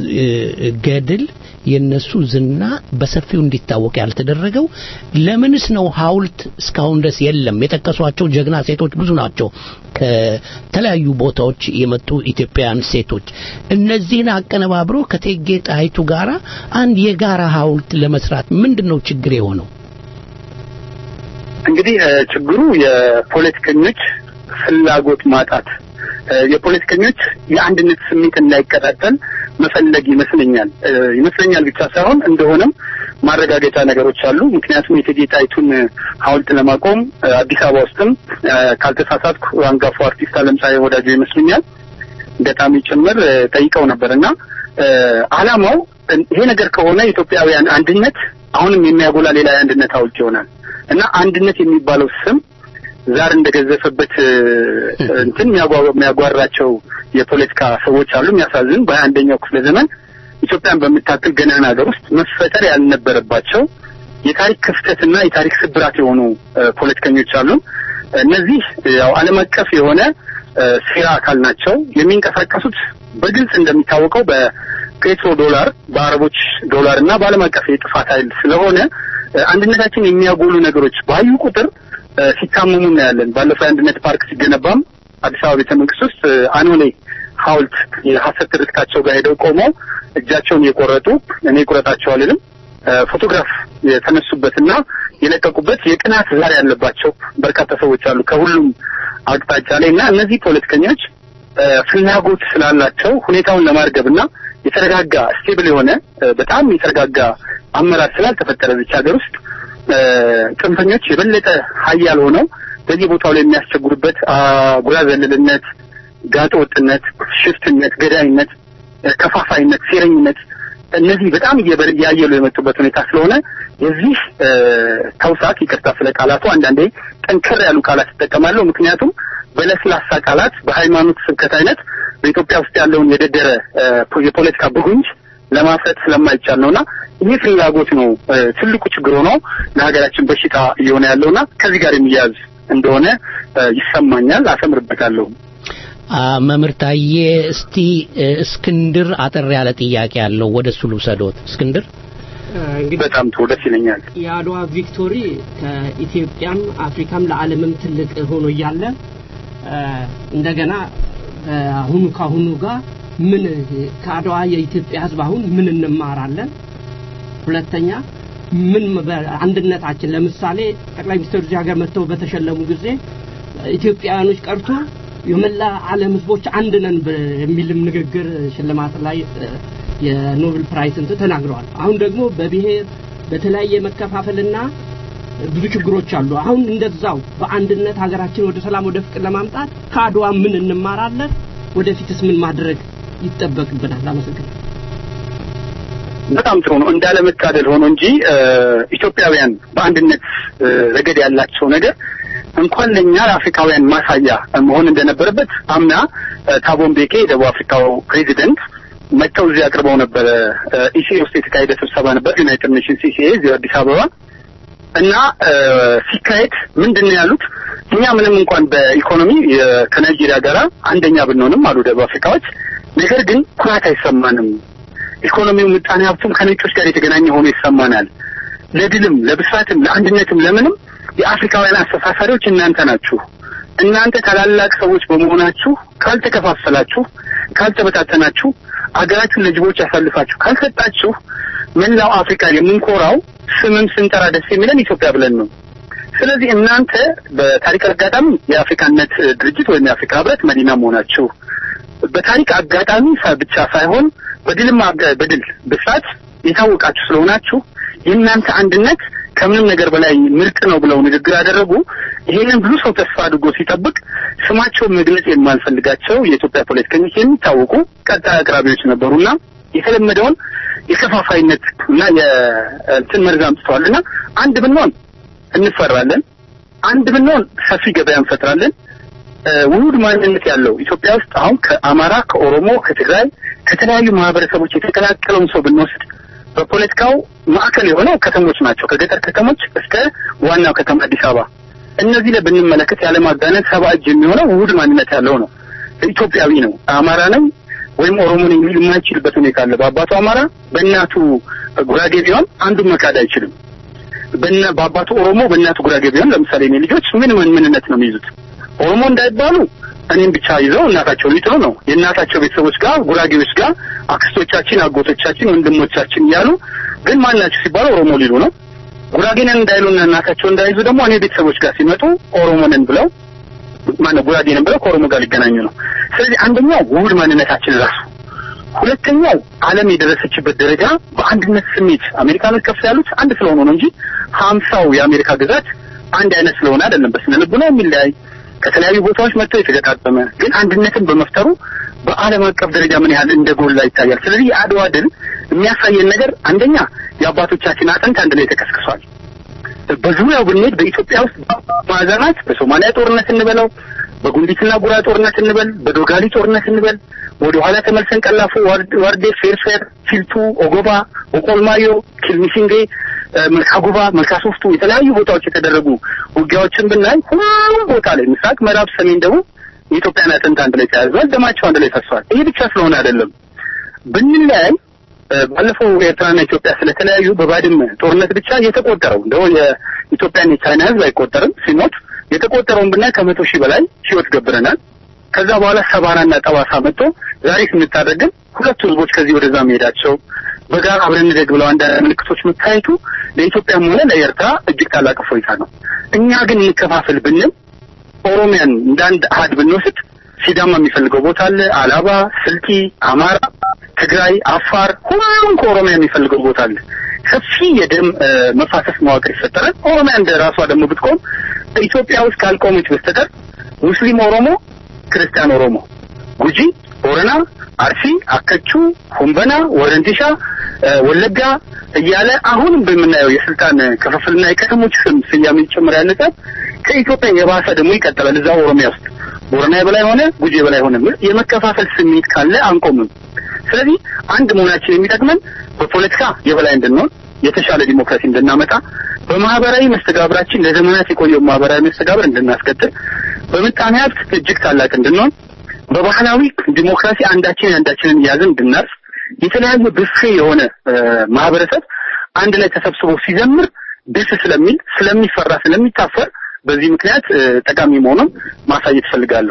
ገድል የነሱ ዝና በሰፊው እንዲታወቅ ያልተደረገው? ለምንስ ነው ሐውልት እስካሁን ድረስ የለም? የጠቀሷቸው ጀግና ሴቶች ብዙ ናቸው። ከተለያዩ ቦታዎች የመጡ ኢትዮጵያውያን ሴቶች እነዚህን አቀነባብሮ ከእቴጌ ጣይቱ ጋራ አንድ የጋራ ሐውልት ለመስራት ምንድን ነው ችግር የሆነው? እንግዲህ እ፣ ችግሩ የፖለቲከኞች ፍላጎት ማጣት እ፣ የፖለቲከኞች የአንድነት ስሜት እንዳይቀጣጠል መፈለግ ይመስለኛል እ፣ ይመስለኛል ብቻ ሳይሆን እንደሆነም ማረጋገጫ ነገሮች አሉ። ምክንያቱም የእቴጌ ጣይቱን ሐውልት ለማቆም እ፣ አዲስ አበባ ውስጥም እ፣ ካልተሳሳትኩ አንጋፋው አርቲስት አለምፀሐይ ወዳጆ ይመስሉኛል ገጣሚ ጭምር እ፣ ጠይቀው ነበር እና እ፣ ዓላማው እ፣ ይሄ ነገር ከሆነ የኢትዮጵያውያን አንድነት አሁንም የሚያጎላ ሌላ የአንድነት ሐውልት ይሆናል እና አንድነት የሚባለው ስም ዛር እንደገዘፈበት እ፣ እንትን የሚያጓ- የሚያጓራቸው የፖለቲካ ሰዎች አሉ። የሚያሳዝን በሀያ አንደኛው ክፍለ ዘመን ኢትዮጵያን በምታክል ገናና ሀገር ውስጥ መፈጠር ያልነበረባቸው የታሪክ ክፍተትና የታሪክ ስብራት የሆኑ እ፣ ፖለቲከኞች አሉ። እነዚህ ያው ዓለም አቀፍ የሆነ እ፣ ሴራ አካል ናቸው። የሚንቀሳቀሱት በግልጽ እንደሚታወቀው በፔትሮ ዶላር፣ በአረቦች ዶላር እና በዓለም አቀፍ የጥፋት ኃይል ስለሆነ እ፣ አንድነታችን የሚያጎሉ ነገሮች ባዩ ቁጥር እ፣ ሲታመሙ እናያለን። ባለፈው የአንድነት ፓርክ ሲገነባም አዲስ አበባ ቤተ መንግስት ውስጥ እ፣ አኖሌ ሐውልት የሀሰት ትርክታቸው ጋር ሄደው ቆመው እጃቸውን እየቆረጡ እኔ ቁረጣቸው አልልም እ፣ ፎቶግራፍ የተነሱበትና የለቀቁበት የቅናት ዛር ያለባቸው በርካታ ሰዎች አሉ ከሁሉም አቅጣጫ ላይ እና እነዚህ ፖለቲከኞች እ፣ ፍላጎት ስላላቸው ሁኔታውን ለማርገብና የተረጋጋ ስቴብል የሆነ እ፣ በጣም የተረጋጋ አመራር ስላልተፈጠረ ብቻ ሀገር ውስጥ እ፣ ጽንፈኞች የበለጠ ሀያል ሆነው በየቦታው ላይ የሚያስቸግሩበት አጉራ ዘለልነት፣ ጋጠ ወጥነት፣ ሽፍትነት፣ ገዳይነት፣ እ፣ ከፋፋይነት፣ ሴረኝነት እነዚህ በጣም እየበር- እያየሉ የመጡበት ሁኔታ ስለሆነ የዚህ እ፣ ተውሳክ ይቅርታ ስለ ቃላቱ አንዳንዴ ጠንከር ያሉ ቃላት ይጠቀማለሁ። ምክንያቱም በለስላሳ ቃላት በሃይማኖት ስብከት አይነት በኢትዮጵያ ውስጥ ያለውን የደደረ እ፣ የፖለቲካ ብጉንጅ ለማፍረጥ ስለማይቻል ነውና ይህ ፍላጎት ነው እ፣ ትልቁ ችግር ሆኖ ለሀገራችን በሽታ እየሆነ ያለውና ከዚህ ጋር የሚያያዝ እንደሆነ እ፣ ይሰማኛል። አሰምርበታለሁ። አ፣ መምህር ታዬ እስቲ እ፣ እስክንድር አጠር ያለ ጥያቄ ያለው ወደ እሱ ልውሰዶት። እስክንድር እንግዲህ በጣም ጥሩ ደስ ይለኛል። የአድዋ ቪክቶሪ ከኢትዮጵያም አፍሪካም ለዓለምም ትልቅ ሆኖ እያለ እ፣ እንደገና አሁኑ ካሁኑ ጋር ምን ከአድዋ የኢትዮጵያ ሕዝብ አሁን ምን እንማራለን? ሁለተኛ ምን በአንድነታችን ለምሳሌ ጠቅላይ ሚኒስትሩ እዚህ ሀገር መጥተው በተሸለሙ ጊዜ ኢትዮጵያውያኖች ቀርቶ የመላ ዓለም ሕዝቦች አንድ ነን በ- የሚልም ንግግር ሽልማት ላይ እ፣ የኖቤል ፕራይስ እንትን ተናግረዋል። አሁን ደግሞ በብሔር በተለያየ መከፋፈልና ብዙ ችግሮች አሉ። አሁን እንደዛው በአንድነት ሀገራችን ወደ ሰላም ወደ ፍቅር ለማምጣት ከአድዋ ምን እንማራለን? ወደፊትስ ምን ማድረግ ይጠበቅብናል? አመሰግናለሁ። በጣም ጥሩ ነው። እንዳለመታደል ሆኖ እንጂ እ፣ ኢትዮጵያውያን በአንድነት እ፣ ረገድ ያላቸው ነገር እንኳን ለእኛ ለአፍሪካውያን ማሳያ መሆን እንደነበረበት አምና እ፣ ታቦ ምቤኪ የደቡብ አፍሪካው ፕሬዚደንት መጥተው እዚህ አቅርበው ነበረ። ኢሲኤ ውስጥ የተካሄደ ስብሰባ ነበር፣ ዩናይትድ ኔሽንስ ኢሲኤ እዚህ አዲስ አበባ እና እ፣ ሲካሄድ ምንድን ነው ያሉት? እኛ ምንም እንኳን በኢኮኖሚ የ- ከናይጄሪያ ጋር አንደኛ ብንሆንም አሉ ደቡብ አፍሪካዎች፣ ነገር ግን ኩራት አይሰማንም። ኢኮኖሚው ምጣኔ ሀብቱም ከነጮች ጋር የተገናኘ ሆኖ ይሰማናል። ለድልም ለብስራትም ለአንድነትም ለምንም የአፍሪካውያን አስተሳሳሪዎች እናንተ ናችሁ። እናንተ ታላላቅ ሰዎች በመሆናችሁ ካልተከፋፈላችሁ፣ ካልተበታተናችሁ፣ አገራችሁን ለጅቦች ያሳልፋችሁ ካልሰጣችሁ መላው አፍሪካ የምንኮራው ስምም ስንጠራ ደስ የሚለን ኢትዮጵያ ብለን ነው። ስለዚህ እናንተ በታሪክ አጋጣሚ የአፍሪካነት ድርጅት ወይም የአፍሪካ ህብረት መዲና መሆናችሁ በታሪክ አጋጣሚ ሳ- ብቻ ሳይሆን በድልም አጋ- በድል ብስራት የታወቃችሁ ስለሆናችሁ የእናንተ አንድነት ከምንም ነገር በላይ ምርጥ ነው ብለው ንግግር ያደረጉ። ይሄንን ብዙ ሰው ተስፋ አድርጎ ሲጠብቅ ስማቸውን መግለጽ የማልፈልጋቸው የኢትዮጵያ ፖለቲከኞች የሚታወቁ ቀጣይ አቅራቢዎች ነበሩና የተለመደውን የከፋፋይነት እና የእንትን መርዝ አምጥተዋልና አንድ ብንሆን እንፈራለን፣ አንድ ብንሆን ሰፊ ገበያ እንፈጥራለን። እ፣ ውሁድ ማንነት ያለው ኢትዮጵያ ውስጥ አሁን ከአማራ፣ ከኦሮሞ፣ ከትግራይ ከተለያዩ ማህበረሰቦች የተቀላቀለውን ሰው ብንወስድ በፖለቲካው ማዕከል የሆነው ከተሞች ናቸው። ከገጠር ከተሞች እስከ ዋናው ከተማ አዲስ አበባ። እነዚህ ላይ ብንመለከት ያለማጋነን ሰባ እጅ የሚሆነው ውሁድ ማንነት ያለው ነው። ኢትዮጵያዊ ነው። አማራ ነኝ ወይም ኦሮሞ ነኝ የሚል የማይችልበት ሁኔታ አለ። በአባቱ አማራ በእናቱ ጉራጌ ቢሆን አንዱን መካድ አይችልም። በእና በአባቱ ኦሮሞ በእናቱ ጉራጌ ቢሆን ለምሳሌ እኔ ልጆች ምን ምን ምንነት ነው የሚይዙት? ኦሮሞ እንዳይባሉ እኔም ብቻ ይዘው እናታቸውን ሊጥሉ ነው። የእናታቸው ቤተሰቦች ጋር ጉራጌዎች ጋር አክስቶቻችን፣ አጎቶቻችን፣ ወንድሞቻችን እያሉ ግን ማናቸው ሲባሉ ኦሮሞ ሊሉ ነው። ጉራጌነን እንዳይሉና እናታቸው እንዳይዙ ደግሞ እኔ ቤተሰቦች ጋር ሲመጡ ኦሮሞንን ብለው ማነው ጉራጌንን ብለው ከኦሮሞ ጋር ሊገናኙ ነው። ስለዚህ አንደኛው ውህድ ማንነታችን ራሱ ሁለተኛው ዓለም የደረሰችበት ደረጃ በአንድነት ስሜት አሜሪካኖች ከፍ ያሉት አንድ ስለሆኑ ነው እንጂ ሀምሳው የአሜሪካ ግዛት አንድ አይነት ስለሆነ አይደለም። በስነ ልቡና የሚለያይ ከተለያዩ ቦታዎች መጥተው የተገጣጠመ ግን አንድነትን በመፍጠሩ በዓለም አቀፍ ደረጃ ምን ያህል እንደጎላ ይታያል። ስለዚህ የአድዋ ድል የሚያሳየን ነገር አንደኛ የአባቶቻችን አጥንት አንድ ላይ ተከስክሷል። በዙሪያው ብንሄድ በኢትዮጵያ ውስጥ ማዕዘናት በሶማሊያ ጦርነት እንበለው በጉንዲትና ጉራ ጦርነት እንበል በዶጋሊ ጦርነት እንበል ወደ ኋላ ተመልሰን ቀላፎ፣ ዋርዴ፣ ፌርፌር፣ ፊልቱ፣ ኦጎባ፣ ኦቆልማዮ፣ ኪልሚሲንጌ፣ መልካ ጉባ፣ መልካ ሶፍቱ የተለያዩ ቦታዎች የተደረጉ ውጊያዎችን ብናይ ሁሉም ቦታ ላይ ምስራቅ፣ ምዕራብ፣ ሰሜን፣ ደቡብ የኢትዮጵያን አጥንት አንድ ላይ ተያይዟል። ደማቸው አንድ ላይ ፈሷል። ይሄ ብቻ ስለሆነ አይደለም ብንለያይ ባለፈው ኤርትራና ኢትዮጵያ ስለተለያዩ በባድመ ጦርነት ብቻ የተቆጠረው እንደው የኢትዮጵያን የቻይና ሕዝብ አይቆጠርም ሲሞት የተቆጠረውን ብናይ ከመቶ ሺህ በላይ ህይወት ገብረናል። ከዛ በኋላ ሰባራና ጠባሳ መጥቶ ዛሬ ስንታደርግን ሁለቱ ህዝቦች ከዚህ ወደዛ መሄዳቸው በጋራ አብረን እንደግ ብለው አንዳንድ ምልክቶች መታየቱ ለኢትዮጵያም ሆነ ለኤርትራ እጅግ ታላቅ እፎይታ ነው። እኛ ግን እንከፋፈል ብንል ኦሮሚያን እንደ አንድ አሃድ ብንወስድ ሲዳማ የሚፈልገው ቦታ አለ፣ አላባ፣ ስልጢ፣ አማራ፣ ትግራይ፣ አፋር ሁሉም ከኦሮሚያ የሚፈልገው ቦታ አለ። ሰፊ የደም መፋሰስ መዋቅር ይፈጠራል። ኦሮሚያ እንደ ራሷ ደግሞ ብትቆም በኢትዮጵያ ውስጥ ካልቆመች በስተቀር ሙስሊም ኦሮሞ፣ ክርስቲያን ኦሮሞ፣ ጉጂ፣ ቦረና፣ አርሲ፣ አከቹ፣ ሁምበና፣ ወረንቲሻ፣ ወለጋ እያለ አሁንም በምናየው የስልጣን ክፍፍልና የከተሞች ስም ስያሜ ጭምር ያነጻት ከኢትዮጵያ የባሰ ደግሞ ይቀጥላል። እዛ ኦሮሚያ ውስጥ ቦረና የበላይ ሆነ፣ ጉጂ የበላይ ሆነ የመከፋፈል ስሜት ካለ አንቆምም። ስለዚህ አንድ መሆናችን የሚጠቅመን በፖለቲካ የበላይ እንድንሆን የተሻለ ዲሞክራሲ እንድናመጣ በማህበራዊ መስተጋብራችን ለዘመናት የቆየው ማህበራዊ መስተጋብር እንድናስቀጥል በምጣኔ ሀብት እጅግ ታላቅ እንድንሆን በባህላዊ ዲሞክራሲ አንዳችን አንዳችንን እያዝን እንድናርፍ የተለያዩ ብፌ የሆነ ማህበረሰብ አንድ ላይ ተሰብስቦ ሲዘምር ደስ ስለሚል ስለሚፈራ ስለሚታፈር በዚህ ምክንያት ጠቃሚ መሆኑን ማሳየት እፈልጋለሁ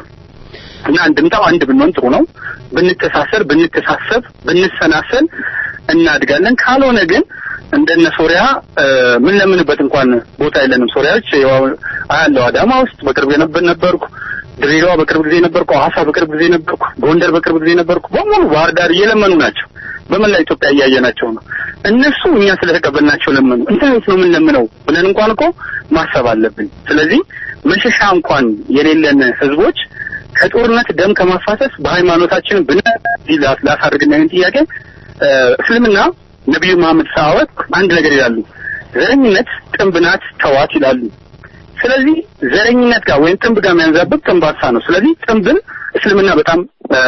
እና እንድምታው አንድ ብንሆን ጥሩ ነው። ብንተሳሰር፣ ብንተሳሰብ፣ ብንሰናሰል እናድጋለን። ካልሆነ ግን እንደነ ሶሪያ ምን ለምንበት እንኳን ቦታ የለንም። ሶሪያዎች አያለው አዳማ ውስጥ በቅርብ የነበር ነበርኩ፣ ድሬዳዋ በቅርብ ጊዜ ነበርኩ፣ ሐዋሳ በቅርብ ጊዜ ነበርኩ፣ ጎንደር በቅርብ ጊዜ ነበርኩ። በሙሉ ባህር ዳር እየለመኑ ናቸው። በመላ ኢትዮጵያ እያየናቸው ነው። እነሱ እኛ ስለተቀበልናቸው ለመኑ። እንዴት ነው ምን ለምነው ብለን እንኳን እኮ ማሰብ አለብን። ስለዚህ መሸሻ እንኳን የሌለን ህዝቦች ከጦርነት ደም ከማፋሰስ በሃይማኖታችን ብን ላሳድግና ይህን ጥያቄ እስልምና ነቢዩ መሐመድ ሰሃወት አንድ ነገር ይላሉ። ዘረኝነት ጥንብ ናት ተዋት ይላሉ። ስለዚህ ዘረኝነት ጋር ወይም ጥንብ ጋር የሚያንዛብብ ጥንባሳ ነው። ስለዚህ ጥንብን እስልምና በጣም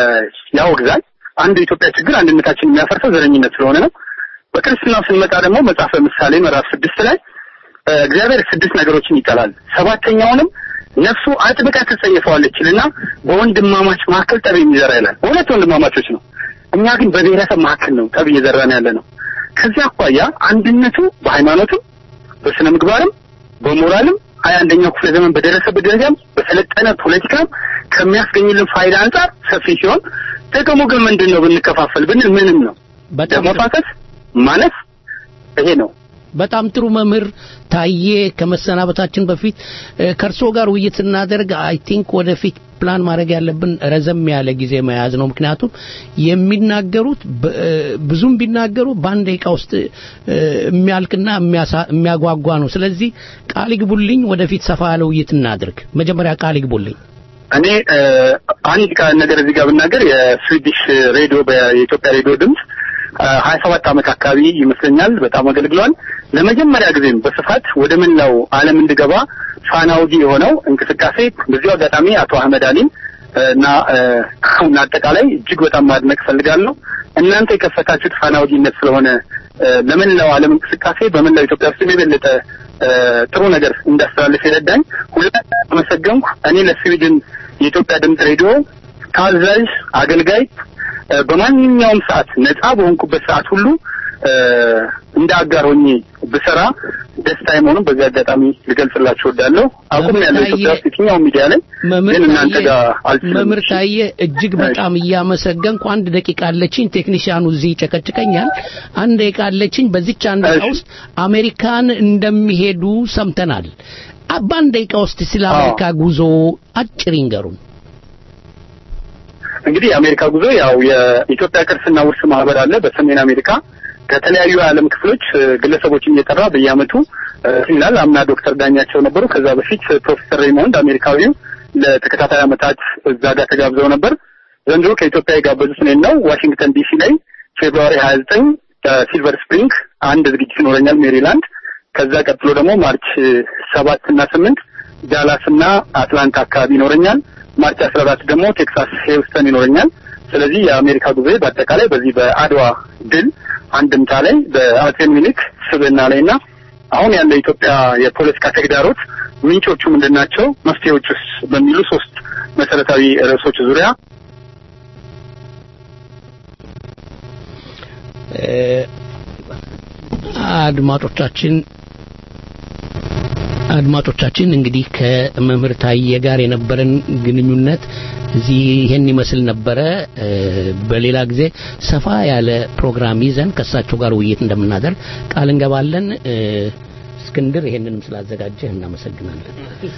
ያወግዛል። አንዱ የኢትዮጵያ ችግር አንድነታችን የሚያፈርሰው ዘረኝነት ስለሆነ ነው። በክርስትናው ስንመጣ ደግሞ መጽሐፈ ምሳሌ ምዕራፍ ስድስት ላይ እግዚአብሔር ስድስት ነገሮችን ይጠላል፣ ሰባተኛውንም ነፍሱ አጥብቃ ትጸየፈዋለች ይልና በወንድማማች መካከል ጠብ የሚዘራ ይላል። እውነት ወንድማማቾች ነው። እኛ ግን በብሔረሰብ መካከል ነው ጠብ እየዘራን ያለ ነው። ከዚህ አኳያ አንድነቱ በሃይማኖትም በስነ ምግባርም በሞራልም ሀያ አንደኛው ክፍለ ዘመን በደረሰበት ደረጃም በሰለጠነ ፖለቲካም ከሚያስገኝልን ፋይዳ አንጻር ሰፊ ሲሆን ጥቅሙ ግን ምንድን ነው ብንከፋፈል ብንል ምንም ነው። ደም መፋሰስ ማነስ ይሄ ነው። በጣም ጥሩ መምህር ታዬ፣ ከመሰናበታችን በፊት ከእርሶ ጋር ውይይት ስናደርግ አይ ቲንክ ወደፊት ፕላን ማድረግ ያለብን ረዘም ያለ ጊዜ መያዝ ነው። ምክንያቱም የሚናገሩት ብዙም ቢናገሩ በአንድ ደቂቃ ውስጥ የሚያልቅና የሚያጓጓ ነው። ስለዚህ ቃል ይግቡልኝ፣ ወደፊት ሰፋ ያለ ውይይት እናድርግ። መጀመሪያ ቃል ይግቡልኝ። እኔ አንድ ነገር እዚህ ጋር ብናገር የስዊዲሽ ሬዲዮ የኢትዮጵያ ሬዲዮ ድምፅ ሀያ ሰባት ዓመት አካባቢ ይመስለኛል በጣም አገልግሏል። ለመጀመሪያ ጊዜም በስፋት ወደ መላው ዓለም እንድገባ ፋና ወጊ የሆነው እንቅስቃሴ በዚሁ አጋጣሚ አቶ አህመድ አሊን እና እና አጠቃላይ እጅግ በጣም ማድነቅ ፈልጋለሁ። እናንተ የከፈታችሁት ፋና ወጊነት ስለሆነ ለመላው ዓለም እንቅስቃሴ በመላው ኢትዮጵያ ውስጥ የበለጠ ጥሩ ነገር እንዳስተላልፍ የረዳኝ ሁላ አመሰገንኩ። እኔ ለስዊድን የኢትዮጵያ ድምፅ ሬዲዮ ታዛዥ አገልጋይ በማንኛውም ሰዓት ነፃ በሆንኩበት ሰዓት ሁሉ እንደ አጋር ሆኜ ብሰራ ደስታ መሆኑን በዚህ አጋጣሚ ልገልጽላችሁ እወዳለሁ። አቁም ያለው ኢትዮጵያ ውስጥ የትኛው ሚዲያ ላይ ግን እናንተ ጋር አልችልም። መምህር ታዬ እጅግ በጣም እያመሰገንኩ አንድ ደቂቃ አለችኝ። ቴክኒሽያኑ እዚህ ይጨቀጭቀኛል። አንድ ደቂቃ አለችኝ። በዚች አንድ ደቂቃ ውስጥ አሜሪካን እንደሚሄዱ ሰምተናል። አ- በአንድ ደቂቃ ውስጥ ስለ አሜሪካ ጉዞ አጭር ይንገሩን። እንግዲህ የአሜሪካ ጉዞ ያው የኢትዮጵያ ቅርስና ውርስ ማህበር አለ በሰሜን አሜሪካ ከተለያዩ የዓለም ክፍሎች እ፣ ግለሰቦችን እየጠራ በየአመቱ እ፣ ይላል። አምና ዶክተር ዳኛቸው ነበሩ። ከዛ በፊት ፕሮፌሰር ሬይሞንድ አሜሪካዊው ለተከታታይ አመታት እዛ ጋር ተጋብዘው ነበር። ዘንድሮ ከኢትዮጵያ የጋበዙት እኔን ነው። ዋሽንግተን ዲሲ ላይ ፌብሩዋሪ ሀያ ዘጠኝ ሲልቨር ስፕሪንግ አንድ ዝግጅት ይኖረኛል ሜሪላንድ። ከዛ ቀጥሎ ደግሞ ማርች ሰባት እና ስምንት ዳላስ እና አትላንታ አካባቢ ይኖረኛል። ማርች አስራ አራት ደግሞ ቴክሳስ ሂውስተን ይኖረኛል። ስለዚህ የአሜሪካ ጉዞ በአጠቃላይ በዚህ በአድዋ ድል አንድምታ ላይ በአጼ ሚኒሊክ ስብዕና ላይ እና አሁን ያለ የኢትዮጵያ የፖለቲካ ተግዳሮት ምንጮቹ ምንድን ናቸው፣ መፍትሄዎቹስ በሚሉ ሶስት መሰረታዊ ርዕሶች ዙሪያ እ፣ አድማጮቻችን አድማጮቻችን እንግዲህ ከመምህር ታዬ ጋር የነበረን ግንኙነት እዚህ ይሄን ይመስል ነበረ። እ፣ በሌላ ጊዜ ሰፋ ያለ ፕሮግራም ይዘን ከእሳቸው ጋር ውይይት እንደምናደርግ ቃል እንገባለን። እ፣ እስክንድር ይሄንንም ስላዘጋጀህ እናመሰግናለን።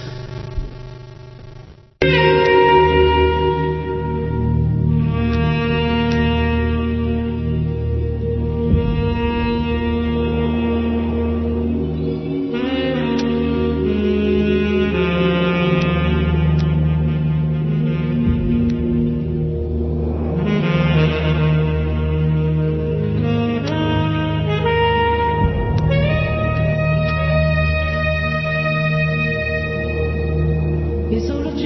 የሰው ልጅ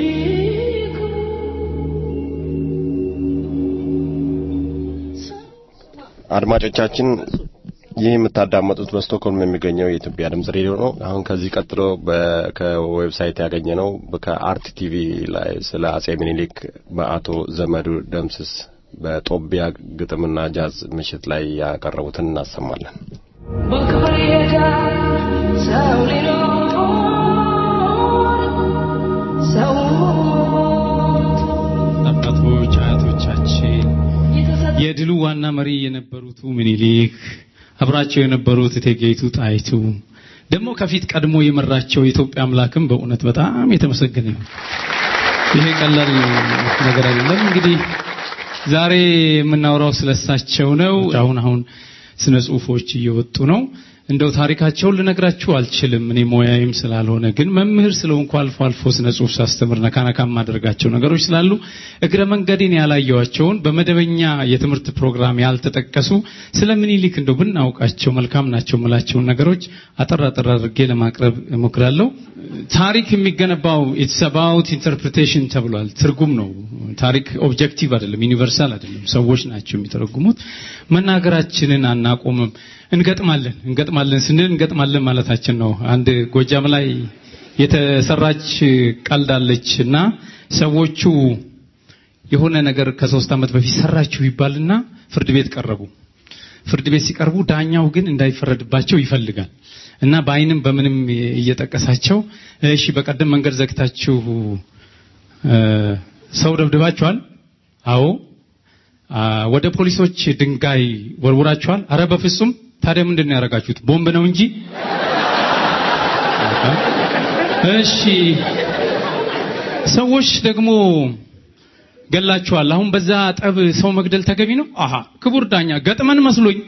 አድማጮቻችን ይህ የምታዳመጡት በስቶክሆልም የሚገኘው የኢትዮጵያ ድምጽ ሬዲዮ ነው። አሁን ከዚህ ቀጥሎ በ- ከዌብሳይት ያገኘ ነው ከአርት ቲቪ ላይ ስለ አጼ ሚኒሊክ በአቶ ዘመዱ ደምስስ በጦቢያ ግጥምና ጃዝ ምሽት ላይ ያቀረቡትን እናሰማለን። በክብር ይሄዳል ሰው ሊኖር ሰው አባቶች አያቶቻችን የድሉ ዋና መሪ የነበሩት ምኒልክ አብራቸው የነበሩት እቴጌይቱ ጣይቱ ደግሞ ከፊት ቀድሞ የመራቸው የኢትዮጵያ አምላክም በእውነት በጣም የተመሰገነ ነው። ይሄ ቀላል ነገር አይደለም። እንግዲህ ዛሬ የምናወራው ስለሳቸው ነው። አሁን አሁን ስነ ጽሁፎች እየወጡ ነው። እንደው ታሪካቸውን ልነግራችሁ አልችልም፣ እኔ ሞያዬም ስላልሆነ። ግን መምህር ስለሆንኩ አልፎ አልፎ ስነ ጽሁፍ ሳስተምር ነካ ነካ የማደርጋቸው ነገሮች ስላሉ እግረ መንገዴን ያላየዋቸውን በመደበኛ የትምህርት ፕሮግራም ያልተጠቀሱ ስለ ምኒልክ እንደው ብናውቃቸው መልካም ናቸው የምላቸውን ነገሮች አጠር አጠር አድርጌ ለማቅረብ እሞክራለሁ። ታሪክ የሚገነባው ኢትስ አባውት ኢንተርፕሪቴሽን ተብሏል። ትርጉም ነው። ታሪክ ኦብጀክቲቭ አይደለም፣ ዩኒቨርሳል አይደለም። ሰዎች ናቸው የሚተረጉሙት። መናገራችንን አናቆምም። እንገጥማለን እንገጥማለን ስንል እንገጥማለን ማለታችን ነው። አንድ ጎጃም ላይ የተሰራች ቀልድ አለች እና ሰዎቹ የሆነ ነገር ከሶስት ዓመት በፊት ሰራችሁ ይባልና ፍርድ ቤት ቀረቡ። ፍርድ ቤት ሲቀርቡ ዳኛው ግን እንዳይፈረድባቸው ይፈልጋል እና በአይንም በምንም እየጠቀሳቸው እሺ በቀደም መንገድ ዘግታችሁ እ፣ ሰው ደብድባችኋል? አዎ። አ፣ ወደ ፖሊሶች ድንጋይ ወርውራችኋል? አረ በፍጹም። ታዲያ ምንድን ነው ያደረጋችሁት? ቦምብ ነው እንጂ። እሺ ሰዎች ደግሞ ገላችኋል። አሁን በዛ ጠብ ሰው መግደል ተገቢ ነው? አሃ ክቡር ዳኛ ገጥመን መስሎኝ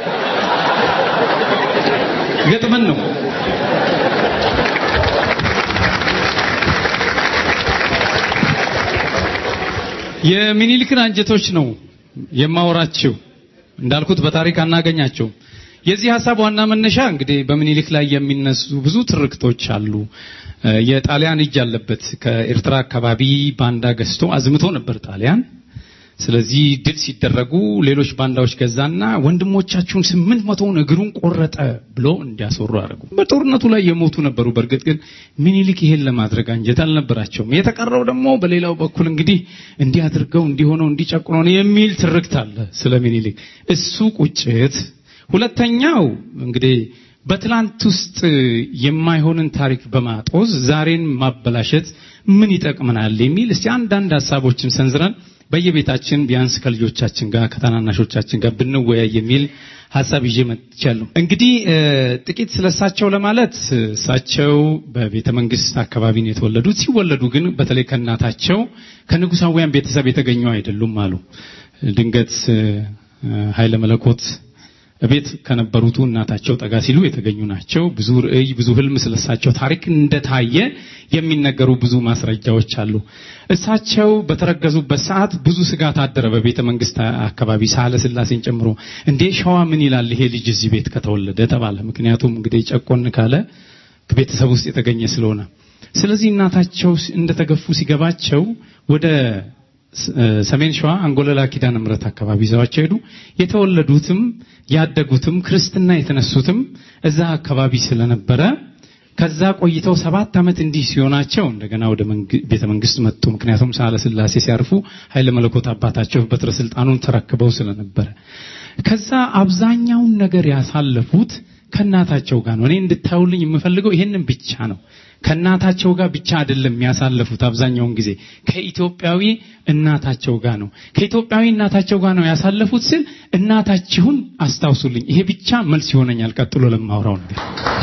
ገጥመን ነው። የሚኒሊክን አንጀቶች ነው የማወራቸው። እንዳልኩት በታሪክ አናገኛቸው። የዚህ ሀሳብ ዋና መነሻ እንግዲህ በምኒልክ ላይ የሚነሱ ብዙ ትርክቶች አሉ። እ፣ የጣሊያን እጅ አለበት። ከኤርትራ አካባቢ ባንዳ ገዝቶ አዝምቶ ነበር ጣሊያን። ስለዚህ ድል ሲደረጉ ሌሎች ባንዳዎች ገዛና ወንድሞቻችሁን ስምንት መቶውን እግሩን ቆረጠ ብሎ እንዲያስወሩ አደረጉ። በጦርነቱ ላይ የሞቱ ነበሩ። በእርግጥ ግን ምኒልክ ይሄን ለማድረግ አንጀት አልነበራቸውም። የተቀረው ደግሞ በሌላው በኩል እንግዲህ እንዲህ አድርገው እንዲሆነው እንዲጨቁነው ነው የሚል ትርክት አለ ስለ ምኒልክ። እሱ ቁጭት። ሁለተኛው እንግዲህ በትላንት ውስጥ የማይሆንን ታሪክ በማጦዝ ዛሬን ማበላሸት ምን ይጠቅመናል የሚል እስቲ አንዳንድ ሀሳቦችን ሰንዝረን በየቤታችን ቢያንስ ከልጆቻችን ጋር ከታናናሾቻችን ጋር ብንወያይ የሚል ሀሳብ ይዤ መጥቻለሁ። እንግዲህ እ፣ ጥቂት ስለሳቸው ለማለት እሳቸው በቤተ መንግስት አካባቢ ነው የተወለዱት። ሲወለዱ ግን በተለይ ከእናታቸው ከንጉሳውያን ቤተሰብ የተገኙ አይደሉም አሉ። ድንገት እ፣ ኃይለ መለኮት ቤት ከነበሩቱ እናታቸው ጠጋ ሲሉ የተገኙ ናቸው። ብዙ ርዕይ፣ ብዙ ህልም ስለሳቸው ታሪክ እንደታየ የሚነገሩ ብዙ ማስረጃዎች አሉ። እሳቸው በተረገዙበት ሰዓት ብዙ ስጋት አደረ በቤተ መንግስት አካባቢ ሳህለ ስላሴን ጨምሮ። እንዴ ሸዋ ምን ይላል ይሄ ልጅ እዚህ ቤት ከተወለደ ተባለ። ምክንያቱም እንግዲህ ጨቆን ካለ ቤተሰብ ውስጥ የተገኘ ስለሆነ። ስለዚህ እናታቸው እንደተገፉ ሲገባቸው ወደ ሰሜን ሸዋ አንጎለላ ኪዳነ ምሕረት አካባቢ ይዘዋቸው ሄዱ። የተወለዱትም ያደጉትም ክርስትና የተነሱትም እዛ አካባቢ ስለነበረ ከዛ ቆይተው ሰባት ዓመት እንዲህ ሲሆናቸው እንደገና ወደ መንግ- ቤተ መንግስት መጡ። ምክንያቱም ሳህለ ስላሴ ሲያርፉ ኃይለ መለኮት አባታቸው በትረ ስልጣኑን ተረክበው ስለነበረ ከዛ አብዛኛውን ነገር ያሳለፉት ከእናታቸው ጋር ነው። እኔ እንድታዩልኝ የምፈልገው ይሄንን ብቻ ነው። ከእናታቸው ጋር ብቻ አይደለም ያሳለፉት። አብዛኛውን ጊዜ ከኢትዮጵያዊ እናታቸው ጋር ነው። ከኢትዮጵያዊ እናታቸው ጋር ነው ያሳለፉት ስል እናታችሁን አስታውሱልኝ። ይሄ ብቻ መልስ ይሆነኛል ቀጥሎ ለማውራው ነገር።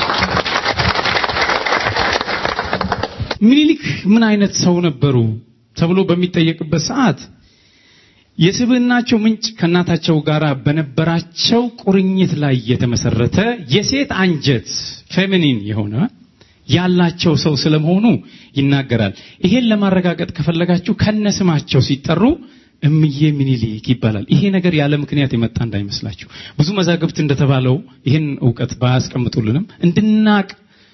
ምኒልክ ምን አይነት ሰው ነበሩ ተብሎ በሚጠየቅበት ሰዓት የስብዕናቸው ምንጭ ከእናታቸው ጋር በነበራቸው ቁርኝት ላይ የተመሰረተ የሴት አንጀት ፌሚኒን የሆነ ያላቸው ሰው ስለመሆኑ ይናገራል። ይሄን ለማረጋገጥ ከፈለጋችሁ ከነስማቸው ሲጠሩ እምዬ ምኒልክ ይባላል። ይሄ ነገር ያለ ምክንያት የመጣ እንዳይመስላችሁ። ብዙ መዛግብት እንደተባለው ይህን እውቀት ባያስቀምጡልንም እንድናቅ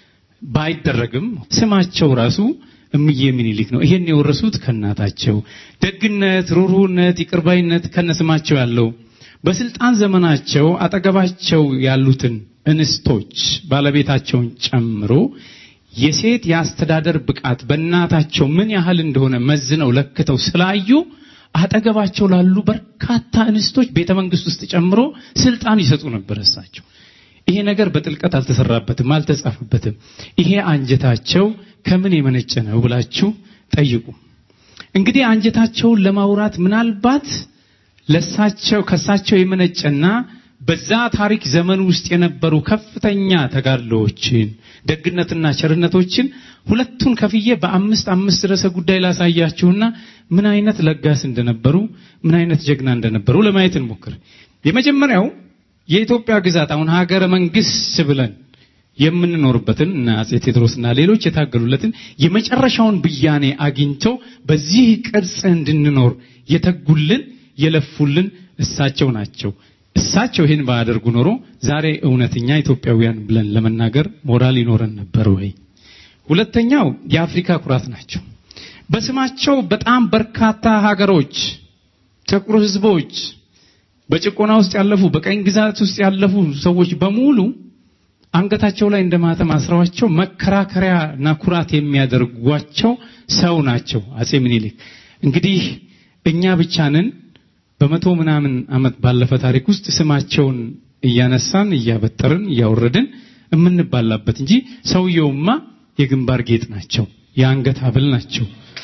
ባይደረግም ስማቸው ራሱ እምዬ ምኒልክ ነው። ይሄን የወረሱት ከእናታቸው ደግነት፣ ሩሩህነት፣ ይቅርባይነት ከነስማቸው ያለው በስልጣን ዘመናቸው አጠገባቸው ያሉትን እንስቶች ባለቤታቸውን ጨምሮ የሴት የአስተዳደር ብቃት በእናታቸው ምን ያህል እንደሆነ መዝነው ለክተው ስላዩ አጠገባቸው ላሉ በርካታ እንስቶች ቤተ መንግስት ውስጥ ጨምሮ ስልጣን ይሰጡ ነበር እሳቸው። ይሄ ነገር በጥልቀት አልተሰራበትም፣ አልተጻፈበትም። ይሄ አንጀታቸው ከምን የመነጨ ነው ብላችሁ ጠይቁ። እንግዲህ አንጀታቸውን ለማውራት ምናልባት ለሳቸው ከሳቸው የመነጨና በዛ ታሪክ ዘመን ውስጥ የነበሩ ከፍተኛ ተጋድሎዎችን ደግነትና ቸርነቶችን ሁለቱን ከፍዬ በአምስት አምስት ርዕሰ ጉዳይ ላሳያችሁና ምን አይነት ለጋስ እንደነበሩ ምን አይነት ጀግና እንደነበሩ ለማየት እንሞክር። የመጀመሪያው የኢትዮጵያ ግዛት አሁን ሀገረ መንግስት ብለን የምንኖርበትን እና አጼ ቴዎድሮስና ሌሎች የታገሉለትን የመጨረሻውን ብያኔ አግኝቶ በዚህ ቅርጽ እንድንኖር የተጉልን የለፉልን እሳቸው ናቸው። እሳቸው ይህን ባያደርጉ ኖሮ ዛሬ እውነተኛ ኢትዮጵያውያን ብለን ለመናገር ሞራል ይኖረን ነበር ወይ? ሁለተኛው የአፍሪካ ኩራት ናቸው። በስማቸው በጣም በርካታ ሀገሮች፣ ጥቁር ህዝቦች፣ በጭቆና ውስጥ ያለፉ በቀኝ ግዛት ውስጥ ያለፉ ሰዎች በሙሉ አንገታቸው ላይ እንደማተም አስረዋቸው መከራከሪያና ኩራት የሚያደርጓቸው ሰው ናቸው አጼ ምኒልክ። እንግዲህ እኛ ብቻንን በመቶ ምናምን ዓመት ባለፈ ታሪክ ውስጥ ስማቸውን እያነሳን እያበጠርን እያወረድን የምንባላበት እንጂ ሰውየውማ የግንባር ጌጥ ናቸው፣ የአንገት ሀብል ናቸው።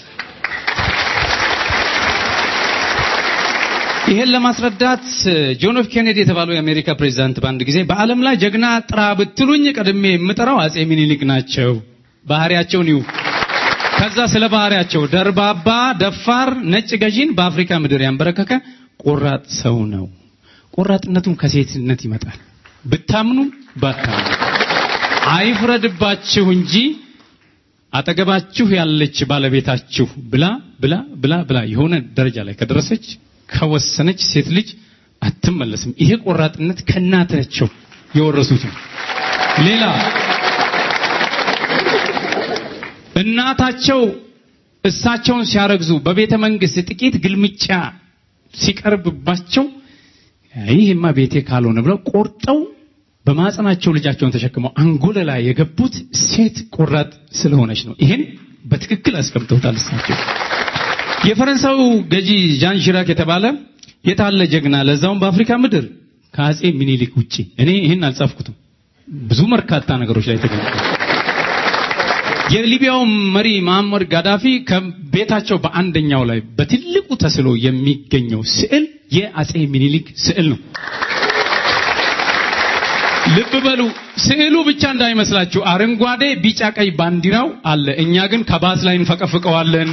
ይሄን ለማስረዳት ጆን ኤፍ ኬኔዲ የተባለው የአሜሪካ ፕሬዝዳንት በአንድ ጊዜ በዓለም ላይ ጀግና ጥራ ብትሉኝ ቀድሜ የምጠራው አጼ ሚኒሊክ ናቸው። ባህሪያቸውን ይዩ። ከዛ ስለ ባህሪያቸው ደርባባ፣ ደፋር፣ ነጭ ገዢን በአፍሪካ ምድር ያንበረከከ ቆራጥ ሰው ነው። ቆራጥነቱም ከሴትነት ይመጣል። ብታምኑ ባታምኑ አይፍረድባችሁ እንጂ አጠገባችሁ ያለች ባለቤታችሁ ብላ ብላ ብላ ብላ የሆነ ደረጃ ላይ ከደረሰች ከወሰነች ሴት ልጅ አትመለስም። ይሄ ቆራጥነት ከእናታቸው የወረሱት ነው። ሌላ እናታቸው እሳቸውን ሲያረግዙ በቤተ መንግስት ጥቂት ግልምጫ ሲቀርብባቸው ይህማ ቤቴ ካልሆነ ብለው ቆርጠው በማጸናቸው ልጃቸውን ተሸክመው አንጎለ ላይ የገቡት ሴት ቆራጥ ስለሆነች ነው። ይሄን በትክክል አስቀምጠውታል እሳቸው። የፈረንሳዩ ገዢ ዣን ሺራክ የተባለ የታለ ጀግና ለዛውም በአፍሪካ ምድር ከአጼ ሚኒሊክ ውጪ እኔ ይህን አልጻፍኩትም። ብዙ በርካታ ነገሮች ላይ ተገኝቷል። የሊቢያው መሪ መሐመድ ጋዳፊ ከቤታቸው በአንደኛው ላይ በትልቁ ተስሎ የሚገኘው ስዕል የአጼ ሚኒሊክ ስዕል ነው። ልብ በሉ፣ ስዕሉ ብቻ እንዳይመስላችሁ አረንጓዴ፣ ቢጫ፣ ቀይ ባንዲራው አለ። እኛ ግን ከባስ ላይ እንፈቀፍቀዋለን።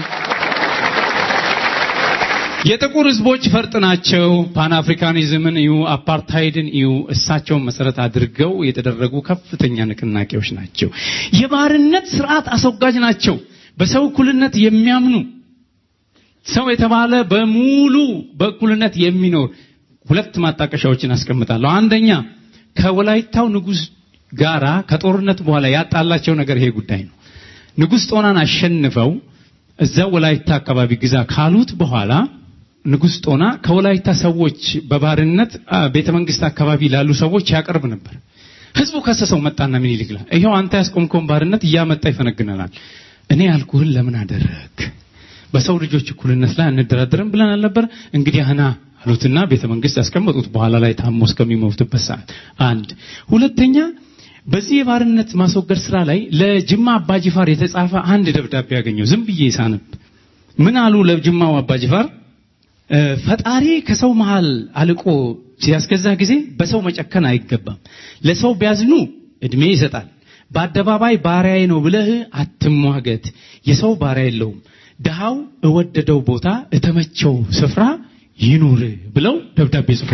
የጥቁር ህዝቦች ፈርጥ ናቸው። ፓን አፍሪካኒዝምን እዩ፣ አፓርታይድን እዩ። እሳቸውን መሰረት አድርገው የተደረጉ ከፍተኛ ንቅናቄዎች ናቸው። የባርነት ስርዓት አስወጋጅ ናቸው። በሰው እኩልነት የሚያምኑ ሰው የተባለ በሙሉ በእኩልነት የሚኖር ሁለት ማጣቀሻዎችን አስቀምጣለሁ። አንደኛ ከወላይታው ንጉስ ጋራ ከጦርነት በኋላ ያጣላቸው ነገር ይሄ ጉዳይ ነው። ንጉስ ጦናን አሸንፈው እዛው ወላይታ አካባቢ ግዛ ካሉት በኋላ ንጉስ ጦና ከወላይታ ሰዎች በባርነት ቤተ መንግስት አካባቢ ላሉ ሰዎች ያቀርብ ነበር። ህዝቡ ከሰሰው መጣና ምኒልክ ላይ ይሄው አንተ ያስቆምከውን ባርነት እያመጣ ይፈነግነናል። እኔ ያልኩህን ለምን አደረግ? በሰው ልጆች እኩልነት ላይ አንደራደርም ብለን አልነበር? እንግዲህ አና አሉትና ቤተ መንግስት ያስቀመጡት በኋላ ላይ ታሞ እስከሚሞትበት ሰዓት። አንድ ሁለተኛ በዚህ የባርነት ማስወገድ ስራ ላይ ለጅማ አባጅፋር የተጻፈ አንድ ደብዳቤ ያገኘው ዝም ብዬ ሳነብ ምን አሉ ለጅማው አባጅፋር ፈጣሪ ከሰው መሃል አልቆ ሲያስገዛ ጊዜ በሰው መጨከን አይገባም። ለሰው ቢያዝኑ እድሜ ይሰጣል። በአደባባይ ባሪያዬ ነው ብለህ አትሟገት። የሰው ባሪያ የለውም። ድሃው እወደደው ቦታ እተመቸው ስፍራ ይኑር ብለው ደብዳቤ ጽፎ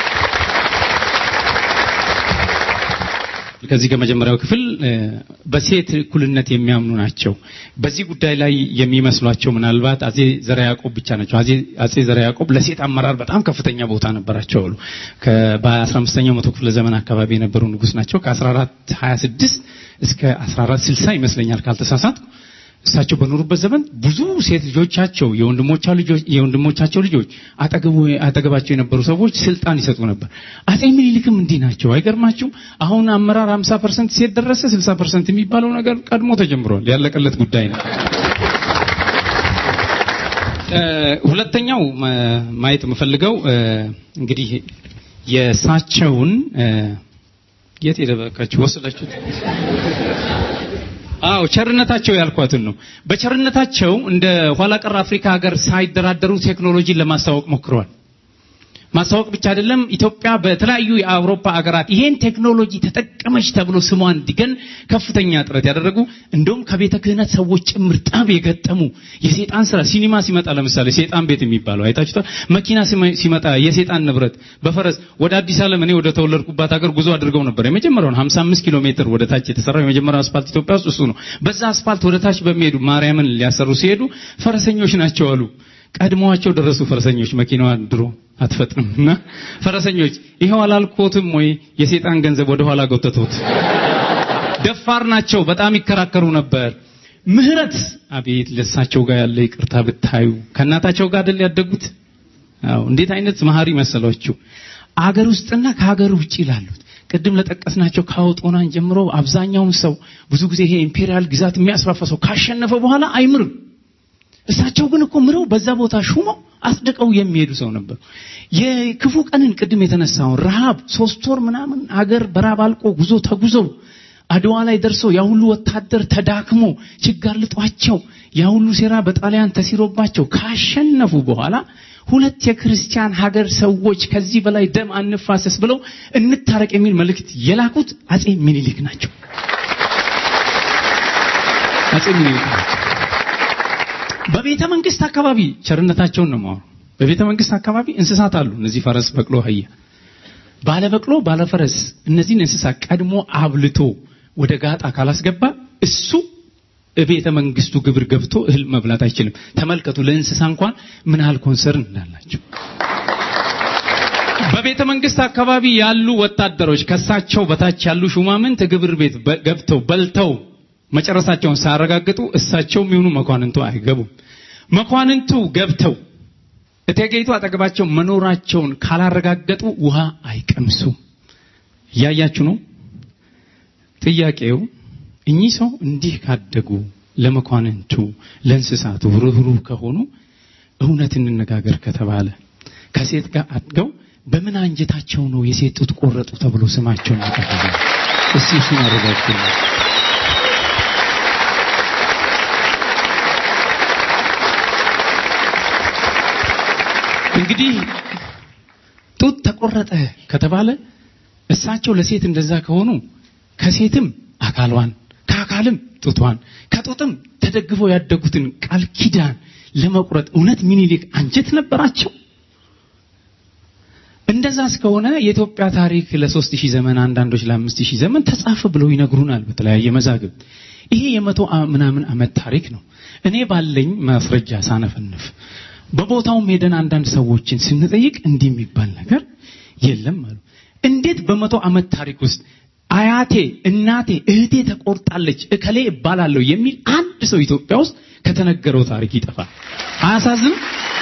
ከዚህ ከመጀመሪያው ክፍል በሴት እኩልነት የሚያምኑ ናቸው። በዚህ ጉዳይ ላይ የሚመስሏቸው ምናልባት አጼ ዘርዓ ያዕቆብ ብቻ ናቸው። አጼ ዘርዓ ያዕቆብ ለሴት አመራር በጣም ከፍተኛ ቦታ ነበራቸው አሉ። በ15ኛው መቶ ክፍለ ዘመን አካባቢ የነበሩ ንጉስ ናቸው። ከ1426 እስከ 1460 ይመስለኛል ካልተሳሳት እሳቸው በኖሩበት ዘመን ብዙ ሴት ልጆቻቸው የወንድሞቻቸው ልጆች አጠገባቸው የነበሩ ሰዎች ስልጣን ይሰጡ ነበር። አጼ ምኒልክም እንዲህ ናቸው። አይገርማችሁም? አሁን አመራር 50 ፐርሰንት ሴት ደረሰ። 60 ፐርሰንት የሚባለው ነገር ቀድሞ ተጀምሯል። ያለቀለት ጉዳይ ነው። ሁለተኛው ማየት የምፈልገው እንግዲህ የእሳቸውን የት የደበቃችሁ ወሰዳችሁት? አዎ ቸርነታቸው ያልኳትን ነው። በቸርነታቸው እንደ ኋላ ቀር አፍሪካ ሀገር ሳይደራደሩ ቴክኖሎጂን ለማስተዋወቅ ሞክረዋል። ማስተዋወቅ ብቻ አይደለም፣ ኢትዮጵያ በተለያዩ የአውሮፓ ሀገራት ይሄን ቴክኖሎጂ ተጠቀመች ተብሎ ስሟ እንዲገን ከፍተኛ ጥረት ያደረጉ እንደውም ከቤተ ክህነት ሰዎች ጭምር ጠብ የገጠሙ የሴጣን ስራ ሲኒማ ሲመጣ ለምሳሌ ሴጣን ቤት የሚባለው አይታችሁታል። መኪና ሲመጣ የሴጣን ንብረት በፈረስ ወደ አዲስ ዓለም እኔ ወደ ተወለድኩባት ሀገር ጉዞ አድርገው ነበር። የመጀመሪያውን 55 ኪሎ ሜትር ወደ ታች የተሰራው የመጀመሪያው አስፋልት ኢትዮጵያ ውስጥ እሱ ነው። በዛ አስፋልት ወደ ታች በሚሄዱ ማርያምን ሊያሰሩ ሲሄዱ ፈረሰኞች ናቸው አሉ። ቀድመዋቸው ደረሱ ፈረሰኞች። መኪናዋን ድሮ አትፈጥንም እና ፈረሰኞች ይኸው አላልኮትም ወይ የሴጣን ገንዘብ ወደ ኋላ ጎተቱት። ደፋር ናቸው። በጣም ይከራከሩ ነበር። ምህረት አቤት ለሳቸው ጋር ያለ ይቅርታ ብታዩ ከእናታቸው ጋር አይደል ያደጉት? አዎ እንዴት አይነት መሀሪ መሰሏችሁ። አገር ውስጥና ከሀገር ውጭ ላሉት ቅድም ለጠቀስናቸው ካውጦናን ጀምሮ አብዛኛውን ሰው ብዙ ጊዜ ይሄ ኢምፔሪያል ግዛት የሚያስፋፋ ሰው ካሸነፈ በኋላ አይምርም። እሳቸው ግን እኮ ምረው በዛ ቦታ ሹመው አጽድቀው የሚሄዱ ሰው ነበሩ። የክፉ ቀንን ቅድም የተነሳውን ረሃብ ሶስት ወር ምናምን አገር በራብ አልቆ ጉዞ ተጉዘው አድዋ ላይ ደርሰው ያ ሁሉ ወታደር ተዳክሞ ችጋር ልጧቸው ያ ሁሉ ሴራ በጣሊያን ተሲሮባቸው ካሸነፉ በኋላ ሁለት የክርስቲያን ሀገር ሰዎች ከዚህ በላይ ደም አንፋሰስ ብለው እንታረቅ የሚል መልእክት የላኩት አጼ ሚኒሊክ ናቸው። አጼ ሚኒሊክ ናቸው። በቤተ መንግስት አካባቢ ቸርነታቸውን ነው ማወሩ። በቤተ መንግስት አካባቢ እንስሳት አሉ። እነዚህ ፈረስ፣ በቅሎ፣ አህያ፣ ባለ በቅሎ፣ ባለ ፈረስ እነዚህን እንስሳት ቀድሞ አብልቶ ወደ ጋጣ ካላስገባ እሱ ቤተ መንግስቱ ግብር ገብቶ እህል መብላት አይችልም። ተመልከቱ ለእንስሳ እንኳን ምን ያህል ኮንሰርን እንዳላቸው። በቤተ መንግስት አካባቢ ያሉ ወታደሮች ከሳቸው በታች ያሉ ሹማምንት ግብር ቤት ገብተው በልተው መጨረሳቸውን ሳያረጋግጡ እሳቸው የሚሆኑ መኳንንቱ አይገቡም። መኳንንቱ ገብተው እቴጌይቱ አጠገባቸው መኖራቸውን ካላረጋገጡ ውሃ አይቀምሱም። እያያችሁ ነው። ጥያቄው እኚህ ሰው እንዲህ ካደጉ ለመኳንንቱ ለእንስሳቱ ርኅሩህ ከሆኑ እውነት እንነጋገር ከተባለ ከሴት ጋር አድገው በምን አንጀታቸው ነው የሴት ጡት ቆረጡ ተብሎ ስማቸውን ያቀረበ? እስቲ እሱን አረጋግጡልኝ። እንግዲህ ጡት ተቆረጠ ከተባለ እሳቸው ለሴት እንደዛ ከሆኑ ከሴትም አካሏን ከአካልም ጡቷን ከጡትም ተደግፈው ያደጉትን ቃል ኪዳን ለመቁረጥ እውነት ሚኒሊክ አንጀት ነበራቸው? እንደዛ እስከሆነ የኢትዮጵያ ታሪክ ለሶስት ሺህ ዘመን አንዳንዶች ለአምስት ሺህ ዘመን ተጻፈ ብለው ይነግሩናል በተለያየ መዛግብት። ይሄ የመቶ አ- ምናምን ዓመት ታሪክ ነው። እኔ ባለኝ ማስረጃ ሳነፈንፍ በቦታውም ሄደን አንዳንድ ሰዎችን ስንጠይቅ እንዲህ የሚባል ነገር የለም አሉ። እንዴት በመቶ ዓመት ታሪክ ውስጥ አያቴ፣ እናቴ፣ እህቴ ተቆርጣለች እከሌ እባላለሁ የሚል አንድ ሰው ኢትዮጵያ ውስጥ ከተነገረው ታሪክ ይጠፋል? አያሳዝንም?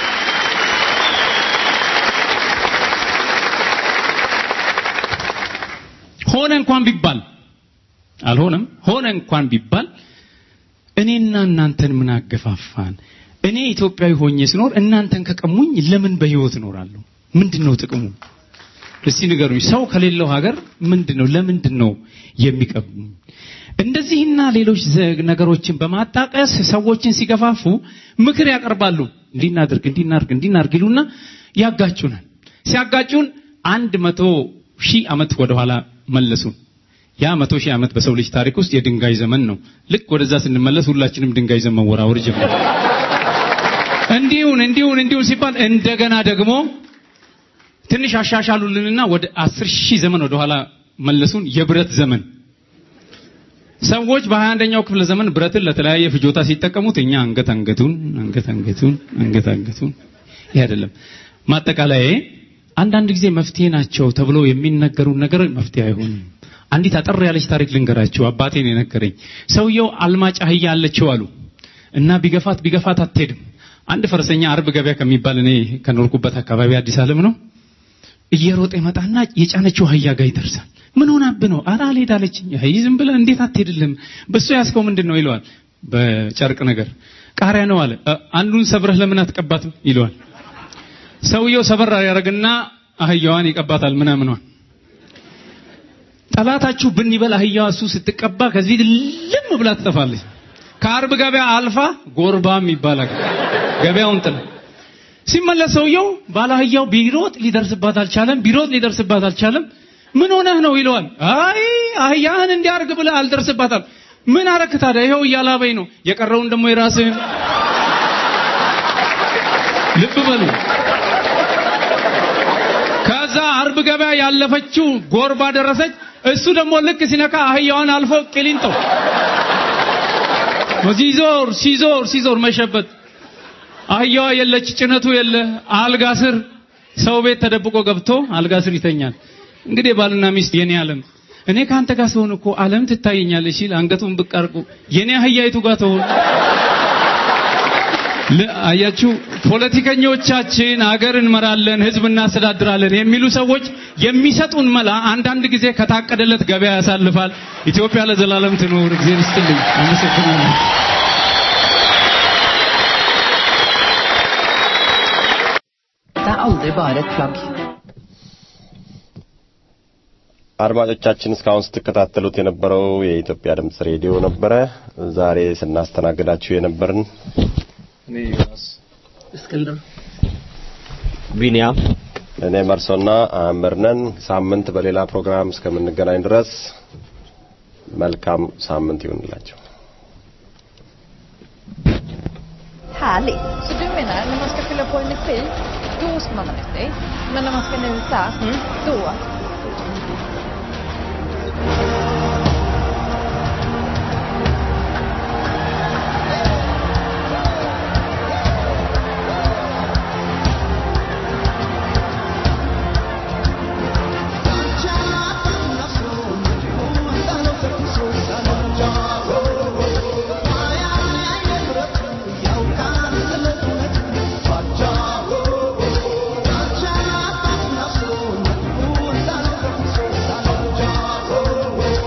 ሆነ እንኳን ቢባል አልሆነም፣ ሆነ እንኳን ቢባል እኔና እናንተን ምን አገፋፋን? እኔ ኢትዮጵያዊ ሆኜ ስኖር እናንተን ከቀሙኝ ለምን በህይወት እኖራለሁ? ምንድነው ጥቅሙ? እስቲ ንገሩኝ። ሰው ከሌለው ሀገር ምንድነው ለምንድን ነው የሚቀሙኝ? እንደዚህና ሌሎች ዘ- ነገሮችን በማጣቀስ ሰዎችን ሲገፋፉ ምክር ያቀርባሉ። እንዲናድርግ እንዲናርግ እንዲናርግ ይሉና ያጋጩናል። ሲያጋጩን አንድ መቶ ሺህ ዓመት ወደኋላ መለሱን። ያ መቶ ሺህ ዓመት በሰው ልጅ ታሪክ ውስጥ የድንጋይ ዘመን ነው። ልክ ወደዛ ስንመለስ ሁላችንም ድንጋይ ዘመን መወራወር ጀመር። እንዲሁን እንዲሁን እንዲሁን ሲባል እንደገና ደግሞ ትንሽ አሻሻሉልንና ወደ አስር ሺህ ዘመን ወደኋላ መለሱን። የብረት ዘመን ሰዎች በሀያ አንደኛው ክፍለ ዘመን ብረትን ለተለያየ ፍጆታ ሲጠቀሙት እኛ አንገት አንገቱን አንገት አንገቱን አንገት አንገቱን ይህ አይደለም ማጠቃለያ አንዳንድ ጊዜ መፍትሄ ናቸው ተብሎ የሚነገሩ ነገር መፍትሄ አይሆንም አንዲት አጠር ያለች ታሪክ ልንገራችሁ አባቴ ነው የነገረኝ ሰውየው አልማጭ አህያ አለችው አሉ እና ቢገፋት ቢገፋት አትሄድም አንድ ፈረሰኛ አርብ ገበያ ከሚባል እኔ ከኖርኩበት አካባቢ አዲስ ዓለም ነው እየሮጠ ይመጣና የጫነችው አህያ ጋር ይደርሳል ምን ሆናብህ ነው ኧረ አልሄድ አለችኝ አይ ዝም ብለህ እንዴት አትሄድልም በሱ ያስከው ምንድን ነው ይለዋል በጨርቅ ነገር ቃሪያ ነው አለ "እ፣ አንዱን ሰብረህ ለምን አትቀባትም ይለዋል ሰውየው ሰበር ያደርግና አህያዋን ይቀባታል ምናምኗን ጠላታችሁ ብን ይበል አህያዋ እሱ ስትቀባ ከዚህ ልም ብላ ትጠፋለች ከአርብ ገበያ አልፋ ጎርባም ይባላል ገበያውን ጥላ ሲመለስ ሰውየው ባለ አህያው ቢሮጥ ሊደርስባት አልቻለም ቢሮጥ ሊደርስባት አልቻለም ምን ሆነህ ነው ይለዋል አይ አህያህን እንዲያርግ ብለህ አልደርስባታል ምን አረክ ታዲያ ይኸው እያላበኝ ነው የቀረውን ደግሞ የራስህን ልብ በሉ ከዛ አርብ ገበያ ያለፈችው ጎርባ ደረሰች እሱ ደግሞ ልክ ሲነካ አህያዋን አልፎ ቂሊንጦ ሲዞር ሲዞር ሲዞር መሸበት አህያዋ የለች ጭነቱ የለ አልጋ ስር ሰው ቤት ተደብቆ ገብቶ አልጋ ስር ይተኛል እንግዲህ ባልና ሚስት የኔ ዓለም እኔ ከአንተ ጋር ስሆን እኮ ዓለም ትታየኛለች ሲል አንገቱን ብቅ አድርጎ የኔ አህያይቱ ጋር ትሆን ል- አያችሁ ፖለቲከኞቻችን አገር እንመራለን ህዝብ እናስተዳድራለን የሚሉ ሰዎች የሚሰጡን መላ አንዳንድ ጊዜ ከታቀደለት ገበያ ያሳልፋል ኢትዮጵያ ለዘላለም ትኖር እግዚአብሔር ይስጥልኝ አመሰግናለሁ Det är aldrig bara ett plagg. አድማጮቻችን እስካሁን ስትከታተሉት የነበረው የኢትዮጵያ ድምጽ ሬዲዮ ነበረ። ዛሬ ስናስተናግዳችሁ የነበርን እኔ ዮናስ እስክንድር ቢኒያም፣ እኔ መርሶና አእምር ነን። ሳምንት በሌላ ፕሮግራም እስከምንገናኝ ድረስ መልካም ሳምንት ይሁንላችሁ። Härligt. Så du menar, när man ska fylla på energi, då ska man ha energi. Men när man ska njuta, då Oh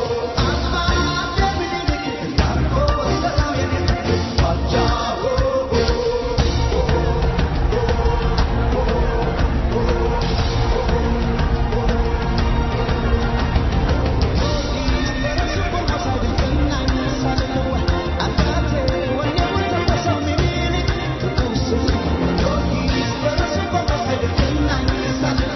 Thank you.